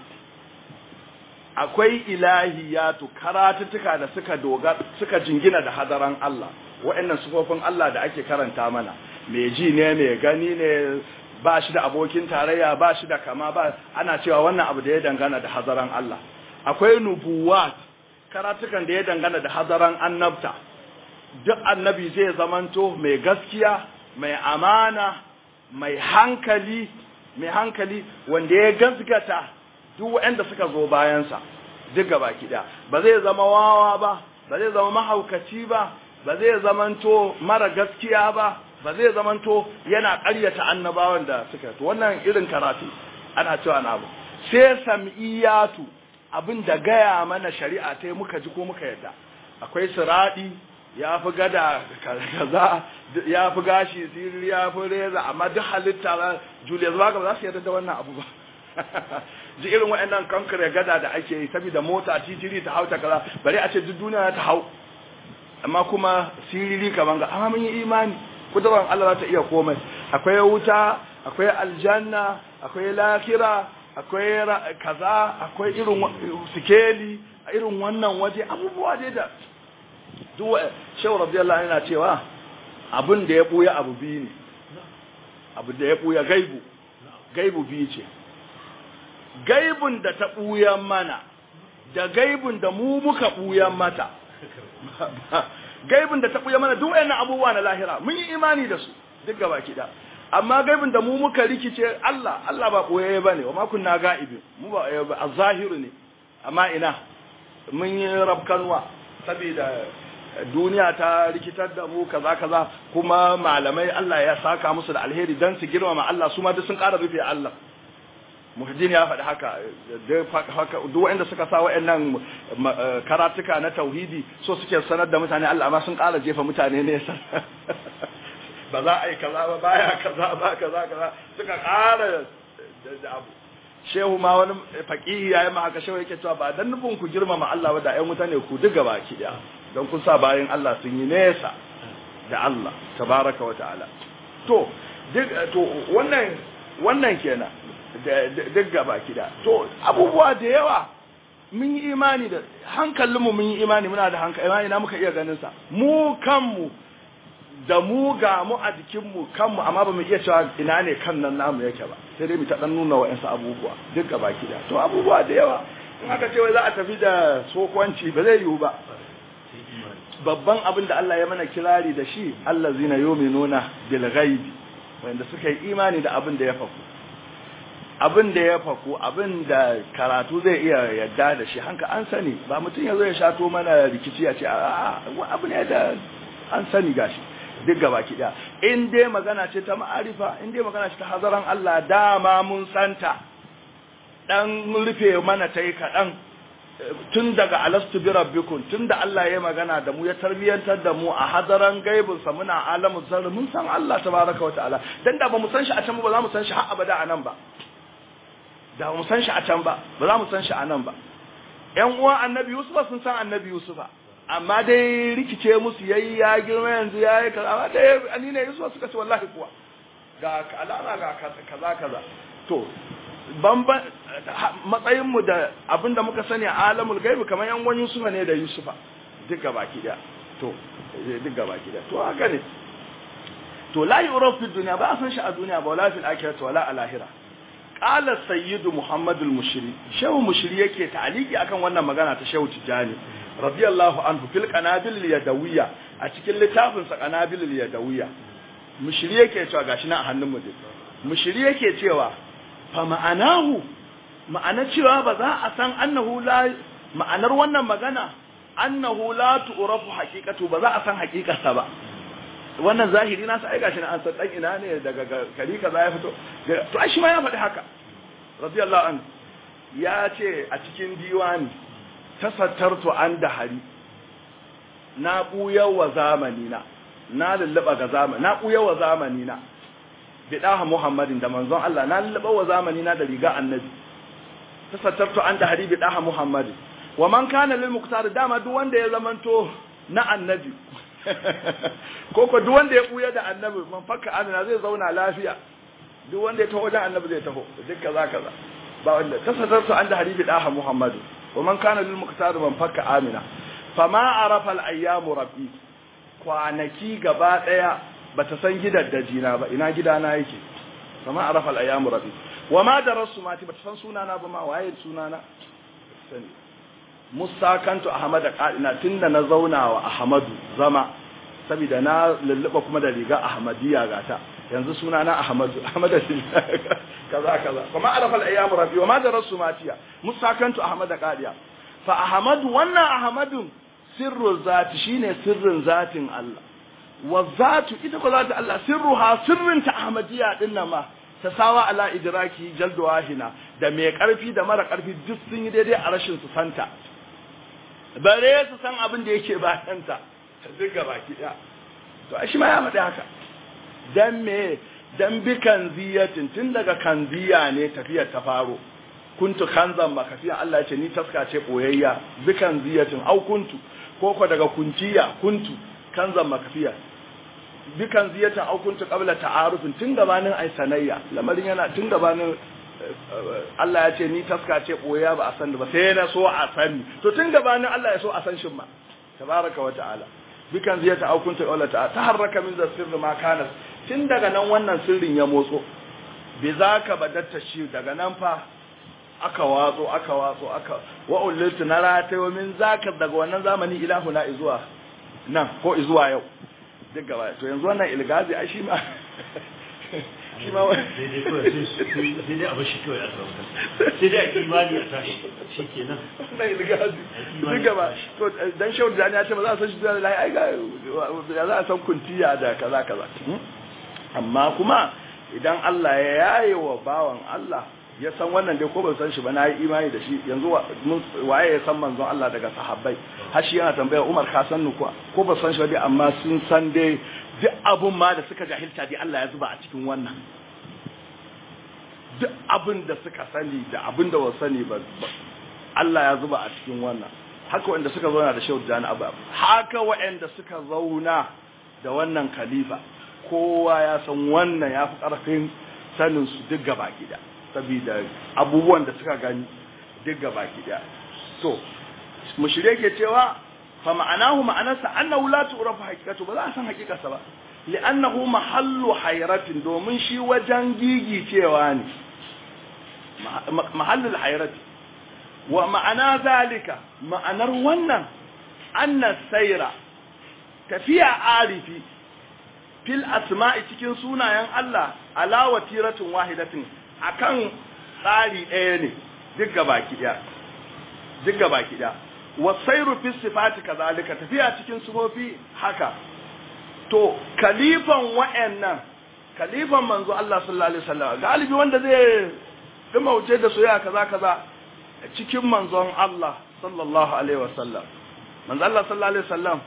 akwai ilahiyatu karatuttuka da suka dogar suka jingina da hadaran Allah wa'annan sufofin Allah da ake karanta mana mai ji ne mai gani ne ba shi da abokin tarayya ba shi da kama ba ana cewa wannan abu da ya dangana da hadaran Allah akwai nubuwat karatukan da ya dangana da hadaran annabta duk annabi zai zamanto mai gaskiya mai amana mai hankali mai hankali wanda ya gaskata duk waɗanda suka zo bayansa duk gaba kiɗa ba zai zama wawa ba ba zai zama mahaukaci ba ba zai zamanto mara gaskiya ba ba zai zamanto yana ƙaryata annabawan da suka to wannan irin karatu ana cewa na abu sai sam'iyatu abin da gaya mana shari'a ta muka ji ko muka yadda akwai siradi ya fi gada kaza ya fi gashi sirri ya fi reza amma duk halitta julius baga ba za su yarda da wannan abu ba ji irin waɗannan kankare gada da ake yi saboda mota titiri ta hau ta kaza bari a ce duk duniya ta hau amma kuma siriri kaman ga amma mun yi imani kudurar Allah za ta iya komai akwai wuta akwai aljanna akwai lakira akwai kaza akwai irin sikeli a irin wannan waje abubuwa dai da duk shehu radiyallahu yana cewa abin da ya buya abu biyu ne abu da ya buya gaibu gaibu biyu ce gaibun da ta buya mana da gaibun da mu muka buya mata gaibun da ta buya mana duk wayannan abubuwa na lahira mun yi imani da su duk gaba kida amma gaibin da mu muka rikice Allah Allah ba koyaye bane wa ma kunna ga'ibi mu ba az-zahiru ne amma ina mun yi rabkanwa saboda duniya ta rikitar da mu kaza kaza kuma malamai Allah ya saka musu da alheri dan su girmama Allah su ma duk sun ƙara rufe Allah muhaddin ya faɗi haka duk wanda suka sa wa'annan karatuka na tauhidi so suke sanar da mutane Allah amma sun ƙara jefa mutane ne ba za a yi kaza ba baya kaza ba kaza kaza suka ƙara da abu shehu ma wani faƙihi ya yi ma haka shehu yake cewa ba dan nufin ku girmama Allah ba da ƴan mutane ku duk gaba ki daya don kun sa bayan Allah sun yi nesa da Allah tabaraka wa ta'ala to duk to wannan wannan kenan duk gaba ki da to abubuwa da yawa mun yi imani da hankalinmu mun yi imani muna da hankali imani na muka iya ganin sa mu kanmu da mu ga mu a jikinmu kanmu amma ba mu iya cewa ina ne kan nan namu yake ba sai dai mu ta dan nuna wa'ansu abubuwa duk gaba ki da to abubuwa da yawa in aka ce wai za a tafi da sokwanci ba zai yiwu ba babban abin da Allah ya mana kirari da shi Allah zina yuminuna bil ghaibi wanda suka yi imani da abin da ya faku abin da ya faku abin da karatu zai iya yadda da shi hanka an sani ba mutum ya zo ya shato mana rikici ya ce abu ne da an sani gashi duk gaba ki daya in dai magana ce ta ma'arifa in dai magana ce ta hazaran Allah dama mun santa dan rufe mana ta yi kaɗan tun daga alastu bi rabbikum tun da Allah ya magana da mu ya tarbiyantar da mu a hadaran gaibin sa muna alamu zarri mun san Allah tabaraka wa ta'ala dan da ba mu san shi a can ba za mu san shi har abada a nan ba da ba mu san shi a can ba ba za mu san shi a nan ba ƴan uwan annabi Yusuf sun san annabi Yusufa amma dai rikice musu yayi ya girma yanzu yayi kaza amma dai ani ne Yusuf suka ce wallahi kuwa ga alama ga kaza kaza to bamban matsayinmu da abinda muka sani a alamul gaibi kamar yan wani Yusufa ne da Yusufa duk gaba ki da to duk gaba ki da to haka ne to la yuraf fi dunya ba a san shi a duniya ba wala fil akhirati wala a lahira qala sayyidu muhammad al mushri shehu mushri yake ta'aliki akan wannan magana ta shehu tijani radiyallahu anhu fil qanabil yadawiyya a cikin littafin sa qanabil yadawiyya mushri yake cewa gashi na a hannun mu mushri yake cewa fa ma'anahu ma'ana cewa ba za a san annahu la ma'anar wannan magana annahu la tu'rafu haqiqatu ba za a san haqiqarsa ba wannan zahiri na sai gashi na an san dan ina ne daga kari kaza ya fito to ai shi ma ya faɗi haka radiyallahu anhu ya ce a cikin diwani tasattartu an da hari na buyar wa zamani na na lullaba ga zamani na buyar wa zamani na bidaha muhammadin da manzon Allah na lullaba wa zamani na da riga annabi tasattartu an da hari bidaha muhammadin wa man kana lil muqtar dama duk wanda ya zamanto na annabi ko ko duk wanda ya buya da annabi man fakka amina zai zauna lafiya duk wanda ya taho wajen annabi zai taho duk kaza kaza ba wanda tasattartu an da hari bidaha muhammadin wa man kana lil muqtar man fakka amina fama arafa al ayyamu rabbi kwanaki gaba daya bata san gidan dajina ba ina gidana yake fama arafa al ayyamu rabbi wa ma darasu mati bata san sunana ba ma waye sunana sani mustakantu ahmad qadina tunda na zauna wa ahmadu zama saboda na lulluba kuma da riga ahmadiyya gata yanzu sunana ahmadu ahmad kaza kaza kuma arafa al ayyam rabbi wa ma darasu matiya mustakantu ahmad qadiya fa ahmadu wannan ahmadun sirru zati shine sirrin zatin Allah wa zatu ita ko zati Allah sirruha sirrin ta ahmadiyya din nan ma ta sawa ala idraki jaldu wahina da mai karfi da mara karfi duk sun yi daidai a rashin su santa bare su san abin da yake bayanta duk gaba ki daya to shi ma ya faɗi haka dan me dan bi kanziyatin tun daga kanziya ne tafiyar ta faro kuntu kanzan makafiyan Allah ce ni taska ce boyayya bi kanziyatin au kuntu ko ko daga kunciya kuntu kanzan makfiya dukan ziyatan au kuntu qabla ta'arufin tun gabanin ai sanayya lamarin yana tun gabanin Allah ya ce ni taska ce boya ba a san ba sai na so a sani to tun gabanin Allah ya so a san shin ma tabaraka wa ta'ala dukan ziyata au kuntu qabla ta'arufin taharraka min sirri ma kana tun daga nan wannan sirrin ya motso bi zaka badatta shi daga nan fa aka watso aka watso aka wa uliltu na ratayo min zaka daga wannan zamani ilahu na izuwa nan ko izuwa yau duk gaba to yanzu wannan ilgazi ai shi ma shi ma sai dai kawai sai dai abin shi kawai a sauka sai dai a imani a tashi shi kenan wannan ilgazi duk gaba to dan shehu da ya ce ba za a san shi da lai ai ga ya za a san kuntiya da kaza kaza amma kuma idan Allah ya yaye wa bawan Allah ya san wannan dai ko ban san shi ba na yi imani da shi yanzu waye ya san manzon Allah daga sahabbai har shi yana tambaya Umar ka san ni kuwa ko ba san shi ba amma sun san dai duk abun ma da suka jahilta dai Allah ya zuba a cikin wannan duk abin da suka sani da abin da ba sani ba Allah ya zuba a cikin wannan haka wanda suka zauna da Shehu Jani Abu haka wanda suka zauna da wannan khalifa kowa ya san wannan ya fi ƙarfin sanin su duk gaba gida saboda abubuwan da suka gani duk gaba gida to mushire ke cewa fa ma'anahu ma'anarsa annahu la tu'rafu haqiqatu ba za a san haqiqarsa ba li'annahu mahallu hayratin domin shi wajen gigi cewa ne mahallul hayrati wa ma'ana zalika ma'anar wannan anna sayra tafiya arifi fil asma'i cikin sunayen Allah ala watiratin wahidatin akan tsari ɗaya ne duk gabaki ɗaya duk gabaki ɗaya wasairu fi sifati kazalika tafiya cikin sifofi haka to kalifan wa'annan kalifan manzo Allah sallallahu alaihi wasallam galibi wanda zai dima wuce da soyayya kaza kaza cikin manzon Allah sallallahu alaihi wasallam manzo Allah sallallahu alaihi wasallam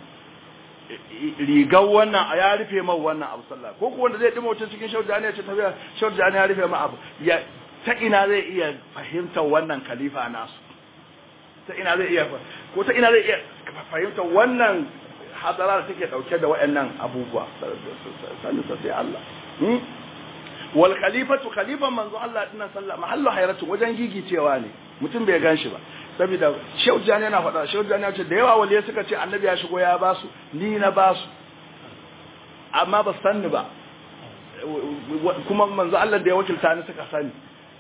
rigar wannan a ya rufe man wannan abu sallah ko ko wanda zai dima wuce cikin shaudani ya ce tafiya shaudani ya rufe ma abu ya ta ina zai iya fahimtar wannan khalifa nasu ta ina zai iya ko ta ina zai iya fahimtar wannan hadara da take dauke da waɗannan abubuwa sanin sa sai Allah wal khalifatu khalifan manzo Allah dinnan sallah mahallu hayratu wajen gigicewa ne mutum bai ganshi ba saboda Shehu Jani yana faɗa Shehu Jani ya ce da yawa waliya suka ce annabi ya shigo ya basu ni na basu amma ba sanni ba kuma manzo Allah da ya wakilta ni suka sani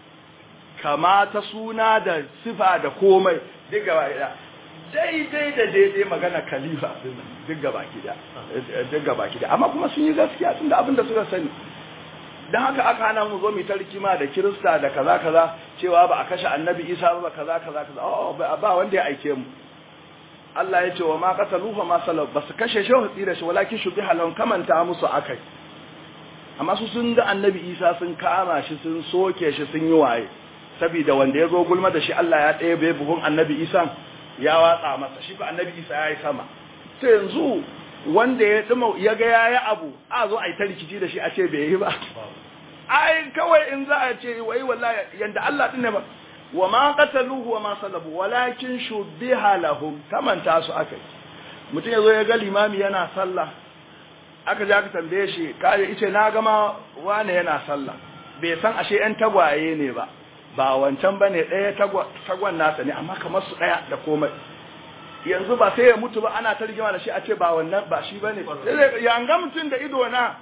kama ta suna da sifa da komai duk gaba ɗaya daidai da daidai magana khalifa duk gaba gida duk gaba gida amma kuma sun yi gaskiya tunda abin da suka sani dan haka aka hana mu zo mu ta rikima da kirista da kaza kaza cewa ba a kashe annabi isa ba kaza kaza kaza oh ba wanda ya aike mu Allah ya ce wa ma qataluhu ma salab ba su kashe shi tsira shi walakin shubiha lahum kamanta musu akai amma su sun ga annabi isa sun kama shi sun soke shi sun yi waye saboda wanda ya zo gulma da shi Allah ya ɗaya bai buhun annabi isa ya watsa masa shi fa annabi isa ya yi sama to yanzu wanda ya dima ya ga yayi abu a zo a yi ta rikici da shi a ce bai yi ba ai kawai in za a ce wai wallahi yanda Allah din ne ba wa ma qataluhu wa ma salabu walakin shubbiha lahum kamanta su akai mutum yazo ya ga limami yana sallah aka ji aka tambaye shi kai yace na ga ma wane yana sallah bai san ashe yan tagwaye ne ba ba wancan bane ɗaya tagwan nasa ne amma kamar su ɗaya da komai yanzu ba sai ya mutu ba ana ta rigima da shi a ce ba wannan ba shi bane ya an ga mutum da ido na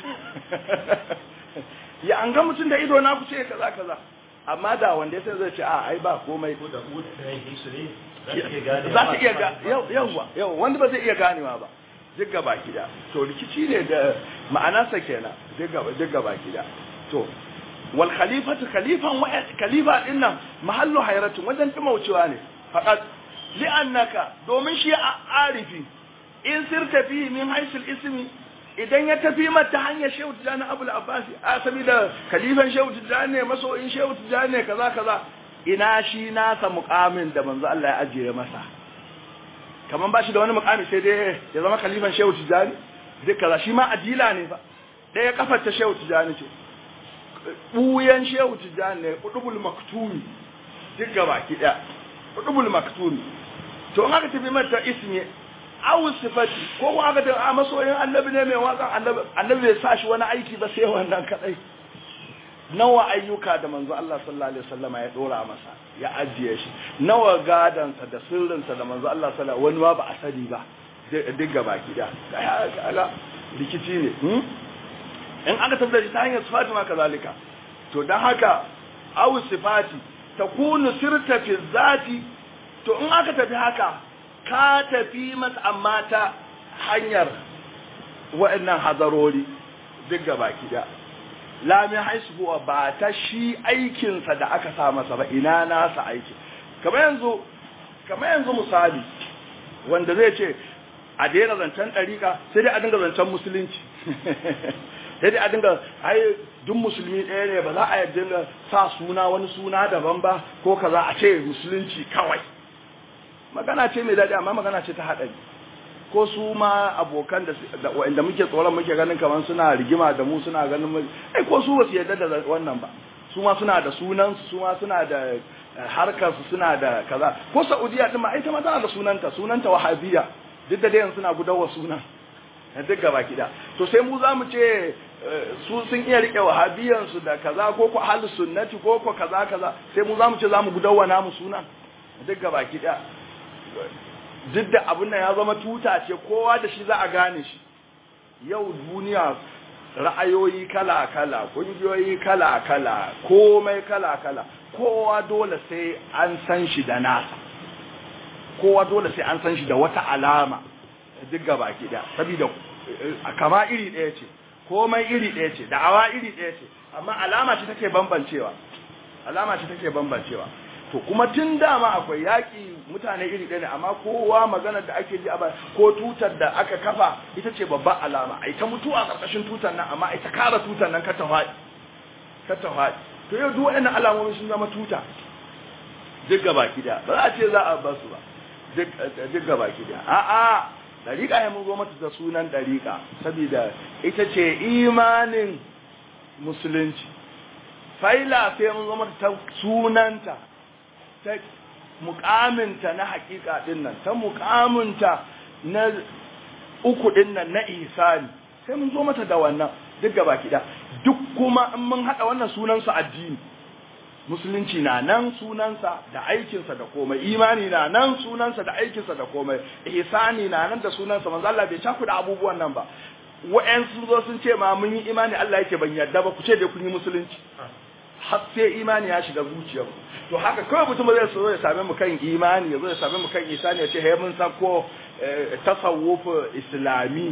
ya an ga mutum da ido na ku ce kaza kaza amma da wanda ya sai zai ce a ai ba komai ko da ku da yayin su ne za ta iya ga yawa yawa wanda ba zai iya ganewa ba duk gaba gida to rikici ne da ma'anarsa kenan duk gaba duk gaba gida to wal khalifatu khalifan wa khalifa dinnan mahallu hayratun wajen dumaucewa ne faqat li'annaka domin shi arifi in sirta fi min haisul ismi idan ya tafi mata hanyar shehu tijani abul abbasi a saboda khalifan shehu tijani ne masoyin shehu tijani ne kaza kaza ina shi nasa mukamin da manzo Allah ya ajiye masa kaman ba shi da wani mukami sai dai ya zama khalifan shehu tijani duk kaza shi ma adila ne fa ɗaya kafar ta shehu tijani ce buyan shehu tijani ne kudubul maktumi duk gaba ki ɗaya kudubul maktumi to in aka tafi mata ismi awu sifati ko ko aka a masoyin annabi ne mai waka annabi annabi bai sa shi wani aiki ba sai wannan kadai nawa ayyuka da manzo Allah sallallahu alaihi wasallam ya dora masa ya ajiye shi nawa gadansa da sirrinsa da manzo Allah sallallahu wani ma ba a sani ba duk gaba gida kaga rikici ne in aka tabbata shi ta hanyar sifati ma kazalika to dan haka aw sifati takunu sirta fi zati to in aka tafi haka ka tafi masa amma ta hanyar wa'annan hazarori duk gaba gida lami haisbuwa ba ta shi aikinsa da aka sa masa ba ina nasa aiki kamar yanzu kamar yanzu misali wanda zai ce a daina zancen ɗariƙa sai dai a dinga zancen musulunci sai dai a dinga ai duk musulmi ɗaya ne ba za a dinga sa suna wani suna daban ba ko kaza a ce musulunci kawai magana ce mai daɗi amma magana ce ta haɗari ko su ma abokan da wanda muke tsoron muke ganin kamar suna rigima da mu suna ganin mu ai ko su basu yarda da wannan ba su ma suna da sunan su ma suna da harkar su suna da kaza ko Saudiya din ma ai ta ma tana da sunanta sunanta Wahabiyya duk da dai suna gudawa sunan duk gaba kida to sai mu zamu ce su sun iya rike wahabiyan su da kaza ko ko ahlus sunnati ko ko kaza kaza sai mu zamu ce zamu gudawa namu sunan duk gaba kida duk da abin nan ya zama tuta ce kowa da shi za a gane shi yau duniya ra'ayoyi kala-kala kungiyoyi kala-kala komai kala-kala kowa dole sai an san shi da nasa kowa dole sai an san shi da wata alama duk gaba da saboda kama iri ɗaya ce komai iri ɗaya ce da'awa iri ɗaya ce amma alama ce take bambancewa alama ce take bambancewa to kuma tun dama akwai yaƙi mutane iri ɗaya ne amma kowa maganar da ake ji a ko tutar da aka kafa ita ce babban alama ai ta mutu a ƙarƙashin tutar nan amma ai ta kara tutar nan ka ta faɗi ka ta faɗi to yau duk waɗannan alamomi sun zama tuta duk gaba gida ba za a ce za a ba su ba duk gaba gida a'a dariƙa ya mun zo mata da sunan dariƙa saboda ita ce imanin musulunci faila sai mun zo mata ta sunanta ta mukaminta na hakika din nan ta mukaminta na uku din nan na ihsani sai mun zo mata da wannan duk gaba kida duk kuma in mun hada wannan sunan su addini musulunci na nan sunansa da aikinsa da komai imani na nan sunansa da aikinsa da komai ihsani na nan da sunansa manzo Allah bai cakuda abubuwan nan ba wa'en sun zo sun ce ma mun yi imani Allah yake ban yarda ba ku ce dai kun yi musulunci har sai imani ya shiga zuciyarku to haka kawai mutum zai so ya same mu kan imani ya zo ya same mu kan isani ya ce he mun san ko tasawuf islami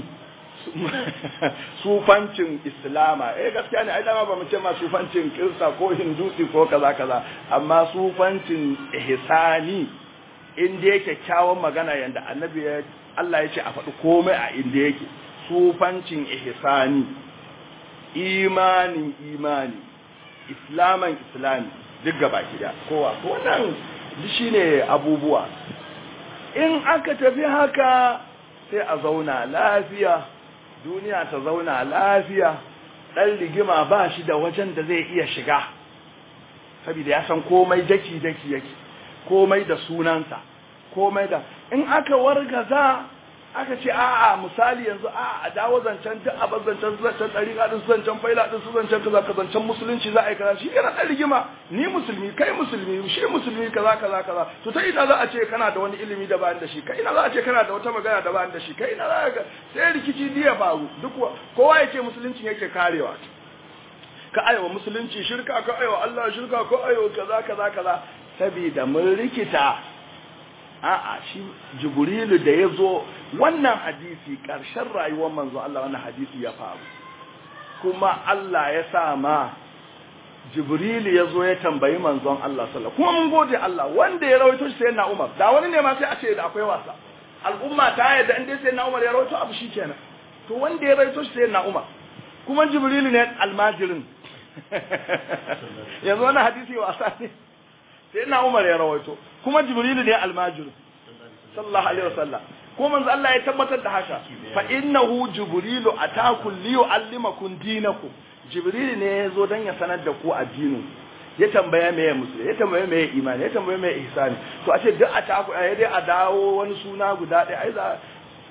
sufancin islama eh gaskiya ne ai dama ba mu ce ma sufancin kirsa ko hindusi ko kaza kaza amma sufancin ihsani inda yake kyawun magana yanda annabi ya Allah ya ce a faɗi komai a inda yake sufancin ihsani imanin imani islaman islami duk gaba gida kowa to wannan shine abubuwa in aka tafi haka sai a zauna lafiya duniya ta zauna lafiya dan rigima ba shi da wajen da zai iya shiga saboda ya san komai daki daki yake komai da sunansa komai da in aka wargaza aka ce a'a misali yanzu a'a a dawo zancen duk abin zancen zancen ɗariƙa ɗin su zancen faila ɗin su zancen kaza ka zancen musulunci za a yi kaza shi kana ɗan rigima ni musulmi kai musulmi shi musulmi kaza kaza kaza to ta ina za a ce kana da wani ilimi da bayan da shi kai ina za a ce kana da wata magana da bayan da shi kai ina za ka sai rikici diya faru duk kowa ya ce musulunci yake karewa ka aiwa musulunci shirka ka aiwa Allah shirka ko aiwa kaza kaza kaza saboda mun rikita a'a shi jibrilu da ya zo wannan hadisi ƙarshen rayuwar manzo Allah wannan hadisi ya faru kuma Allah ya sa ma jibrilu ya zo ya tambayi manzon Allah sallallahu kuma mun gode Allah wanda ya rawaito shi sai na Umar da wani ne ma sai a ce da akwai wasa al'umma ta yadda in dai sai na Umar ya rawaito abu shikenan to wanda ya rawaito shi sai na Umar kuma jibrilu ne almajirin yanzu wannan hadisi wasa ne sai na Umar ya rawaito kuma Jibrilu ne almajiru sallallahu alaihi wasallam ko manzo Allah ya tabbatar da haka fa innahu Jibrilu ataku li yuallimakum dinakum Jibrilu ne ya zo dan ya sanar da ku addinin ya tambaya meye musulmi ya tambaya meye imani ya tambaya meye ihsani to a ce duk a taku a dai a dawo wani suna guda ɗaya ai za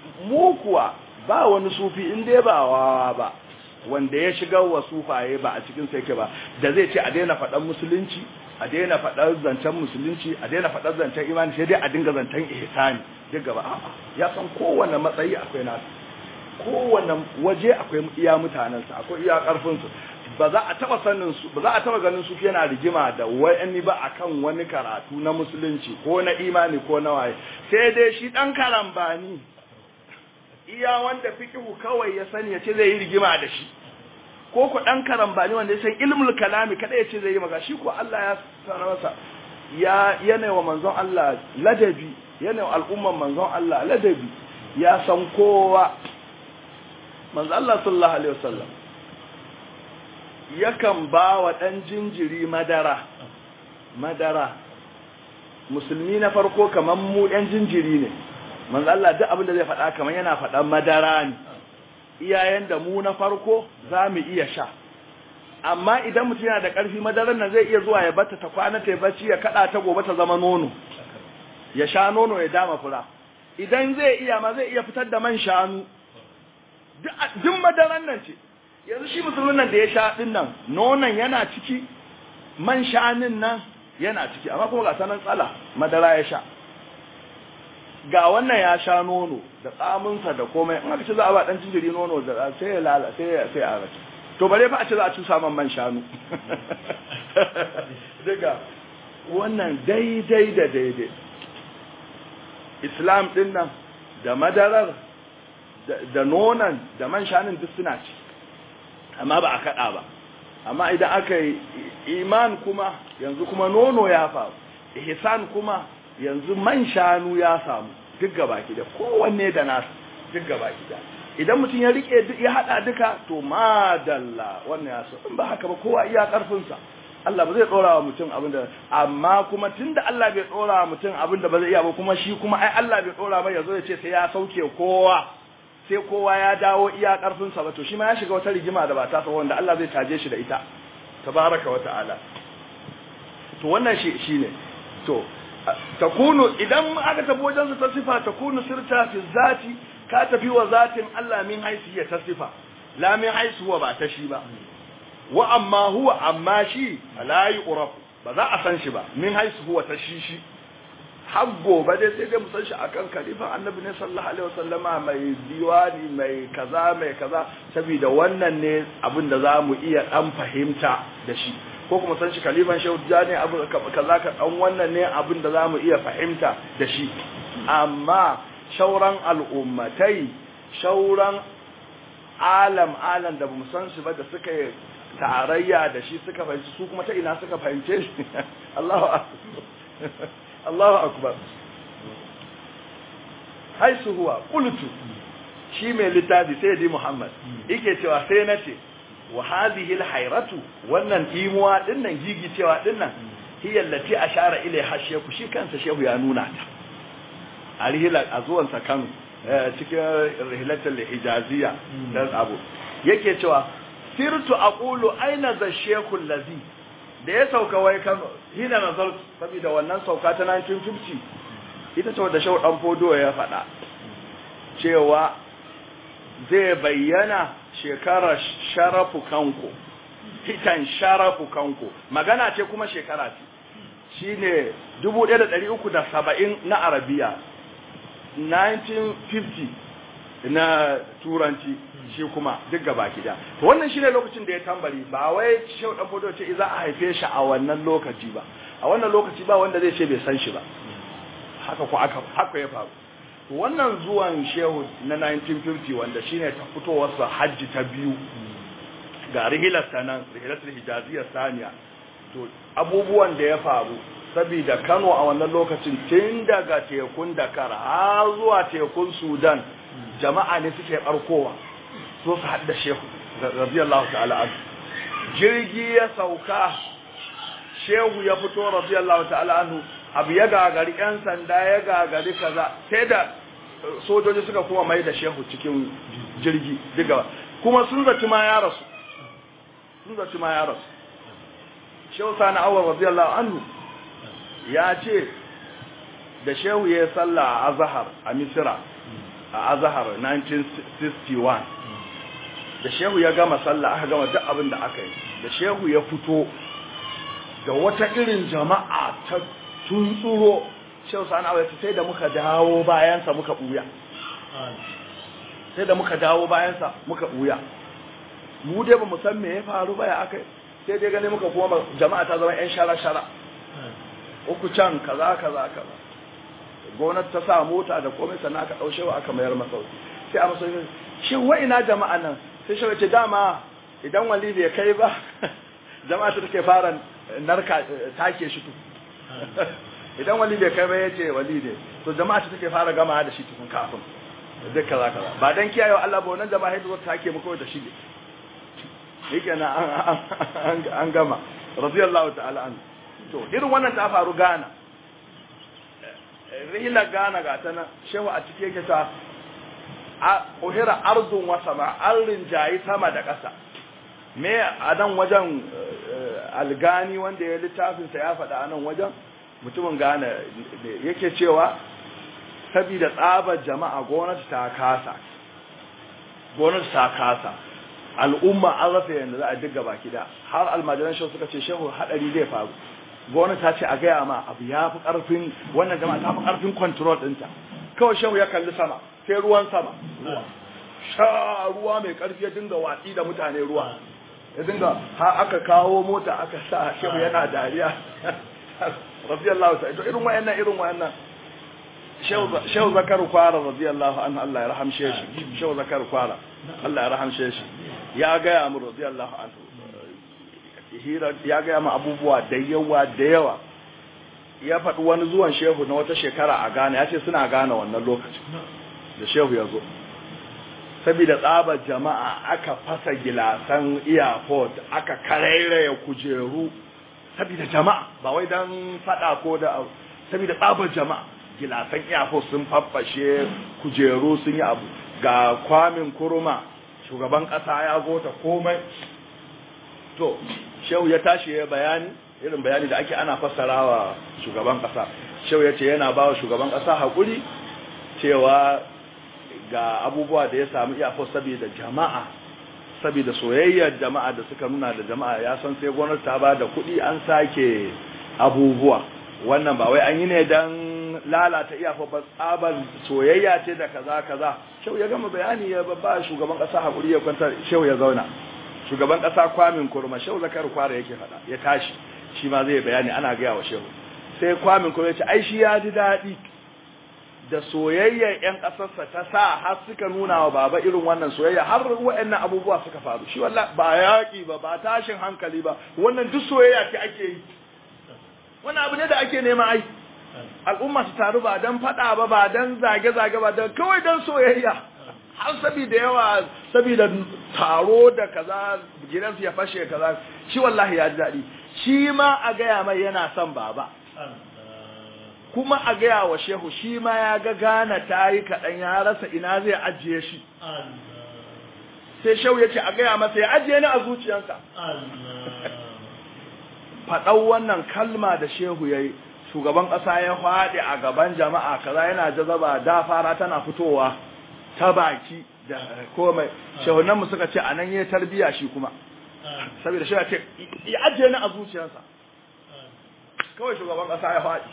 mu kuwa ba wani sufi in dai ba wawa ba wanda ya shiga wa sufaye ba a cikin sa yake ba da zai ce a daina faɗan musulunci a daina faɗar zancen musulunci a daina faɗar zancen imani sai dai a dinga zancen ihsani duk gaba a'a ya san kowanne matsayi akwai nasu kowanne waje akwai iya mutanensa akwai iya karfinsu ba za a taba sanin su ba za a taba ganin su yana rigima da wani ba akan wani karatu na musulunci ko na imani ko na waye sai dai shi dan karambani iya wanda fiqhu kawai ya sani ya ce zai yi rigima da shi ko ku dan karambani wanda ya san ilmul kalami kada ya ce zai yi maka shi ko Allah ya sanar masa ya yana wa manzon Allah ladabi yana wa al'umman manzon Allah ladabi ya san kowa manzon Allah sallallahu alaihi wasallam yakan ba wa ɗan jinjiri madara madara musulmi na farko kamar mu ɗan jinjiri ne manzo Allah duk abin da zai faɗa kamar yana faɗan madara ne iyayen da mu na farko za mu iya sha amma idan mutum yana da ƙarfi madarar nan zai iya zuwa ya bata ta kwana ta bacci ya kaɗa ta gobe ta zama nono ya sha nono ya dama fura idan zai iya ma zai iya fitar da man shanu duk madaran nan ce yanzu shi musulmin nan da ya sha din nan nonon yana ciki man shanin nan yana ciki amma kuma ga sanan tsala madara ya sha ga wannan ya sha nono da tsaminsa da komai in aka ce za a ba dan jinjiri nono da sai ya lala sai ya sai a rake to bare fa a ce za a cusa man man shanu daga wannan daidai da daidai islam din nan da madarar da nonon da man shanun duk suna ci amma ba a kaɗa ba amma idan aka yi iman kuma yanzu kuma nono ya faru ihsan kuma yanzu man shanu ya samu duk gaba da kowanne da nasu duk gaba da idan mutum ya rike ya hada duka to madalla wannan ya so in ba haka ba kowa iya karfinsa Allah ba zai dora wa mutum abin da amma kuma tunda Allah bai dora wa mutum abin da ba zai iya ba kuma shi kuma ai Allah bai dora ba yazo ya ce sai ya sauke kowa sai kowa ya dawo iya karfinsa ba to shi ma ya shiga wata rigima da ba ta sa wanda Allah zai taje shi da ita tabaraka wa ta'ala to wannan shi shine to takunu idan aka tafi wajen su ta sifa takunu sirta fi zati ka tafi wa zatin Allah min haisu ya ta sifa la min haisu wa ba ta shi ba wa amma huwa amma shi la yu'raf ba za a san shi ba min haisu huwa ta shi shi har gobe dai sai dai mu san shi akan kalifan annabi ne sallallahu alaihi wasallama mai diwani mai kaza mai kaza saboda wannan ne abin da zamu iya dan fahimta da shi ko kuma san shi kalifan shehu jani abu kaza ka dan wannan ne abin da zamu iya fahimta da shi amma shauran al'ummatai shauran alam alam da bamu san shi ba da suka yi tarayya da shi suka fahimci su kuma ta ina suka fahimce shi Allahu akbar Allahu akbar haisu huwa qultu shi mai littafi sai di Muhammad yake cewa sai nace wa hadhihi alhayratu wannan imuwa dinnan gigi cewa dinnan hiya allati ashara ilaiha shehu shi kansa shehu ya nuna ta a rihila a zuwan sa Kano cikin rihilatul hijaziyya dan abu yake cewa sirtu aqulu aina za shehu allazi da ya sauka wai Kano hina nazar saboda wannan sauka ta 1950 ita ce wadda shehu dan fodo ya faɗa cewa zai bayyana shekarar sharafu kanku fitan sharafu kanku magana ce kuma shekara ce shine 1370 na arabiya 1950 na turanci shi kuma duk gaba gida to wannan shine lokacin da ya tambari ba wai shehu dan fodo ce za a haife shi a wannan lokaci ba a wannan lokaci ba wanda zai ce bai san shi ba haka ko aka haka ya faru wannan zuwan shehu na 1950 wanda shine ta fitowar sa hajji ta biyu ga rihilar sanan rihilatul hijaziyya saniya to abubuwan da ya faru saboda Kano a wannan lokacin tun daga tekun Dakar har zuwa tekun Sudan jama'a ne suke barkowa so su hadda shehu radiyallahu ta'ala anhu jirgi ya sauka shehu ya fito radiyallahu ta'ala anhu abu ya gagari yan sanda ya gagari kaza sai da sojoji suka kuma mai da shehu cikin jirgi diga kuma sun zaci ma ya rasu sun zaci ma ya rasu shehu sani awar radiyallahu anhu ya ce da shehu ya salla a azhar a misira a azahar 1961 da shehu ya gama sallah aka gama duk abin da aka yi da shehu ya fito da wata irin jama'a ta tuntsuro shehu sani abu sai da muka dawo bayansa muka buya sai da muka dawo bayansa muka buya mu dai ba mu san me ya faru ba ya aka sai dai gane muka kuma jama'a ta zama yan shara-shara uku can kaza kaza kaza gonar ta sa mota da komai sannan aka ɗau shewa aka mayar masauki sai a masauki shi wa ina jama'a nan sai shewa ce dama idan wali bai kai ba jama'a ta take fara narka take shi tu idan wali bai kai ba ya ce wali ne to jama'a ta take fara gama da shi tukun kafin duk kaza kaza ba dan kiyaye Allah ba wannan jama'a ta zo take mu kawai da shi yake na an gama radiyallahu ta'ala an to irin wannan ta faru Ghana rihila Ghana ga ta nan shehu a cikin yake ta a uhira ardun wa sama an rinjayi sama da ƙasa me a nan wajen algani wanda ya littafin sa ya faɗa a nan wajen mutumin Ghana yake cewa saboda tsabar jama'a gwamnati ta kasa gwamnati ta kasa al'umma an rasa yadda za a diga baki da har almajiran shehu suka ce shehu hadari zai faru gwamnati ta ce a gaya ma abu ya fi karfin wannan jama'a ta fi karfin control ɗinta kawai shehu ya kalli sama sai ruwan sama ruwa sha ruwa mai karfi ya dinga watsi da mutane ruwa ya dinga ha aka kawo mota aka sa shehu yana dariya radiyallahu ta'ala irin wayannan irin wayannan shehu zakar kwara radiyallahu anhu Allah ya rahamshe shi shehu zakar kwara Allah ya rahamshe shi ya gaya mu radiyallahu anhu hira ya gaya mu abubuwa da yawa da yawa ya faɗi wani zuwan shehu na wata shekara a Ghana ya ce suna Ghana wannan lokacin da shehu ya zo saboda tsabar jama'a aka fasa gilasan airport aka karairaya kujeru saboda jama'a ba wai dan faɗa ko da saboda tsabar jama'a gilasan airport sun faffashe kujeru sun yi abu ga kwamin kuruma shugaban ƙasa ya gota komai to shehu ya tashi ya bayani irin bayani da ake ana fassarawa shugaban ƙasa shehu ya ce yana ba wa shugaban ƙasa haƙuri cewa ga abubuwa da ya samu iyafo saboda jama'a saboda soyayyar jama'a da suka nuna da jama'a ya san sai gwamnati ta ba da kuɗi an sake abubuwa wannan ba wai an yi ne don lalata iyafo ba tsabar soyayya ce da kaza kaza shehu ya gama bayani ya ba shugaban ƙasa haƙuri ya kwantar shehu ya zauna shugaban ƙasa kwamin kurma shehu zakar kwara yake faɗa ya tashi shi ma zai bayani ana gaya wa shehu sai kwamin kurma ya ce ai shi ya ji daɗi da soyayyar ƴan ƙasarsa ta sa har suka nuna wa baba irin wannan soyayya har waɗannan abubuwa suka faru shi wallahi ba yaƙi ba ba tashin hankali ba wannan duk soyayya ce ake yi wannan abu ne da ake nema ai al'umma su taru ba dan faɗa ba ba dan zage-zage ba dan kawai dan soyayya har saboda yawa saboda taro da kaza gidansu ya fashe kaza shi wallahi ya ji daɗi shi ma a gaya mai yana son baba kuma a gaya wa shehu shi ma ya ga gana ta yi kaɗan ya rasa ina zai ajiye shi sai shehu ya ce a gaya masa ya ajiye ni a zuciyarsa faɗau wannan kalma da shehu ya yi shugaban ƙasa ya faɗi a gaban jama'a kaza yana jazaba da fara tana fitowa ta baki da komai shehunan mu suka ce a nan ya tarbiya shi kuma saboda shi ya ce ya ajiye ni a zuciyarsa kawai shugaban ƙasa ya faɗi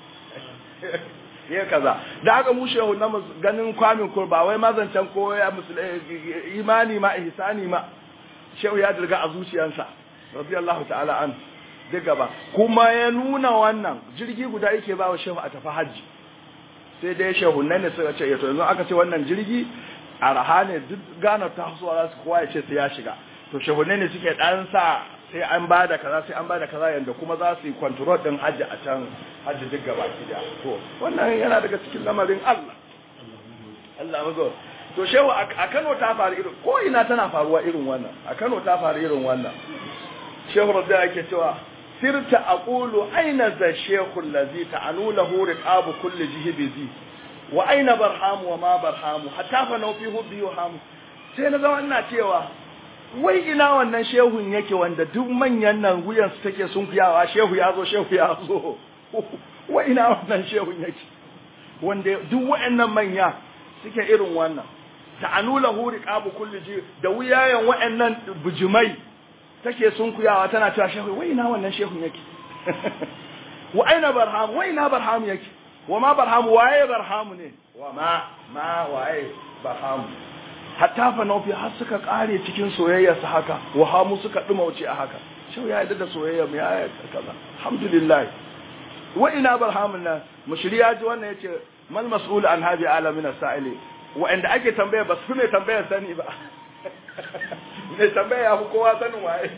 ya kaza da haka mu shehu na ganin kwamin kur ba wai mazancan ko ya imani ma ihsani ma shehu ya dirga a zuciyarsa radiyallahu ta'ala an duk gaba kuma ya nuna wannan jirgi guda yake ba wa shehu a tafi hajji sai dai shehu nan ne suka ce to yanzu aka ce wannan jirgi a raha ne duk gana ta hasuwa za su kowa ya ce sai ya shiga to shehu ne suke dan sa sai an ba da kaza sai an ba da kaza yanda kuma za su yi control din hajji a can hajji duk gaba ki da to wannan yana daga cikin lamarin Allah Allah mago to shehu a Kano ta faru irin ko ina tana faruwa irin wannan a Kano ta faru irin wannan shehu rabbi yake cewa sirta aqulu aina za shehu allazi ta'anu lahu riqabu kulli jihbizi wa aina barhamu wa ma barhamu hatta fa nau fi hubbi wa hamu sai na zama ina cewa wai ina wannan shehun yake wanda duk manyan nan wuyan su take sun kuyawa shehu ya zo shehu ya zo wai ina wannan shehun yake wanda duk wayannan manya suke irin wannan ta'anula hu riqabu kulli ji da wuyayen wa'annan bujumai take sunkuyawa tana cewa shehu wai ina wannan shehun yake wa aina barham wai ina barham yake wa ma barham waye barham ne wa ma ma waye barham hatta fa naufi har suka kare cikin soyayya su haka wa hamu suka dumauce a haka shehu ya yarda da soyayya mu ya kaza alhamdulillah wa ina barhamun nan mushriya ji wannan yace mal mas'ul an hadi alamin as-sa'ili wa'anda ake tambaya ba su ne tambayar sani ba ne tambaya ya fi kowa sanin waye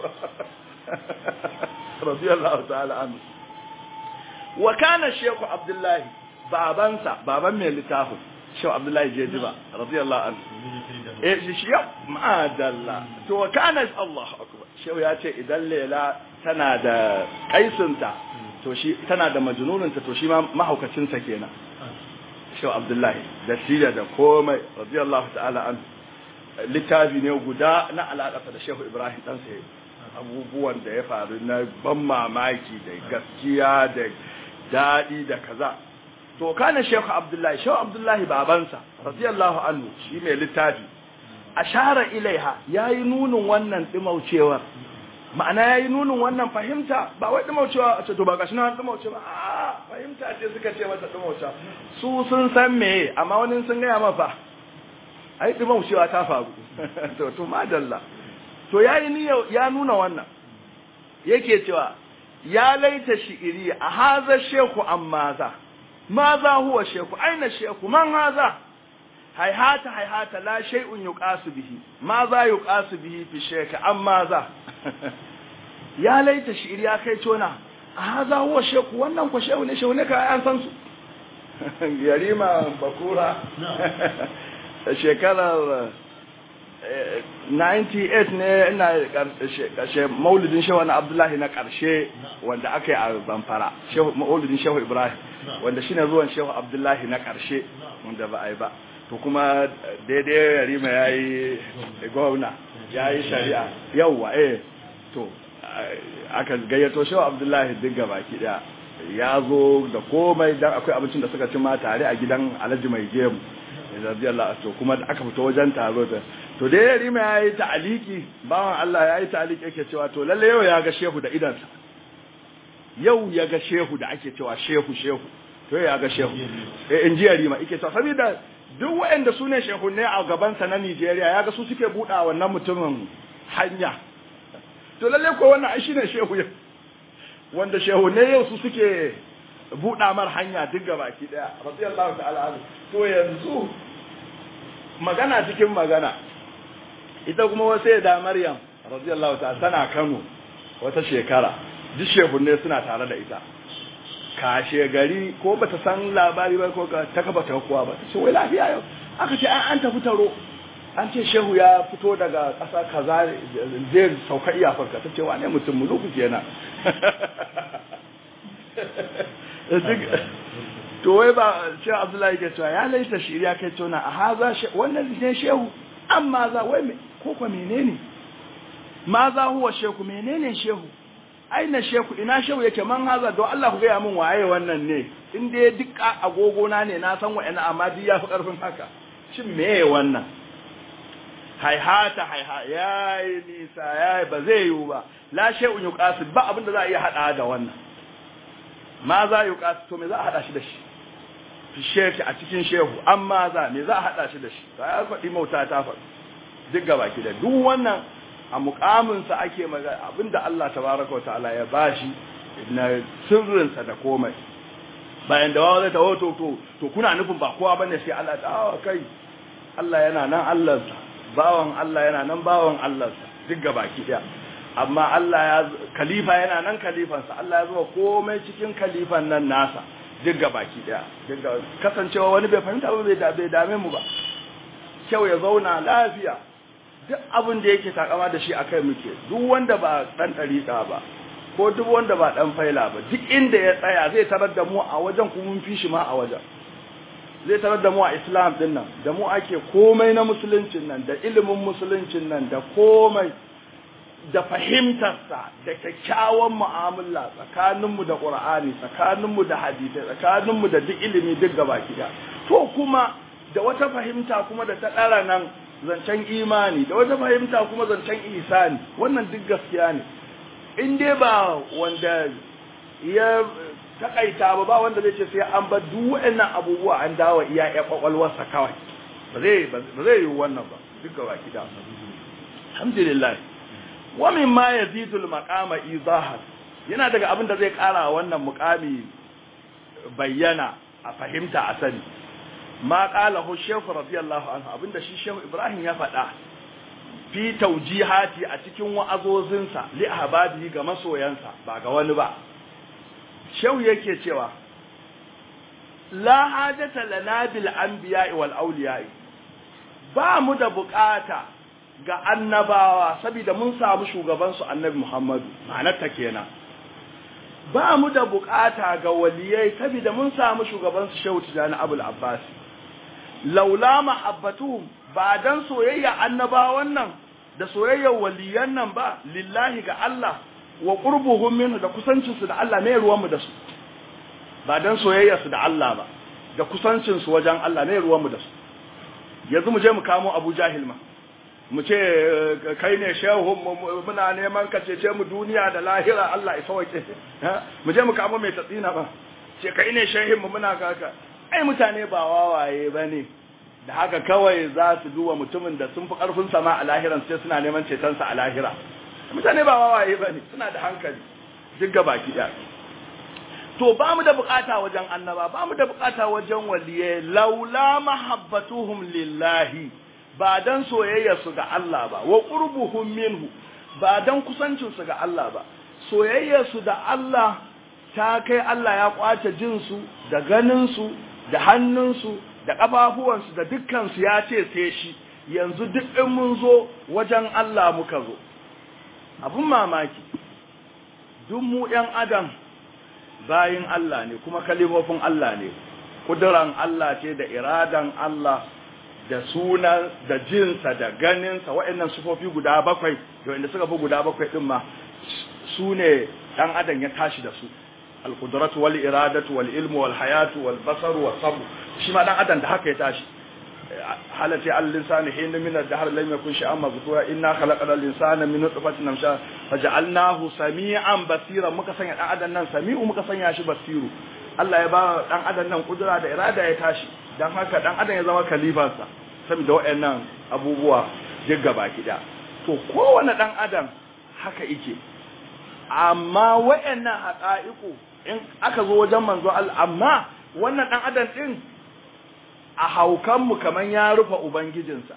radiyallahu ta'ala anhu wa kana shaykh abdullahi babansa baban mai littafin shaykh abdullahi jejiba radiyallahu anhu eh shi ya ma'adalla to wa kana Allahu akbar shaykh ya ce idan lela tana da kaisinta to shi tana da majnuninta to shi ma mahaukacinsa kenan shaykh abdullahi da sida da komai radiyallahu ta'ala anhu littafi ne guda na alaƙasa da shehu ibrahim ɗansa abubuwan da ya faru na ban mamaki da gaskiya da daɗi da kaza to kana shehu abdullahi shehu abdullahi babansa radiyallahu anhu shi mai littafi ashara ilaiha yayi nunin wannan dimaucewar ma'ana yayi nunin wannan fahimta ba wai dimaucewa a ce to ba gashi na dimauce ba a fahimta ce suka ce mata dimaucewa su sun san meye amma wani sun gaya mafa ai dimaucewa ta faru to to madalla to yayi niyya ya nuna wannan yake cewa ya laita shi'iri a haza sheku amma za ma za huwa sheku aina sheku man haza haihata haihata la shay'un yuqasu bihi ma za yuqasu bihi fi sheka amma za ya laita shi'iri ya kai tona a haza huwa sheku wannan ko shehu ne shehu ne ka an san su yarima bakura shekarar 98 ne ina karshe maulidin shehu na abdullahi na karshe wanda aka yi a zamfara maulidin shehu ibrahim wanda shine zuwan shehu abdullahi na karshe wanda ba a yi ba to kuma daidai yarima ya yi gwamna ya yi shari'a yauwa eh to aka gayyato shehu abdullahi duk gabaki daya ya zo da komai dan akwai abincin da suka ci ma tare a gidan alhaji mai gemu radiyallahu to kuma aka fito wajen taro da to dai yarima ya yi ta'aliki bawan Allah ya yi ta'aliki yake cewa to lalle yau ya ga shehu da idansa yau ya ga shehu da ake cewa shehu shehu to ya ga shehu eh in ji yarima yake cewa saboda duk waɗanda su ne shehu ne a gabansa na Nigeria ya ga su suke buɗa wannan mutumin hanya to lalle ko wannan ai shine shehu wanda shehu ne yau su suke buɗa mar hanya duk gabaki daya radiyallahu ta'ala anhu to yanzu magana cikin magana ita kuma wasu da Maryam radiyallahu ta'ala tana Kano wata shekara duk shehunne suna tare da ita kashe gari ko bata san labari ba ko ta kafa ta kuwa ba ta ce wai lafiya yau aka ce an tafi taro an ce shehu ya fito daga ƙasa kaza zai sauka iyafarka ta ce wane mutum muluku kenan to wai ba ce abdullahi ke cewa ya laita shi ya kai tona a haza wannan ne shehu amma za wai ko kwa menene ma za huwa shehu menene shehu aina shehu ina shehu yake man haza don Allah ku gaya min waye wannan ne in dai duk agogo na ne na san wa'ina amma duk ya fi karfin haka shin meye wannan haihata haiha yayi nisa yayi ba zai yiwu ba la shay'un yuqasid ba abinda za a iya hada da wannan ma za yuqasid to me za a hada shi da shi fi sheki a cikin shehu amma za me za a hada shi da shi ba ya faɗi mauta ta faɗi duk gabaki da duk wannan a mukaminsa ake magana abinda Allah tabaraka wa ta'ala ya bashi na sirrinsa da komai bayan da wawa zai ta to to to kuna nufin ba kowa bane sai Allah ta kai Allah yana nan Allahnsa bawan Allah yana nan bawan Allahnsa duk gabaki daya amma Allah ya khalifa yana nan khalifansa Allah ya zuba komai cikin khalifan nan nasa duk gabaki daya duk kasancewa wani bai fahimta ba bai dame mu ba kyau ya zauna lafiya duk abin da yake takama da shi akai muke duk wanda ba dan dariƙa ba ko duk wanda ba dan faila ba duk inda ya tsaya zai tarar da mu a wajen kuma mun fi shi ma a wajen zai tarar da mu a islam din nan da mu ake komai na musuluncin nan da ilimin musuluncin nan da komai da fahimtarsa da kyakkyawan mu'amala tsakaninmu da qur'ani tsakaninmu da hadisi tsakaninmu da duk ilimi duk gaba kiya to kuma da wata fahimta kuma da ta ɗara nan zancen imani da wata fahimta kuma zancen ihsani wannan duk gaskiya ne in dai ba wanda ya takaita ba ba wanda zai ce sai an bar duk waɗannan abubuwa an dawo iya ya kwakwalwarsa kawai ba zai ba zai yi wannan ba duk gaba kida alhamdulillah wa mimma yazidul maqama izahan yana daga abin da zai kara wannan muqami bayyana a fahimta a sani ma qala hu shaykh radiyallahu anhu abinda shi shaykh ibrahim ya faɗa fi taujihati a cikin wa'azozinsa li ahbabihi ga masoyansa ba ga wani ba shehu yake cewa la hajata lana bil anbiya'i wal awliya'i ba mu da bukata ga annabawa saboda mun samu shugaban su annabi Muhammadu ma'anar ta kenan ba mu da bukata ga waliyai saboda mun samu shugaban su Shehu Tijani Abul Abbas laula mahabbatuhum ba dan soyayya annabawan nan da soyayyar waliyan nan ba lillahi ga Allah wa qurbuhum minhu da kusancin su da Allah ne ruwan mu da su ba dan soyayyar su da Allah ba da kusancin su wajen Allah ne ruwan mu da su yanzu mu je mu kamo Abu Jahil ma mu ce kai ne shehu muna neman ka cece mu duniya da lahira Allah ya sauke mu je mu kamo mai tatsina ba ce kai ne shehin mu muna kaka ai mutane ba wawaye bane da haka kawai za su duba mutumin da sun fi karfin sama a lahiran sai suna neman cetonsa a lahira mutane ba wawaye bane suna da hankali duk gaba ki to ba mu da bukata wajen annaba ba mu da bukata wajen waliye laula mahabbatuhum lillahi ba dan soyayya su ga Allah ba wa qurbuhum minhu ba dan kusancin su ga Allah ba soyayya su da Allah ta kai Allah ya kwace jin su da ganin su da hannun su da kafafuwan su da dukkan su ya ce sai shi yanzu duk in mun zo wajen Allah muka zo abun mamaki duk mu ɗan adam bayin Allah ne kuma kalimofin Allah ne kuduran Allah ce da iradan Allah da sunan da jinsa da ganinsa waɗannan sufofi guda bakwai da wanda suka fi guda bakwai ɗin ma su ne ɗan adam ya tashi da su alƙudratu wal iradatu wal ilmu wal hayatu wal basaru wal sabu shi ma ɗan adam da haka ya tashi halatti al-insani hina min ad-dahr lam yakun shay'an mazkura inna khalaqna al-insana min nutfatin amsha faj'alnahu sami'an basira muka sanya dan adam nan sami'u muka sanya shi basiru Allah ya ba dan adam nan kudura da irada ya tashi dan haka dan adam ya zama kalifansa saboda wayannan abubuwa duk gaba kida to kowane dan adam haka yake amma wayannan haqa'iqu in aka zo wajen manzo Allah amma wannan dan adam din a haukanmu kaman ya rufe Ubangijinsa,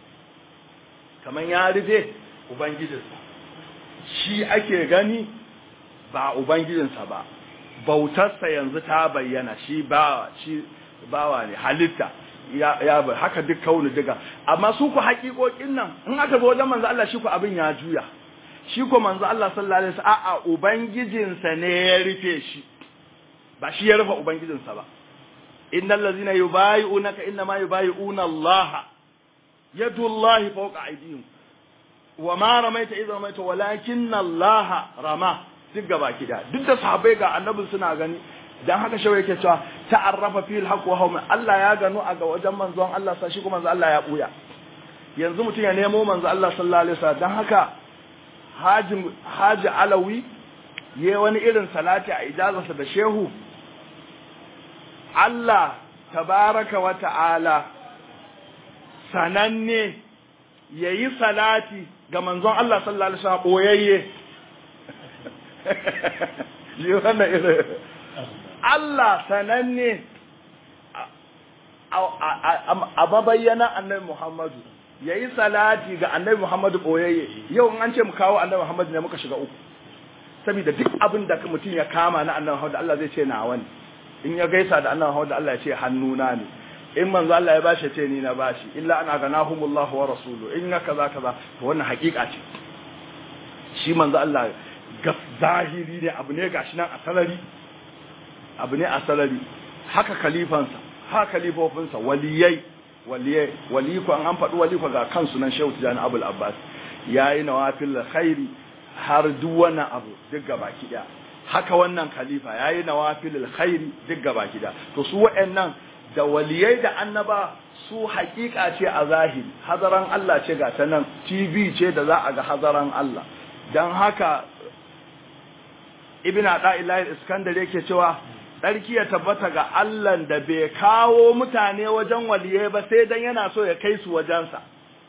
kaman ya rufe Ubangijinsa, shi ake gani ba Ubangijinsa ba, bautarsa yanzu ta bayyana shi bawa, shi bawa ne, halitta, ya, ya bai haka duk kauni diga, amma su ku haƙiƙoƙin nan, in aka zo wajen manzo Allah shi ku abin ya juya, shi ku manzo Allah sallallahu Alaihi wasallam a'a Ubangijinsa ne ya rufe shi, ba shi ya rufe Ubangijinsa ba. إن الذين يبايعونك إنما يبايعون الله يد الله فوق أيديهم وما رميت إذا رميت ولكن الله رمى duk gaba kida duk da sahabbai ga annabin suna gani dan haka shawai yake cewa ta'arrafa fil haqq wa hum Allah ya gano a ga wajen manzon Allah sa shi kuma manzon Allah ya buya yanzu mutum ya nemo manzon Allah sallallahu alaihi wasallam dan haka haji haji alawi yayi wani irin salati a ijazarsa da shehu Allah tabaraka wa ta'ala sananne ya yi salati ga manzon Allah sallallahu Alaihi wasallam ɓoyayye. Yi wannan irin. Allah sananne a babayyana annabi Muhammadu ya yi salati ga annabi Muhammadu ɓoyayye. Yau an ce mu kawo annabi Muhammadu ne muka shiga uku. Saboda duk abin da mutum ya kama na annabi Muhammadu Allah zai ce na wani. in ya gaisa da annabi Muhammad Allah ya ce hannuna ne in manzo Allah ya bashi ce ni na bashi illa ana ganahumullahu wa rasulu in ya kaza kaza to wannan hakika ce shi manzo Allah ga zahiri ne abu ne gashi nan a salari abu ne a salari haka khalifansa haka khalifofinsa waliyai waliyai wali ko an faɗi wali ko ga kansu nan Shehu Tijani Abul Abbas yayi nawafil khairi har duk wani abu duk gabaki daya haka wannan khalifa yayi nawafilul khairi duk gaba gida to su waɗannan da waliyai da annaba su hakika ce a zahiri hazaran Allah ce ga ta nan TV ce da za a ga hazaran Allah don haka ibn Ada'ilahi Iskandar yake cewa tsarki ya tabbata ga Allah da bai kawo mutane wajen waliyai ba sai dan yana so ya kai su wajensa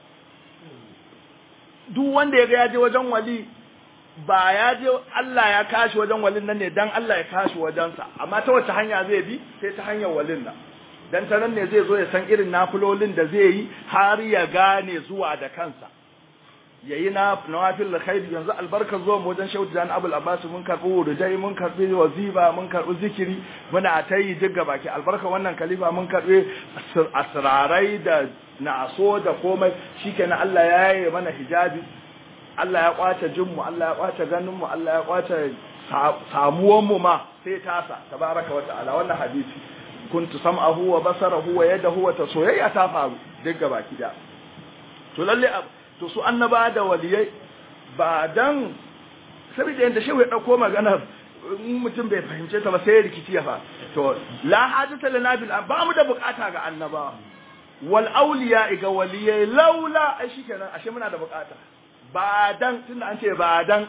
duk wanda ya ga ya je wajen wali ba ya je Allah ya kashi wajen walin nan ne dan Allah ya kashi wajensa amma ta wace hanya zai bi sai ta hanyar walin nan dan ta nan ne zai zo ya san irin nafilolin da zai yi har ya gane zuwa da kansa yayi na nawafil khair yanzu albarka zuwa mu wajen Shehu Jan Abul Abbas mun karbi wurudai mun karbi waziba mun karbi zikiri muna ta yi duk baki albarka wannan khalifa mun karbi asrarai da naso da komai shikenan Allah ya yi mana hijabi Allah ya kwace jinmu Allah ya kwace ganinmu Allah ya kwace samuwanmu ma sai tasa tabaraka wa ta'ala wannan hadisi kuntu sam'ahu wa basarahu wa yadahu wa soyayya ta faru duk gaba kida to lalle to su annaba da waliyai ba dan saboda yanda shehu ya dauko maganar mutum bai fahimce ta ba sai rikici ya fa to la hajata lana bil ba mu da bukata ga annaba wal awliya ga waliyai laula ai shikenan ashe muna da bukata ba dan tunda an ce ba dan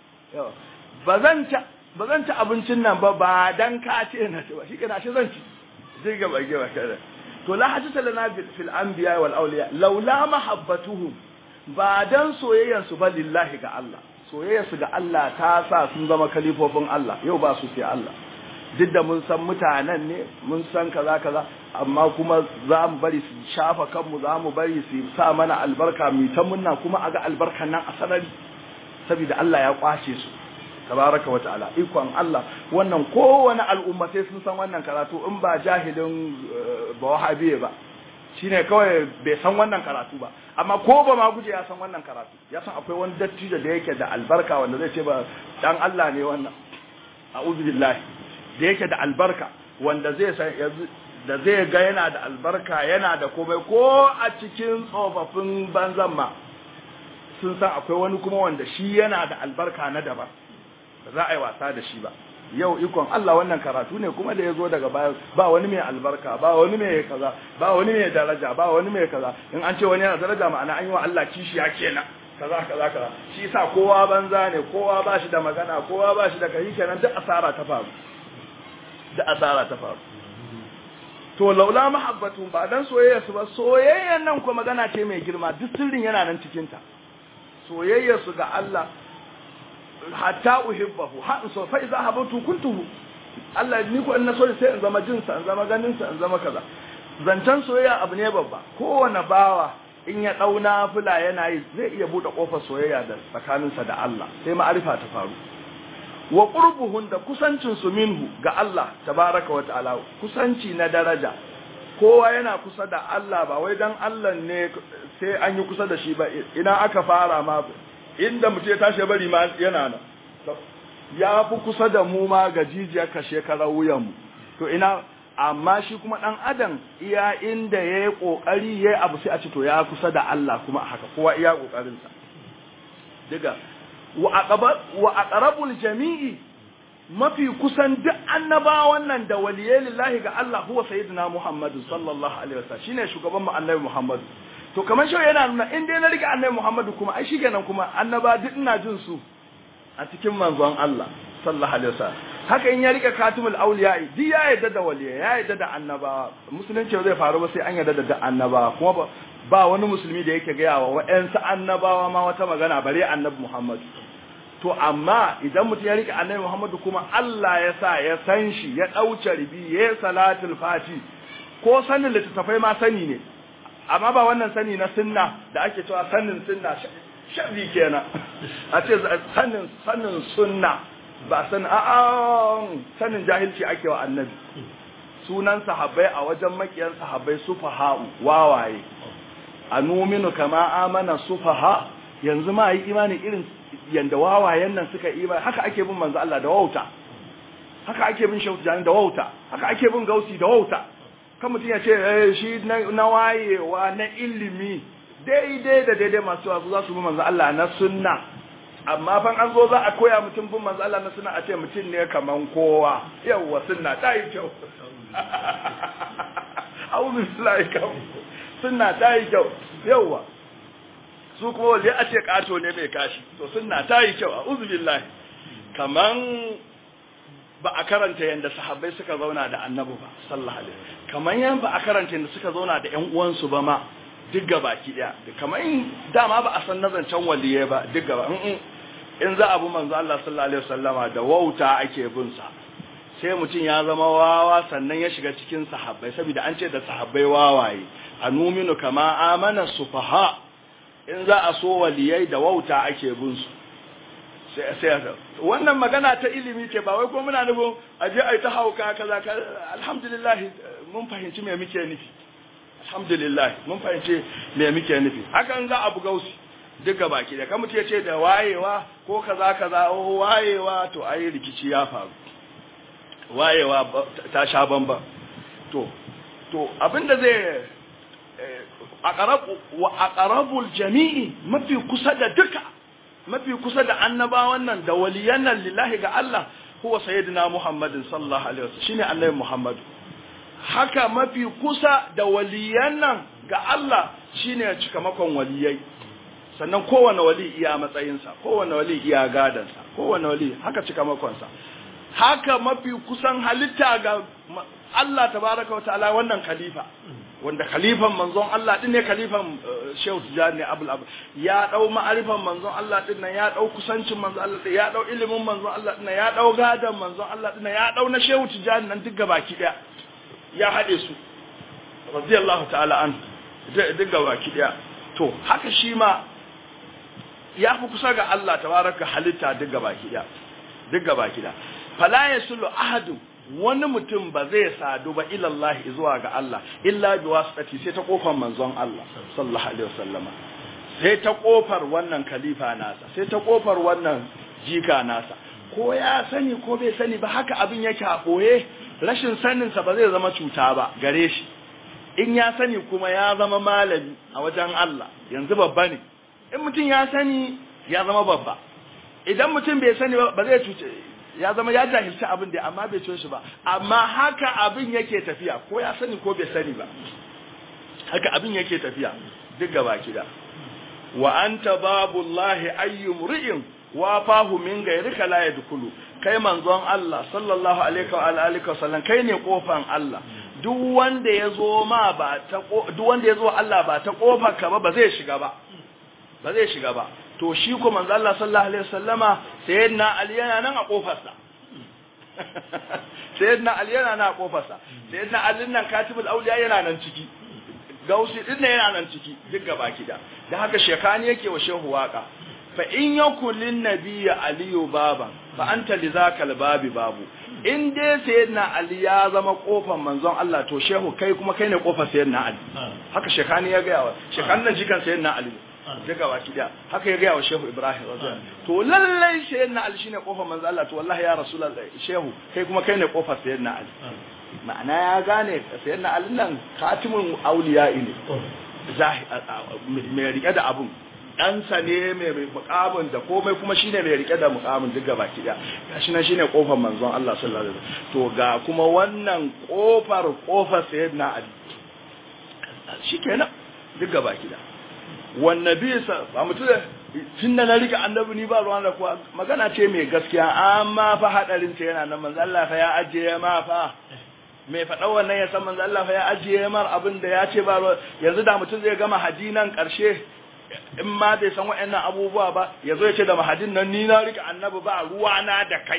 ba zan ci ba zan ci abincin nan ba ba dan ka ce na ci ba shi kana shi zan ci zai ga bage ba kada to la hajata lana fil anbiya wal awliya laula mahabbatuhum ba dan soyayyan su ba lillahi ga Allah soyayyan su ga Allah ta sa sun zama kalifofin Allah yau ba su sai Allah duk da mun san mutanen ne mun san kaza kaza amma kuma za mu bari su shafa kanmu za mu bari su sa mana albarka mu ta munna kuma a ga albarkan nan a sarari saboda Allah ya kwace su tabaraka wa ta'ala ikon Allah wannan kowane al'umma sai sun san wannan karatu in ba jahilin ba wahabiye ba shine kawai bai san wannan karatu ba amma ko ba ma guje ya san wannan karatu ya san akwai wani dattijo da yake da albarka wanda zai ce ba dan Allah ne wannan a'udhu billahi da yake da albarka wanda zai san da zai ga yana da albarka yana da komai ko a cikin tsofaffin banzan ma sun san akwai wani kuma wanda shi yana da albarka na daban ba za a yi wasa da shi ba yau ikon Allah wannan karatu ne kuma da ya zo daga baya ba wani mai albarka ba wani mai kaza ba wani mai daraja ba wani mai kaza in an ce wani yana daraja ma'ana an yi wa Allah kishiya kenan kaza kaza kaza shi yasa kowa banza ne kowa ba shi da magana kowa ba shi da kai kenan duk asara ta faru duk asara ta faru to laula mahabbatu ba dan soyayya su ba soyayyan nan kuma magana ce mai girma duk sirrin yana nan cikin ta soyayya su ga Allah hatta uhibbahu ha so fa idza habatu kuntuhu Allah ni ko in na so sai in zama jinsa in zama ganin sa in zama kaza zancan soyayya abu ne babba kowane bawa in ya dauna fula yana yi zai iya bude kofar soyayya da tsakaninsa da Allah sai ma'arifa ta faru wa qurbuhun da kusancin su minhu ga Allah tabaraka wa ta'ala kusanci na daraja kowa yana kusa da Allah ba wai dan Allah ne sai an yi kusa da shi ba ina aka fara ma inda mutum ya tashi bari ma yana nan ya fi kusa da mu ma ga jijiyar ka shekarar wuyan mu to ina amma shi kuma dan adam iya inda yayi kokari yayi abu sai a ce to ya kusa da Allah kuma haka kowa iya kokarin sa diga wa aqrabul jami'i mafi kusan duk annabawan nan da waliyai lillahi ga Allah huwa sayyidina Muhammadu sallallahu alaihi wasallam shine shugaban mu annabi Muhammadu to kamar shi yana nuna in dai na rike annabi Muhammadu kuma ai shikenan kuma annaba duk ina jin su a cikin manzon Allah sallallahu alaihi wasallam haka in ya rike katimul awliya duk ya yarda da waliyai ya yarda da annabawa musulunci zai faru ba sai an yarda da annabawa kuma ba ba wani musulmi da yake gaya wa wa'yansu annabawa ma wata magana bare annabi Muhammadu to amma idan mutum ya rike annabi Muhammadu kuma Allah ya sa ya san shi ya ɗauce ribi ya yi salatul fati ko sanin littattafai ma sani ne amma ba wannan sani na sunna da ake cewa sanin sunna sharri kenan a ce sanin sanin sunna ba san a'a sanin jahilci ake wa annabi sunan sahabbai a wajen makiyan sahabbai sufaha'u wawaye anuminu kama amana sufaha yanzu ma yi imani irin yanda wawayen nan suka imani haka ake bin manzo Allah da wauta haka ake bin shautu jani da wauta haka ake bin gausi da wauta kan mutum ya ce eh shi na wayewa na ilimi daidai da daidai masu wasu za su bi manzo Allah na sunna amma fan an zo za a koya mutum bin manzo Allah na sunna a ce mutum ne kaman kowa yawwa sunna ta yi kyau a'udhu billahi kam sunna ta yi kyau yawa su kuma wanda a ce kato ne mai kashi to sunna ta yi kyau a'udhu billahi kaman ba a karanta yadda sahabbai suka zauna da annabi ba sallallahu alaihi kaman yan ba a karanta yadda suka zauna da ƴan uwansu ba ma duk gabaki daya kaman dama ba a san nazancan waliye ba duk gaba in za a bi manzo Allah sallallahu alaihi wasallama da wauta ake bin sa sai mutum ya zama wawa sannan ya shiga cikin sahabbai saboda an ce da sahabbai wawaye anuminu kama amana sufaha in za a so waliyai da wauta ake bin su sai sai wannan magana ta ilimi ce ba wai ko muna nufin aje ai ta hauka kaza alhamdulillah mun fahimci me muke nufi alhamdulillah mun fahimci me muke nufi hakan za a buga usi duka baki da kamar ce da wayewa ko kaza kaza oh wayewa to ai rikici ya faru wayewa ta sha bamba to to abinda zai aqrabu wa aqrabul jami'i mafi kusa da duka mafi kusa da annabawan nan da waliyan nan lillahi ga Allah huwa sayyidina Muhammadin sallallahu alaihi wasallam shine annabi Muhammad haka mafi kusa da waliyan nan ga Allah shine cikamakon waliyai sannan kowane wali iya matsayinsa kowane wali iya gadansa kowane wali haka cikamakonsa haka mafi kusan halitta ga Allah tabaraka wa ta'ala wannan khalifa wanda khalifan manzon Allah din ne khalifan Shehu Tijani Abul Abu ya dau ma'arifan manzon Allah din nan ya dau kusancin manzon Allah din ya dau ilimin manzon Allah din ya dau gadan manzon Allah din ya dau na Shehu Tijani nan duk gabaki daya ya hade su radiyallahu ta'ala an duk gabaki daya to haka shi ma ya fi kusa ga Allah tabaraka halitta duk gabaki daya duk gabaki daya fala yasulu ahadu wani mutum ba zai sadu ba ilallahi zuwa ga Allah illa bi wasati sai ta kofar manzon Allah sallallahu alaihi wasallama sai ta kofar wannan khalifa nasa sai ta kofar wannan jika nasa ko ya sani ko bai sani ba haka abin yake a boye rashin sanin sa ba zai zama cuta ba gare shi in ya sani kuma ya zama malami a wajen Allah yanzu babba ne in mutum ya sani ya zama babba idan mutum bai sani ba zai cuce ya zama ya jahilci abin da amma bai ciyo shi ba amma haka abin yake tafiya ko ya sani ko bai sani ba haka abin yake tafiya duk gaba kida wa anta babullahi ayyum ri'in wa fahu min gairika la yadkhulu kai manzon Allah sallallahu alaihi wa alihi wasallam kai ne kofan Allah duk wanda yazo ma ba ta duk wanda yazo Allah ba ta kofar ka ba ba zai shiga ba ba zai shiga ba to shi ko manzo Allah sallallahu alaihi wasallama sayyidina Ali yana nan a kofarsa sayyidina Ali yana nan a kofarsa sayyidina Ali nan katibul auliya yana nan ciki gausi din ne yana nan ciki duk gaba kida da haka shekani yake wa shehu waka fa in yakul lin nabiyyi aliyu baba fa anta lizakal babi babu in dai sayyidina Ali ya zama kofar manzon Allah to shehu kai kuma kai ne kofar sayyidina Ali haka shekani ya ga wa shekani nan jikan sayyidina Ali daga baki daya haka ya gaya wa shehu ibrahim radiyallahu to lallai sayyidina ali shine kofar manzo Allah to wallahi ya rasulullahi shehu kai kuma kai ne kofar sayyidina ali ma'ana ya gane sayyidina ali nan khatimul awliya ne mai rike da abun ɗansa ne mai mukamin da komai kuma shine mai rike da mukamin duk gaba ki daya gashi nan shine kofar manzon Allah sallallahu alaihi wasallam to ga kuma wannan kofar kofar sayyidina ali shikenan duk gaba ki daya wannabi ba mutum tun da na rika annabi ni ba ruwan da kuwa magana ce mai gaskiya amma fa hadarin ta yana nan manzo Allah fa ya ajiye ma fa mai faɗa wannan ya san manzo Allah fa ya ajiye mar abin da ya ce ba yanzu da mutum zai gama hadinan karshe in ma bai san waɗannan abubuwa ba ya zo ya ce da mahadin nan ni na rika annabi ba ruwa na da kai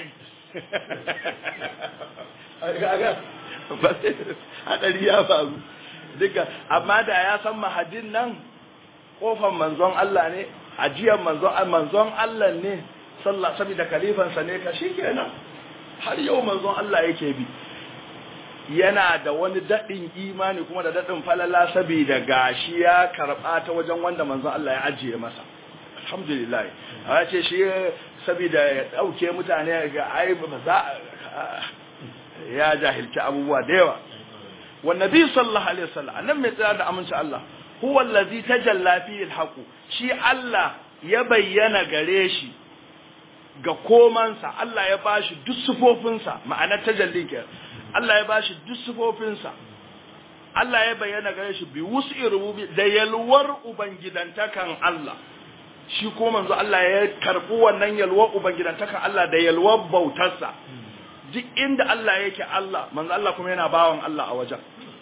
hadari ya faru duka amma da ya san mahadin nan kofar manzon Allah ne ajiyar manzon manzon Allah ne sallah saboda kalifansa ne ka shikenan har yau manzon Allah yake bi yana da wani dadin imani kuma da dadin falala saboda gashi ya karba ta wajen wanda manzon Allah ya ajiye masa alhamdulillah a ce shi saboda ya dauke mutane ga ai ba za ya jahilci abubuwa da yawa والنبي صلى الله عليه وسلم annan mai tsaya da aminci Allah huwa allazi tajalla fihi alhaqu shi Allah ya bayyana gare shi ga komansa Allah ya bashi duk sufofinsa ma'anar tajalli ke Allah ya bashi duk sufofinsa Allah ya bayyana gare shi bi wus'i rububi da yalwar ubangidantakan Allah shi ko manzo Allah ya karbi wannan yalwar ubangidantakan Allah da yalwar bautarsa duk inda Allah yake Allah manzo Allah kuma yana bawan Allah a wajen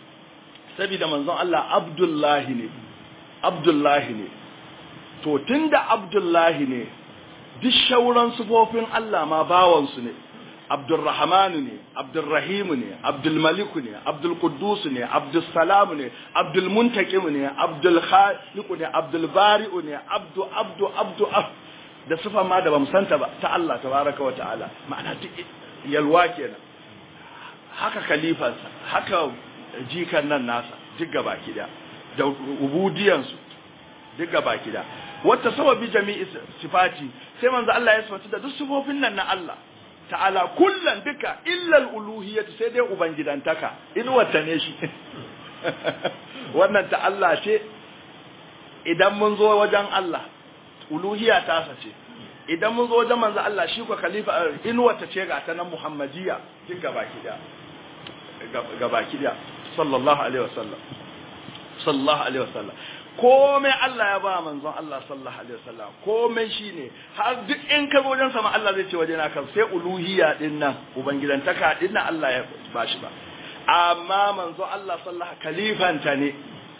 saboda manzon Allah Abdullahi ne Abdullahi ne to tunda Abdullahi ne duk shauran sufofin Allah ma bawansu ne Abdulrahmanu ne Abdulrahimu ne Abdulmaliku ne Abdulquddus ne Abdulsalam ne Abdulmuntakim ne Abdulkhaliqu ne Abdulbari'u ne Abdu Abdu Abdu da sifa ma da bamu santa ba ta Allah tabaraka wa ta'ala ma'ana duk yalwa kenan haka khalifansa haka jikan nan nasa duk gaba kida da ubudiyansu duk gaba kida wata sababi jami'i sifati sai manzo Allah ya sifatu da duk sifofin nan na Allah ta'ala kullan duka illa al-uluhiyyah sai dai ubangidantaka in wata ne shi wannan ta Allah ce idan mun zo wajen Allah uluhiyya ta sace idan mun zo wajen manzo Allah shi ko khalifa in wata ce ga ta nan muhammadiyya duk gaba kida gaba kida sallallahu alaihi wasallam sallallahu alaihi wasallam komai Allah ya ba manzon Allah sallallahu alaihi wasallam komai shine har duk in ka wajen sama Allah zai ce waje na kan sai uluhiyya din nan ubangidantaka din nan Allah ya bashi ba amma manzon Allah sallallahu kalifanta ne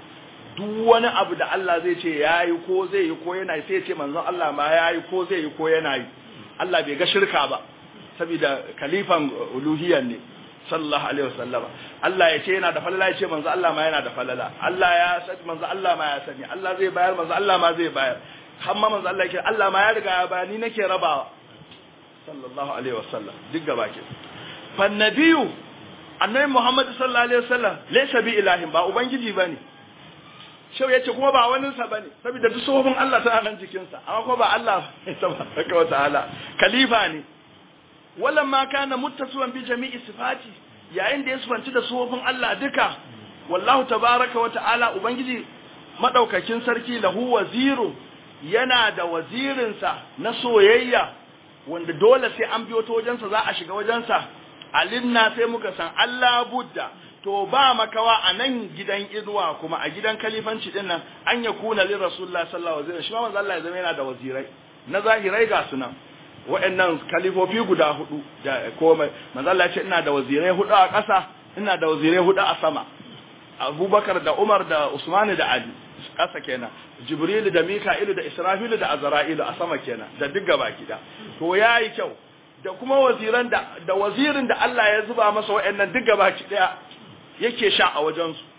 duk wani abu da Allah zai ce yayi ko zai yi ko yana sai ya ce manzon Allah ma yayi ko zai yi ko yana yi Allah bai ga shirka ba saboda kalifan uluhiyyan ne sallallahu alaihi wasallama Allah ya ce yana da falala ya ce manzo Allah ma yana da falala Allah ya sani manzo Allah ma ya sani Allah zai bayar manzo Allah ma zai bayar har ma manzo Allah ya ce Allah ma ya riga ya bayar ni nake rabawa sallallahu alaihi wasallam duk gaba ke fa nabiyu annabi Muhammad sallallahu alaihi wasallam laysa bi ilahin ba ubangiji bane shau yace kuma ba wani sa bane saboda duk sohobin Allah tana nan jikin sa amma kuma ba Allah tabaraka wa ta'ala khalifa ne walamma kana muttasiwan bi jami'i sifati yayin da ya sifanci da sufofin Allah duka wallahu tabaraka wa ta'ala ubangiji madaukakin sarki lahu waziru yana da wazirinsa na soyayya wanda dole sai an biyo ta wajensa za a shiga wajensa alinna sai muka san Allah budda to ba makawa a nan gidan inuwa kuma a gidan kalifanci din nan an ya kuna lin rasulullah sallallahu alaihi wasallam shi ma manzo Allah ya zama yana da wazirai na zahirai ga sunan waɗannan kalifofi guda hudu da komai manzo Allah ya ce ina da wazirai hudu a ƙasa ina da wazirai hudu a sama Abubakar da Umar da Usman da Ali ƙasa kenan Jibril da Mika'il da Israfil da Azra'il a sama kenan da duk gaba gida to yayi kyau da kuma waziran da da wazirin da Allah ya zuba masa waɗannan duk gaba daya yake sha a wajen su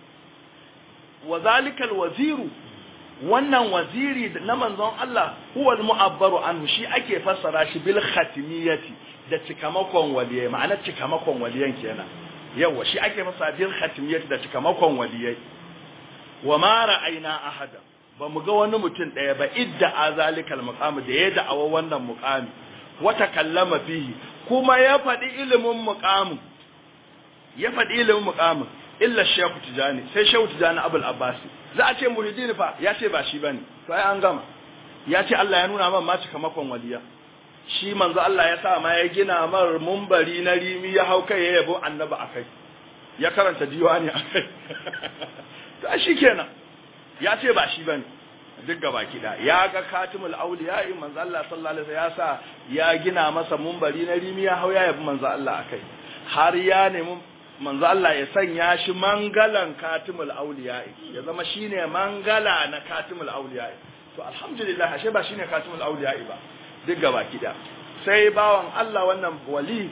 wazalikal waziru wannan waziri na manzon Allah huwa al-mu'abbaru anhu shi ake fassara shi bil khatimiyati da cikamakon waliyai ma'ana cikamakon waliyan kenan yawa shi ake fassara bil khatimiyati da cikamakon waliyai wa ma ra'ayna ahada ba mu ga wani mutum daya ba idda azalikal muqam da ya da'awa wannan muqami wa takallama fihi kuma ya faɗi ilimin muqamin ya faɗi ilimin muqamin illa shehu tijani sai shehu tijani abul abbasi za a ce muridin fa ya ce ba shi bane to ai an gama ya ce Allah ya nuna man ma cikamakon waliya shi manzo Allah ya sa ma ya gina mar mumbari na rimi ya hau kai ya yabo annabi akai ya karanta diwani akai to shi kenan ya ce ba shi bane duk gaba kida ya ga katimul auliya manzo Allah sallallahu alaihi wasallam ya sa ya gina masa mumbari na rimi ya hau ya yabo manzo Allah akai har ya nemi manzo Allah ya sanya shi mangalan katimul auliya ya zama shine mangala na katimul auliya to alhamdulillah ashe ba shine katimul auliya ba duk gaba kida sai bawan Allah wannan wali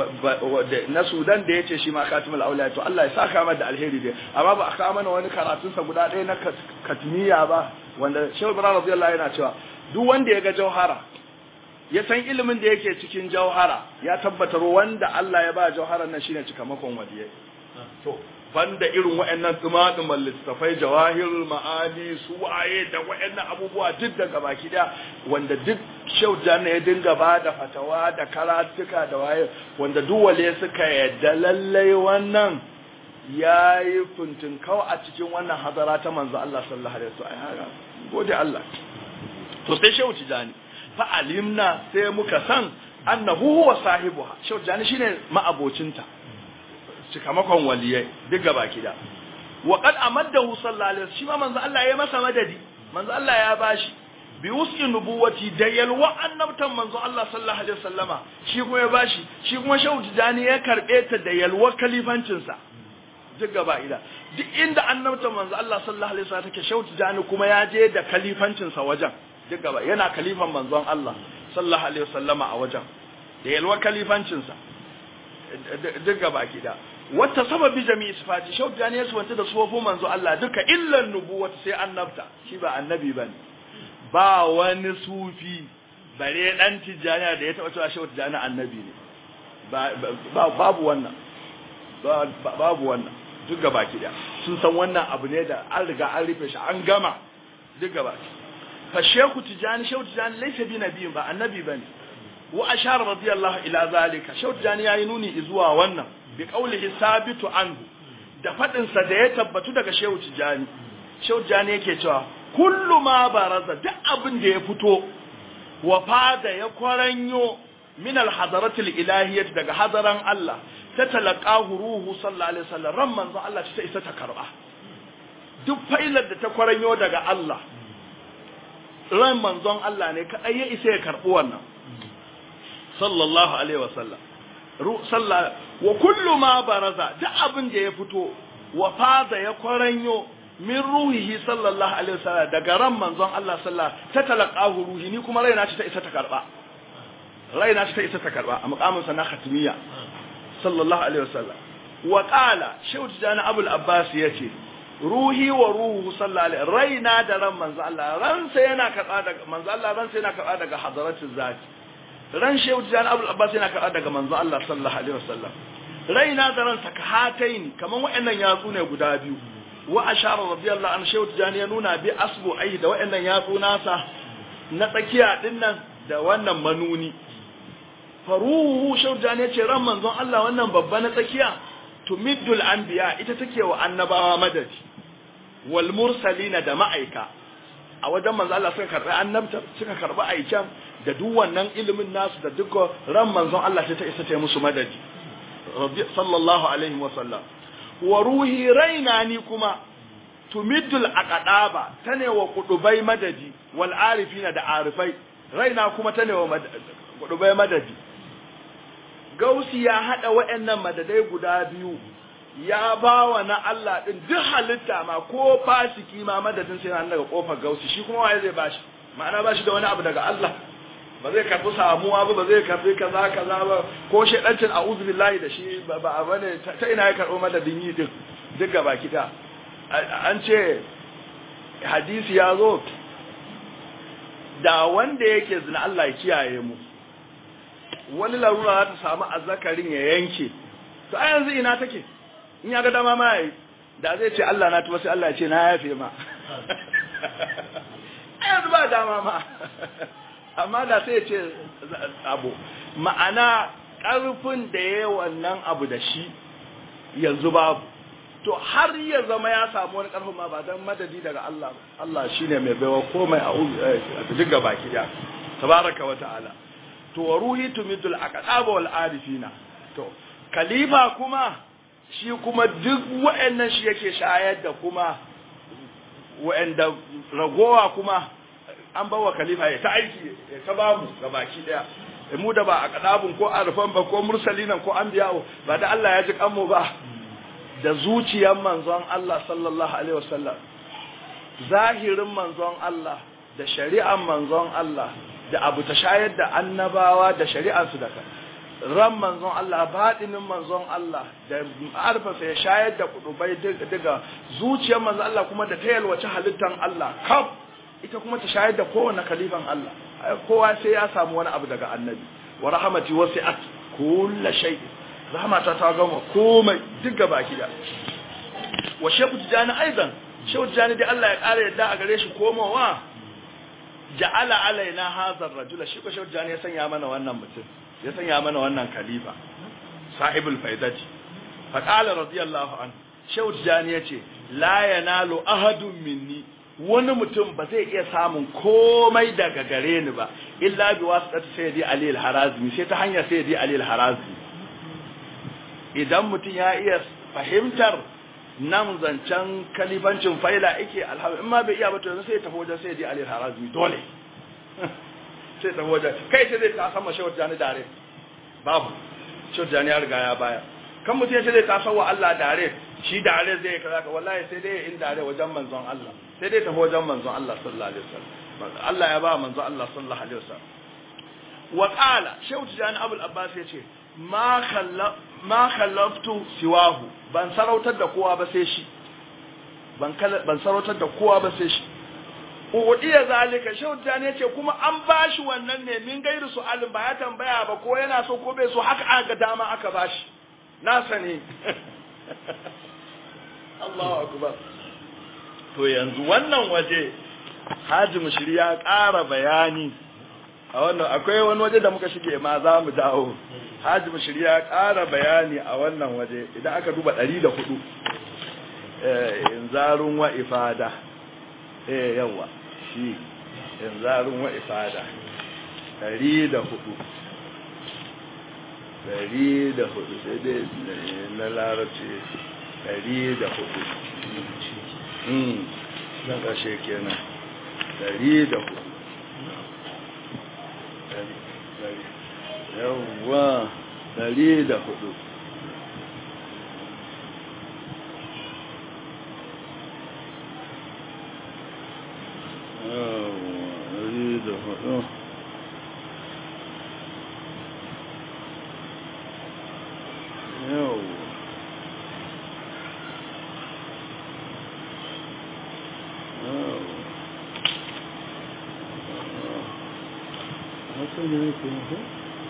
na Sudan da yace shi ma katimul auliya to Allah ya saka mata da alheri dai amma ba aka mana wani karatun sa guda ɗaya na katmiya ba wanda Shehu Ibrahim radiyallahu yana cewa duk wanda ya ga jauhara ya san ilimin da yake cikin jauhara ya tabbatar wanda Allah ya ba jauharar nan shine cikamakon waliyai to banda irin waɗannan tsumaɗuman littafai jawahirul ma'ani su waye da waɗannan abubuwa duk daga baki da wanda duk shaujan ya dinga ba da fatawa da karatuka da waye wanda duk wale suka yadda lallai wannan ya yi kau a cikin wannan hadara ta manzo Allah sallallahu alaihi wasallam gode Allah to sai shehu tijani fa'alimna sai muka san annahu huwa sahibuha shau jani shine ma'abocinta cikamakon waliyai duk gaba kida wa qad amaddahu sallallahu alaihi wasallam shi ma manzo Allah ya masa madadi manzo Allah ya bashi bi wuski nubuwati da yalwa annabtan manzo Allah sallallahu alaihi wasallama shi kuma ya bashi shi kuma shehu tijani ya karbe ta da yalwa kalifancin sa duk gaba ida duk inda annabtan manzo Allah sallallahu alaihi wasallam take shehu tijani kuma ya je da kalifancin sa wajen duk gaba yana kalifan manzon Allah sallallahu alaihi wasallama a wajen da yalwa kalifancin sa duk gaba gida wata sababi jami'i sifati shehu tijani ya suwanta da sufofin manzo Allah duka illan nubuwata sai annabta shi ba annabi bane ba wani sufi bare dan tijjaniya da ya taba cewa shehu tijjani annabi ne babu wannan babu wannan duk gaba da sun san wannan abu ne da an riga an rufe shi an gama duk gaba fa shehu tijjani shehu tijjani laysa bi nabiyin ba annabi bane wa ashara radiyallahu ila zalika shehu tijjani yayi nuni zuwa wannan bi qawlihi sabitu anhu da fadin sa da ya tabbatu daga shehu tijjani shehu tijjani yake cewa kullu ma baraza duk abin da ya fito wa fada ya kwaranyo min alhadaratil ilahiyyah daga hadaran Allah ta talaqahu ruhu sallallahu alaihi wasallam ran manzo Allah ta isa ta karba duk failar da ta kwaranyo daga Allah ran manzon Allah ne kadai ya isa ya karbi wannan sallallahu alaihi wasallam ru sallah wa kullu ma baraza duk abin da ya fito wa fada ya kwaranyo min ruhihi sallallahu alaihi wasallam daga ran manzon Allah sallallahu ta talaqahu ruhi ni kuma raina ce ta isa ta karba raina ce ta isa ta karba a muqamin sa na khatmiya sallallahu alaihi wasallam wa qala shaykh jana abul abbas yace ruhi wa ruhu sallallahu alaihi raina da ran manzon Allah ran sa yana karba daga manzon Allah ran sa yana karba daga hadratul zati ran shaykh jana abul abbas yana karba daga manzon Allah sallallahu alaihi wasallam raina da ran sa ka hataini kaman wayannan yatsu ne guda biyu wa ashara radiyallahu anhu shehu tijani ya nuna bi asbu ai da waɗannan yatsu nasa na tsakiya dinnan da wannan manuni faruhu shehu tijani ya ce ran manzon Allah wannan babba na tsakiya tumiddul anbiya ita take wa annabawa madadi wal mursalina da ma'aika a wajen manzon Allah suka karbi annabta suka karbi aikan da duk wannan ilimin nasu da duk ran manzon Allah ta isa ta musu madadi sallallahu alaihi wa sallam wa ruhi raina ni kuma tumiddul aqdaba tane wa kudubai madadi wal arifina da arifai raina kuma tane wa kudubai madadi gausi ya hada wayannan madadai guda biyu ya bawa na Allah din duk halitta ma ko fasiki ma madadin sai nan daga kofar gausi shi kuma waye zai bashi ma'ana bashi da wani abu daga Allah ba zai karbi samuwa ba ba zai karbi kaza kaza ba ko shedancin a'udhu billahi da shi ba ba bane ta ina ya karbo madadin yi din duk gaba kita an ce hadisi ya zo da wanda yake zina Allah ya kiyaye mu wani larura za ta samu azzakarin ya yanke to a yanzu ina take in ya ga dama ma yayi da zai ce Allah na tuba sai Allah ya ce na yafe ma a yanzu ba dama ma amma da sai ya ce abu ma'ana ƙarfin da ya wannan abu da shi yanzu babu to har ya zama ya samu wani ƙarfin ma ba don madadi daga Allah Allah shi ne mai baiwa komai a diga baki da tabaraka wa ta'ala to wa ruhi tumidul aqaba wal arifina to khalifa kuma shi kuma duk wa'annan shi yake shayar da kuma wa'anda ragowa kuma an bawa khalifa ya ta aiki ya ta bamu ga baki daya mu da ba a kadabun ko arfan ba ko mursalinan ko anbiya'u ba da Allah ya ji kanmu ba da zuciyar manzon Allah sallallahu alaihi wasallam zahirin manzon Allah da shari'ar manzon Allah da abu ta shayar da annabawa da shari'ar su da ran manzon Allah baɗinin manzon Allah da arfasa ya shayar da kudubai daga zuciyar manzon Allah kuma da ta yalwace halittar Allah kaf ita kuma ta shayar da kowane kalifan Allah kowa sai ya samu wani abu daga annabi wa rahmati wasi'at kullu shay rahmata ta gama komai duk baki da wa shehu tijani aidan shehu tijani da Allah ya kare yadda a gare shi komawa ja'ala alaina hadha ar-rajula shi ko shehu tijani ya sanya mana wannan mutum ya sanya mana wannan khalifa sahibul faidati fa qala radiyallahu anhu shehu tijani yace la yanalu ahadun minni wani mutum ba zai iya samun komai daga gare ni ba illa bi wasitati sayyidi ali al-harazmi sai ta hanyar sayyidi ali al-harazmi idan mutum ya iya fahimtar nan zancen kalifancin faila yake alhamdu in ma bai iya ba to yanzu sai ya tafi wajen sai ya je Ali Harazmi dole sai tafi wajen kai sai zai ta sama shawar jani dare babu shawar jani ya riga ya baya kan mutum ya ce zai ta wa Allah dare shi dare zai yi kaza ka wallahi sai dai in dare wajen manzon Allah sai dai tafi wajen manzon Allah sallallahu alaihi wasallam Allah ya ba manzon Allah sallallahu alaihi wasallam wa qala shawar jani Abul Abbas ya ce ma khalla ma khallaftu siwahu ban sarautar da kowa ba sai shi ban ban sarautar da kowa ba sai shi udiya zalika shauta ne ce kuma an bashi wannan ne min gairu su'alin ba ya tambaya ba ko yana so ko bai so haka aka dama aka bashi na sani Allahu akbar to yanzu wannan waje Haji Mushiri ya ƙara bayani a wannan akwai wani waje da muka shige ma za mu dawo Haji Mushiri ya ƙara bayani a wannan waje idan aka duba 104 eh inzarun wa ifada eh yawa shi inzarun wa ifada dari da hudu dari da hudu sai dai na larabci dari da hudu hmm nan kashe kenan dari da hudu yawa dari da hudu da hudu yau haka ne ke nufi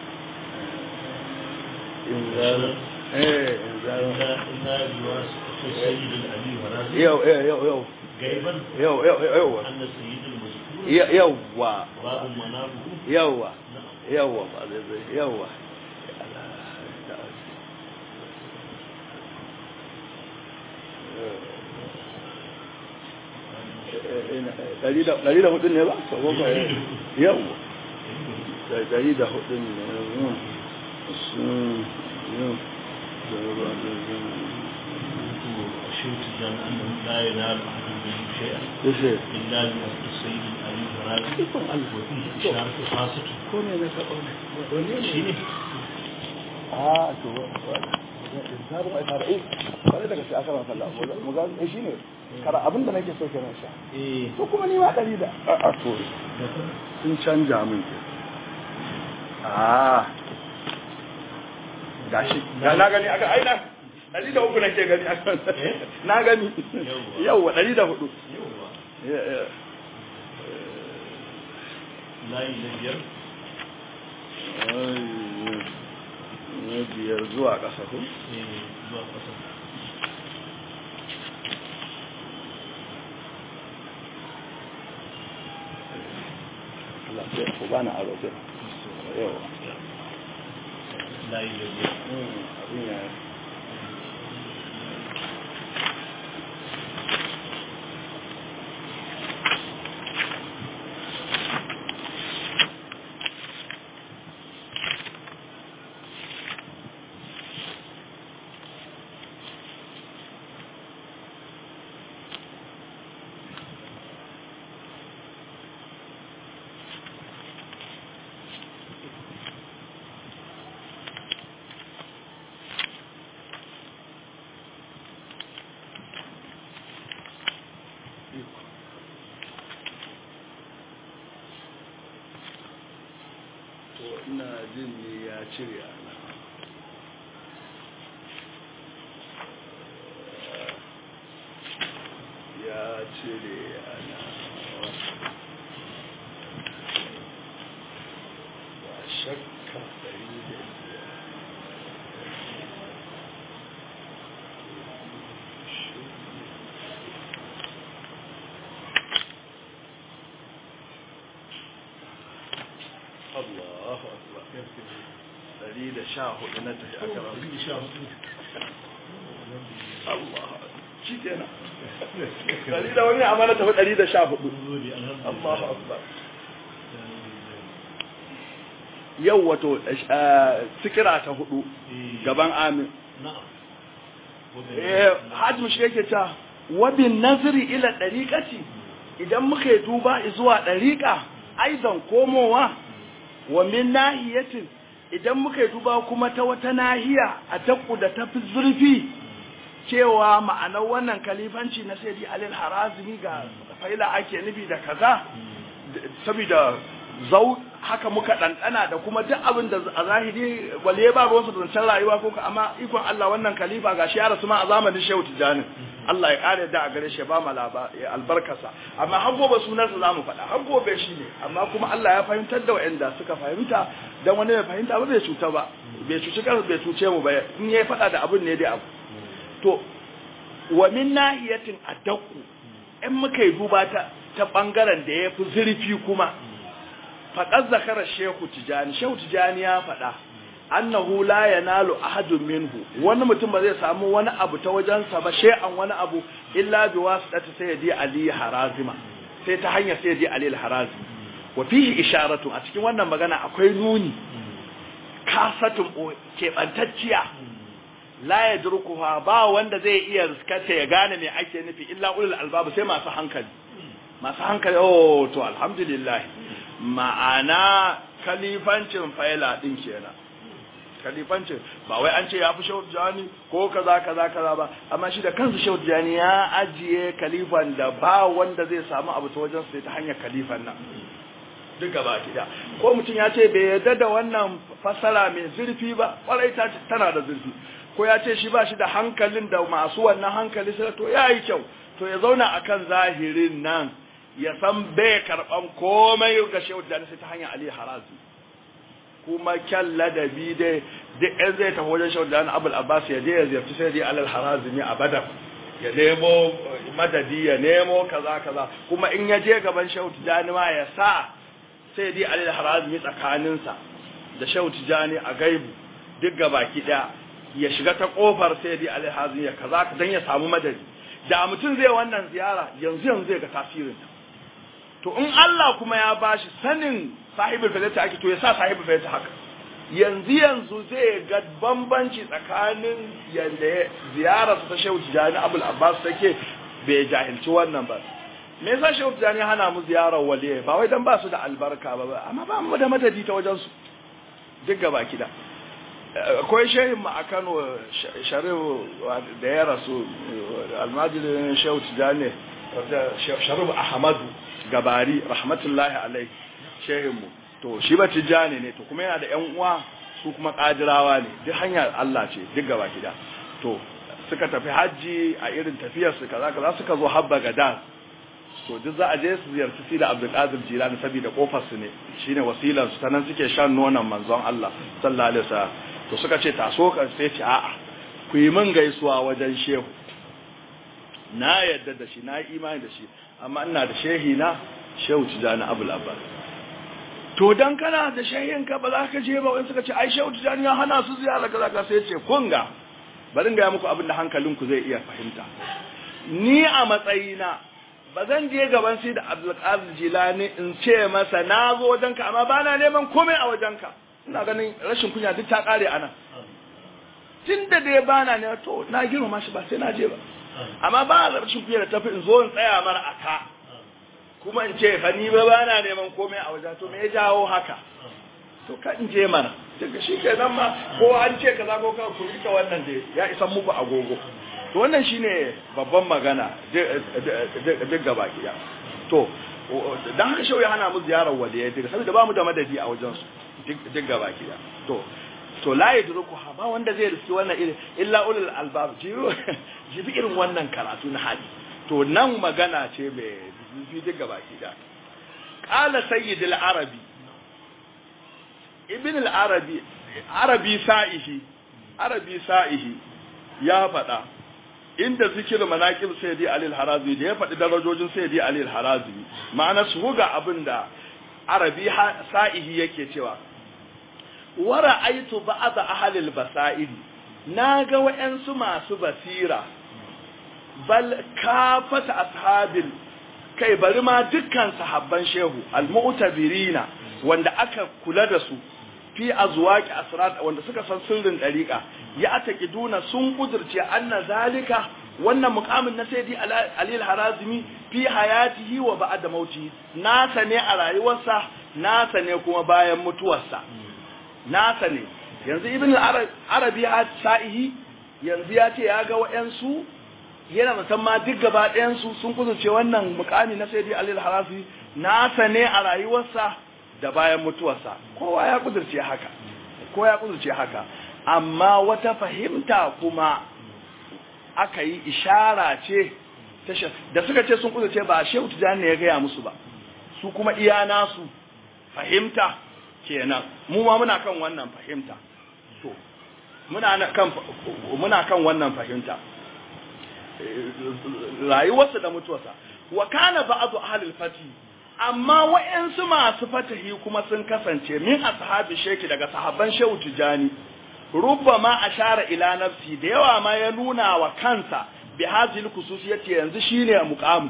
inzarin eh inzarin yau yau yau gaiban yau yau yau anna sayyidul mazkur yawwa babu manabuhu yawwa yawwa ba zai zai yawwa ɗari da hudun ne ba? yawwa ɗari da hudun ne شوت جان أنه لا ينال أحد منه شيئا Yace, إلا بأسر السيد علي فرازي ikon Allah. وفيه إشارة خاصة ko ne na taɓa ne? Wani ne? شيني a to zaɓin a fara eh kare daga shi aka rasa Allah mu ga eh shine kara abin da nake so kenan sha إيه to kuma ni ma ɗari da a to sun canja min ke a gashi ga na gani aka aina ɗari da uku nake gani aka na gani yawwa ɗari da hudu يوه لا يلجر na biyar zuwa ƙasa ko إيه zuwa ƙasa Allah sai ku bani aro sai yawa لا يلجر abin ya to ina jin ne ya cire ana ya cire ana ba shakka ɗari da biyar Allahu akbar ɗari da sha hudu na tafi aka rasu Allah shi kenan ɗari da wani amana tafi ɗari da sha hudu Allahu akbar yau wato sikira ta hudu gaban amin نعم eh hajji mushi yake ta wabin nazari ila dariqati idan muka yi duba zuwa dariqa aidan komowa wa min nahiyatin idan muka yi duba kuma ta wata nahiya a takku da tafi zurfi cewa ma'anar wannan kalifanci na sayyidi alil harazimi ga faila ake nufi da kaza saboda zau haka muka ɗanɗana da kuma duk abin da a zahiri wale ba ruwansu da zancen rayuwa ko ka amma ikon Allah wannan khalifa ga shi ya rasu ma a zamanin Shehu Tijjani Allah ya kare da a gare shi ba mu albarkasa amma har gobe sunansa za mu faɗa har gobe shi ne amma kuma Allah ya fahimtar da waɗanda suka fahimta dan wani bai fahimta ba bai cuta ba bai cuci kansa bai cuce mu ba in yayi faɗa da abin ne dai abu to wa min nahiyatin addaku in muka yi duba ta ta bangaren da ya fi zurfi kuma faƙar zakara shehu tijani shehu tijani ya faɗa annahu la yanalu ahadun minhu wani mutum ba zai samu wani abu ta wajensa ba shay'an wani abu illa bi wasitati sayyidi ali harazima sai ta hanyar sayyidi ali harazim wa fihi isharatu a cikin wannan magana akwai nuni kasatun keɓantacciya la yadrukuha ba wanda zai iya riskata ya gane me ake nufi illa ulul albab sai masu hankali masu hankali oh to alhamdulillah ma'ana kalifancin faila din kenan kalifancin ba wai an ce ya fi shehu jani ko kaza kaza kaza ba amma shi da kansa shehu jani ya ajiye kalifan da ba wanda zai samu abu ta wajen sai ta hanyar kalifan nan duk gaba gida ko mutum ya ce bai yarda da wannan fasara mai zurfi ba kwarai ta tana da zurfi ko ya ce shi ba shi da hankalin da masu wannan hankali sai to ya yi kyau to ya zauna akan zahirin nan ya san bai karɓan komai ga shehu da sai ta hanyar Ali Harazi kuma kyan ladabi dai duk ɗan zai tafi wajen shehu da Abul Abbas ya je ya ziyarci sai dai Alal Harazi ne a Badar ya nemo madadi ya nemo kaza kaza kuma in ya je gaban shehu Tijani ma ya sa sai dai Alal Harazi tsakaninsa da shehu Tijani a gaibu duk gabaki ɗaya ya shiga ta kofar sai dai Alal Harazi ya kaza dan ya samu madadi da mutum zai wannan ziyara yanzu yanzu zai ga tasirinta to in Allah kuma ya bashi sanin sahibul fadilata ake to ya sa sahibul fadilata haka yanzu yanzu zai ga bambanci tsakanin yanda ziyarar ta Shehu Tijani Abul Abbas take bai jahilci wannan ba me yasa Shehu Tijani hana mu ziyarar waliye ba wai dan ba su da albarka ba amma ba mu da madadi ta wajen su duk gaba kida akwai shehin mu a Kano Sharif da ya rasu almajirin Shehu Tijani Sharif Ahmadu gabari rahmatullahi alai shehinmu to shi ba tijjani ne to kuma yana da yan uwa su kuma kadirawa ne duk hanyar Allah ce duk gaba gida to suka tafi hajji a irin tafiyar su kaza kaza suka zo habba gadan to duk za a je su ziyarci si da Abdul Qadir Jilani saboda kofar su ne shine wasilan su tanan suke shan nonon manzon Allah sallallahu alaihi wasallam to suka ce taso ka sai ce a'a ku yi min gaisuwa wajen shehu na yadda da shi na yi imani da shi amma ina da shehi na shehu tijani abul abbas to dan kana da shehin ka ba za ka je ba wani suka ce ai shehu tijani ya hana su ziyara kaza ka sai ce kun ga bari ga muku abin da hankalinku zai iya fahimta ni a matsayina ba zan je gaban sai da abdul qadir jilani in ce masa na zo wajenka amma ba na neman komai a wajenka ina ganin rashin kunya duk ta kare anan tunda dai bana ne to na girma shi ba sai na je ba amma ba a zarcin kuya da tafi in zo in tsaya mara a ka kuma in ce fa ni ba ba na neman komai a wajen to me ya jawo haka to ka in je mana daga shi ke nan ma ko an ce kaza ko ka ku rika wannan da ya isa muku agogo to wannan shine babban magana duk gaba gida to dan haka shau ya hana mu ziyarar waliya daga saboda ba mu da madadi a wajen su duk gaba gida to to la yadruku ha ba wanda zai riski wannan irin illa ulul albab jibi irin wannan karatu na hadi to nan magana ce mai zufi duk gabaki da qala sayyid al-arabi ibn al-arabi arabi sa'ihi arabi sa'ihi ya faɗa inda zikir manaqib sayyidi ali al-harazi da ya faɗi darajojin sayyidi ali al-harazi ma'ana su ga abinda arabi sa'ihi yake cewa wara aitu ba'da ahlil basairi naga wayansu masu basira bal kafata ashabil kai bari ma dukkan sahabban shehu almu'tabirina wanda aka kula da su fi azwaqi asrat wanda suka san sirrin dariqa ya ataqiduna sun kudurce anna zalika wannan mukamin na sayyidi ali al-harazimi fi hayatihi wa ba'da mauti nasa ne a rayuwarsa nasa ne kuma bayan mutuwarsa nasa ne yanzu ibn arabi sa'ihi yanzu ya ce ya ga wa'yansu yana musamman duk gaba ɗayansu sun kusurce wannan mukami na sayyidi ali al-harazimi nasa ne a rayuwarsa da bayan mutuwarsa kowa ya kudurce haka kowa ya kudurce haka amma wata fahimta kuma aka yi ishara ce da suka ce sun kudurce ba shehu tijani ne ya gaya musu ba su kuma iya nasu fahimta kenan mu ma muna kan wannan fahimta to muna kan muna kan wannan fahimta rayuwarsa da mutuwarsa wa kana ba'du ahlul fati amma wa'yansu masu fatahi kuma sun kasance min ashabi sheki daga sahabban shehu tijani rubbama ashara ila nafsi da yawa ma ya nuna wa kansa bi hazil khususiyati yanzu shine muqam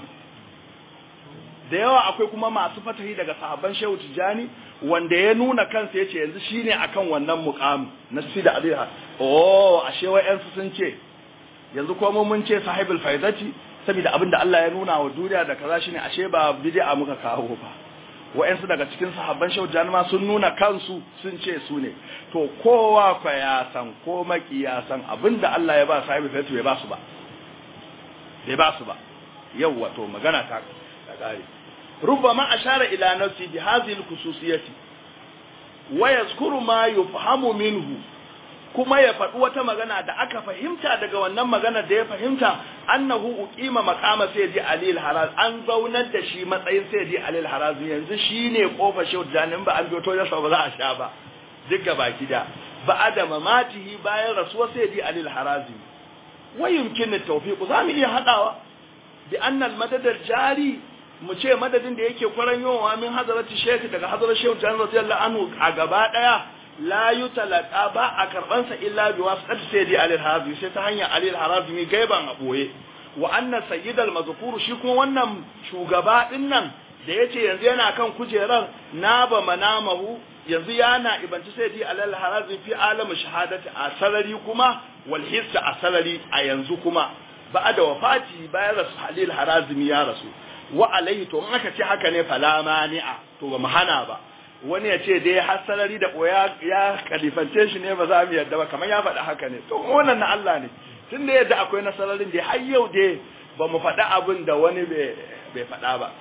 da yawa akwai kuma masu fatahi daga sahabban shehu tijani wanda ya nuna kansa yace yanzu shine akan wannan muqam na sida alaiha oh ashe wa'yansu sun ce yanzu kuma mun ce sahibul faidati saboda abin da Allah ya nuna wa duniya da kaza shine ashe ba bid'a muka kawo ba wa'ansu daga cikin sahabban shaujan ma sun nuna kansu sun ce su ne to kowa kwa ya san ko maki ya san abin da Allah ya ba sahibul faidati bai ba su ba bai ba su ba yawwa to magana ta kare rubbama ashara ila nafsi bi hadhihi al-khususiyati wa yazkuru ma yufhamu minhu kuma ya faɗi wata magana da aka fahimta daga wannan magana da ya fahimta annahu uqima maqama sayyidi ali al-haraz an zaunar da shi matsayin sayyidi ali al-haraz yanzu shine kofar shehu janin ba an biyo to yasa ba za a sha ba duka baki da ba da mamatihi bayan rasuwar sayyidi ali al-haraz wa yumkin at-tawfiq za mu iya hadawa bi anna al-madad al-jari mu ce madadin da yake kwaranyowa min hazarati shaykh daga hadarar shehu janin radiyallahu anhu a gaba daya la yutalaka ba a karbansa illa bi wasat sayyidi ali al-harabi sai ta hanyar ali al-harabi mi gaiban a boye wa anna sayyid al-mazkur shi kuma wannan shugaba din nan da yace yanzu yana kan kujerar naba manamahu yanzu yana ibanci sayyidi ali al-harabi fi alamu shahadati a sarari kuma wal hissa a sarari a yanzu kuma ba'da wafati bayan rasu ali al-harabi ya rasu wa alaihi to in aka ce haka ne fala mani'a to ba mu hana ba wani ya ce dai har salari da ɓoya ya kalifance shi ne ba za mu yarda ba kamar ya faɗi haka ne to wannan na Allah ne tun da yadda akwai na sararin da har yau dai ba mu faɗi abin da wani bai faɗa ba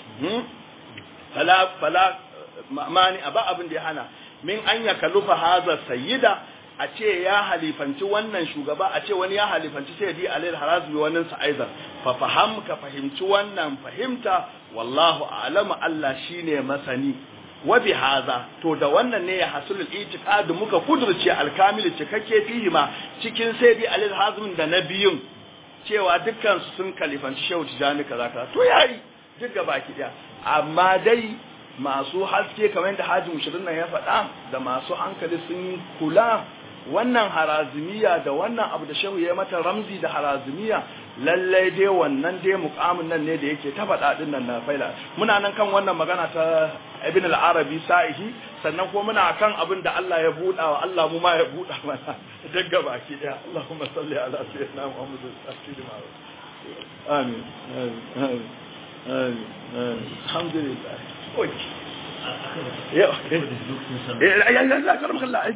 fala fala mani a ba abin da ya hana min an ya kalufa haza sayyida a ce ya halifanci wannan shugaba a ce wani ya halifanci sai di alayhi harazu wannan sa aizan fa faham ka fahimci wannan fahimta wallahu a'lamu Allah shine masani wa bi haza to da wannan ne ya hasul al-i'tiqad muka kudurce al-kamil cikakke fihi ma cikin sai bi alil hazmin da nabiyun cewa dukkan su sun kalifanci shehu tijani kaza kaza to yayi duk gaba ki daya amma dai masu haske kamar yadda haji mushirin nan ya faɗa da masu hankali sun kula wannan harazimiya da wannan abu da shehu ya mata ramzi da harazimiya lallai dai wannan dai mukamin nan ne da yake ta faɗa din nan na faila muna nan kan wannan magana ta ibn al-arabi sa'ihi sannan kuma muna kan abin da Allah ya buɗa wa Allah mu ma ya buɗa mana duk gaba ki daya Allahumma salli ala sayyidina Muhammad sallallahu amin amin amin amin alhamdulillah oke ya ya ya ya karamka Allah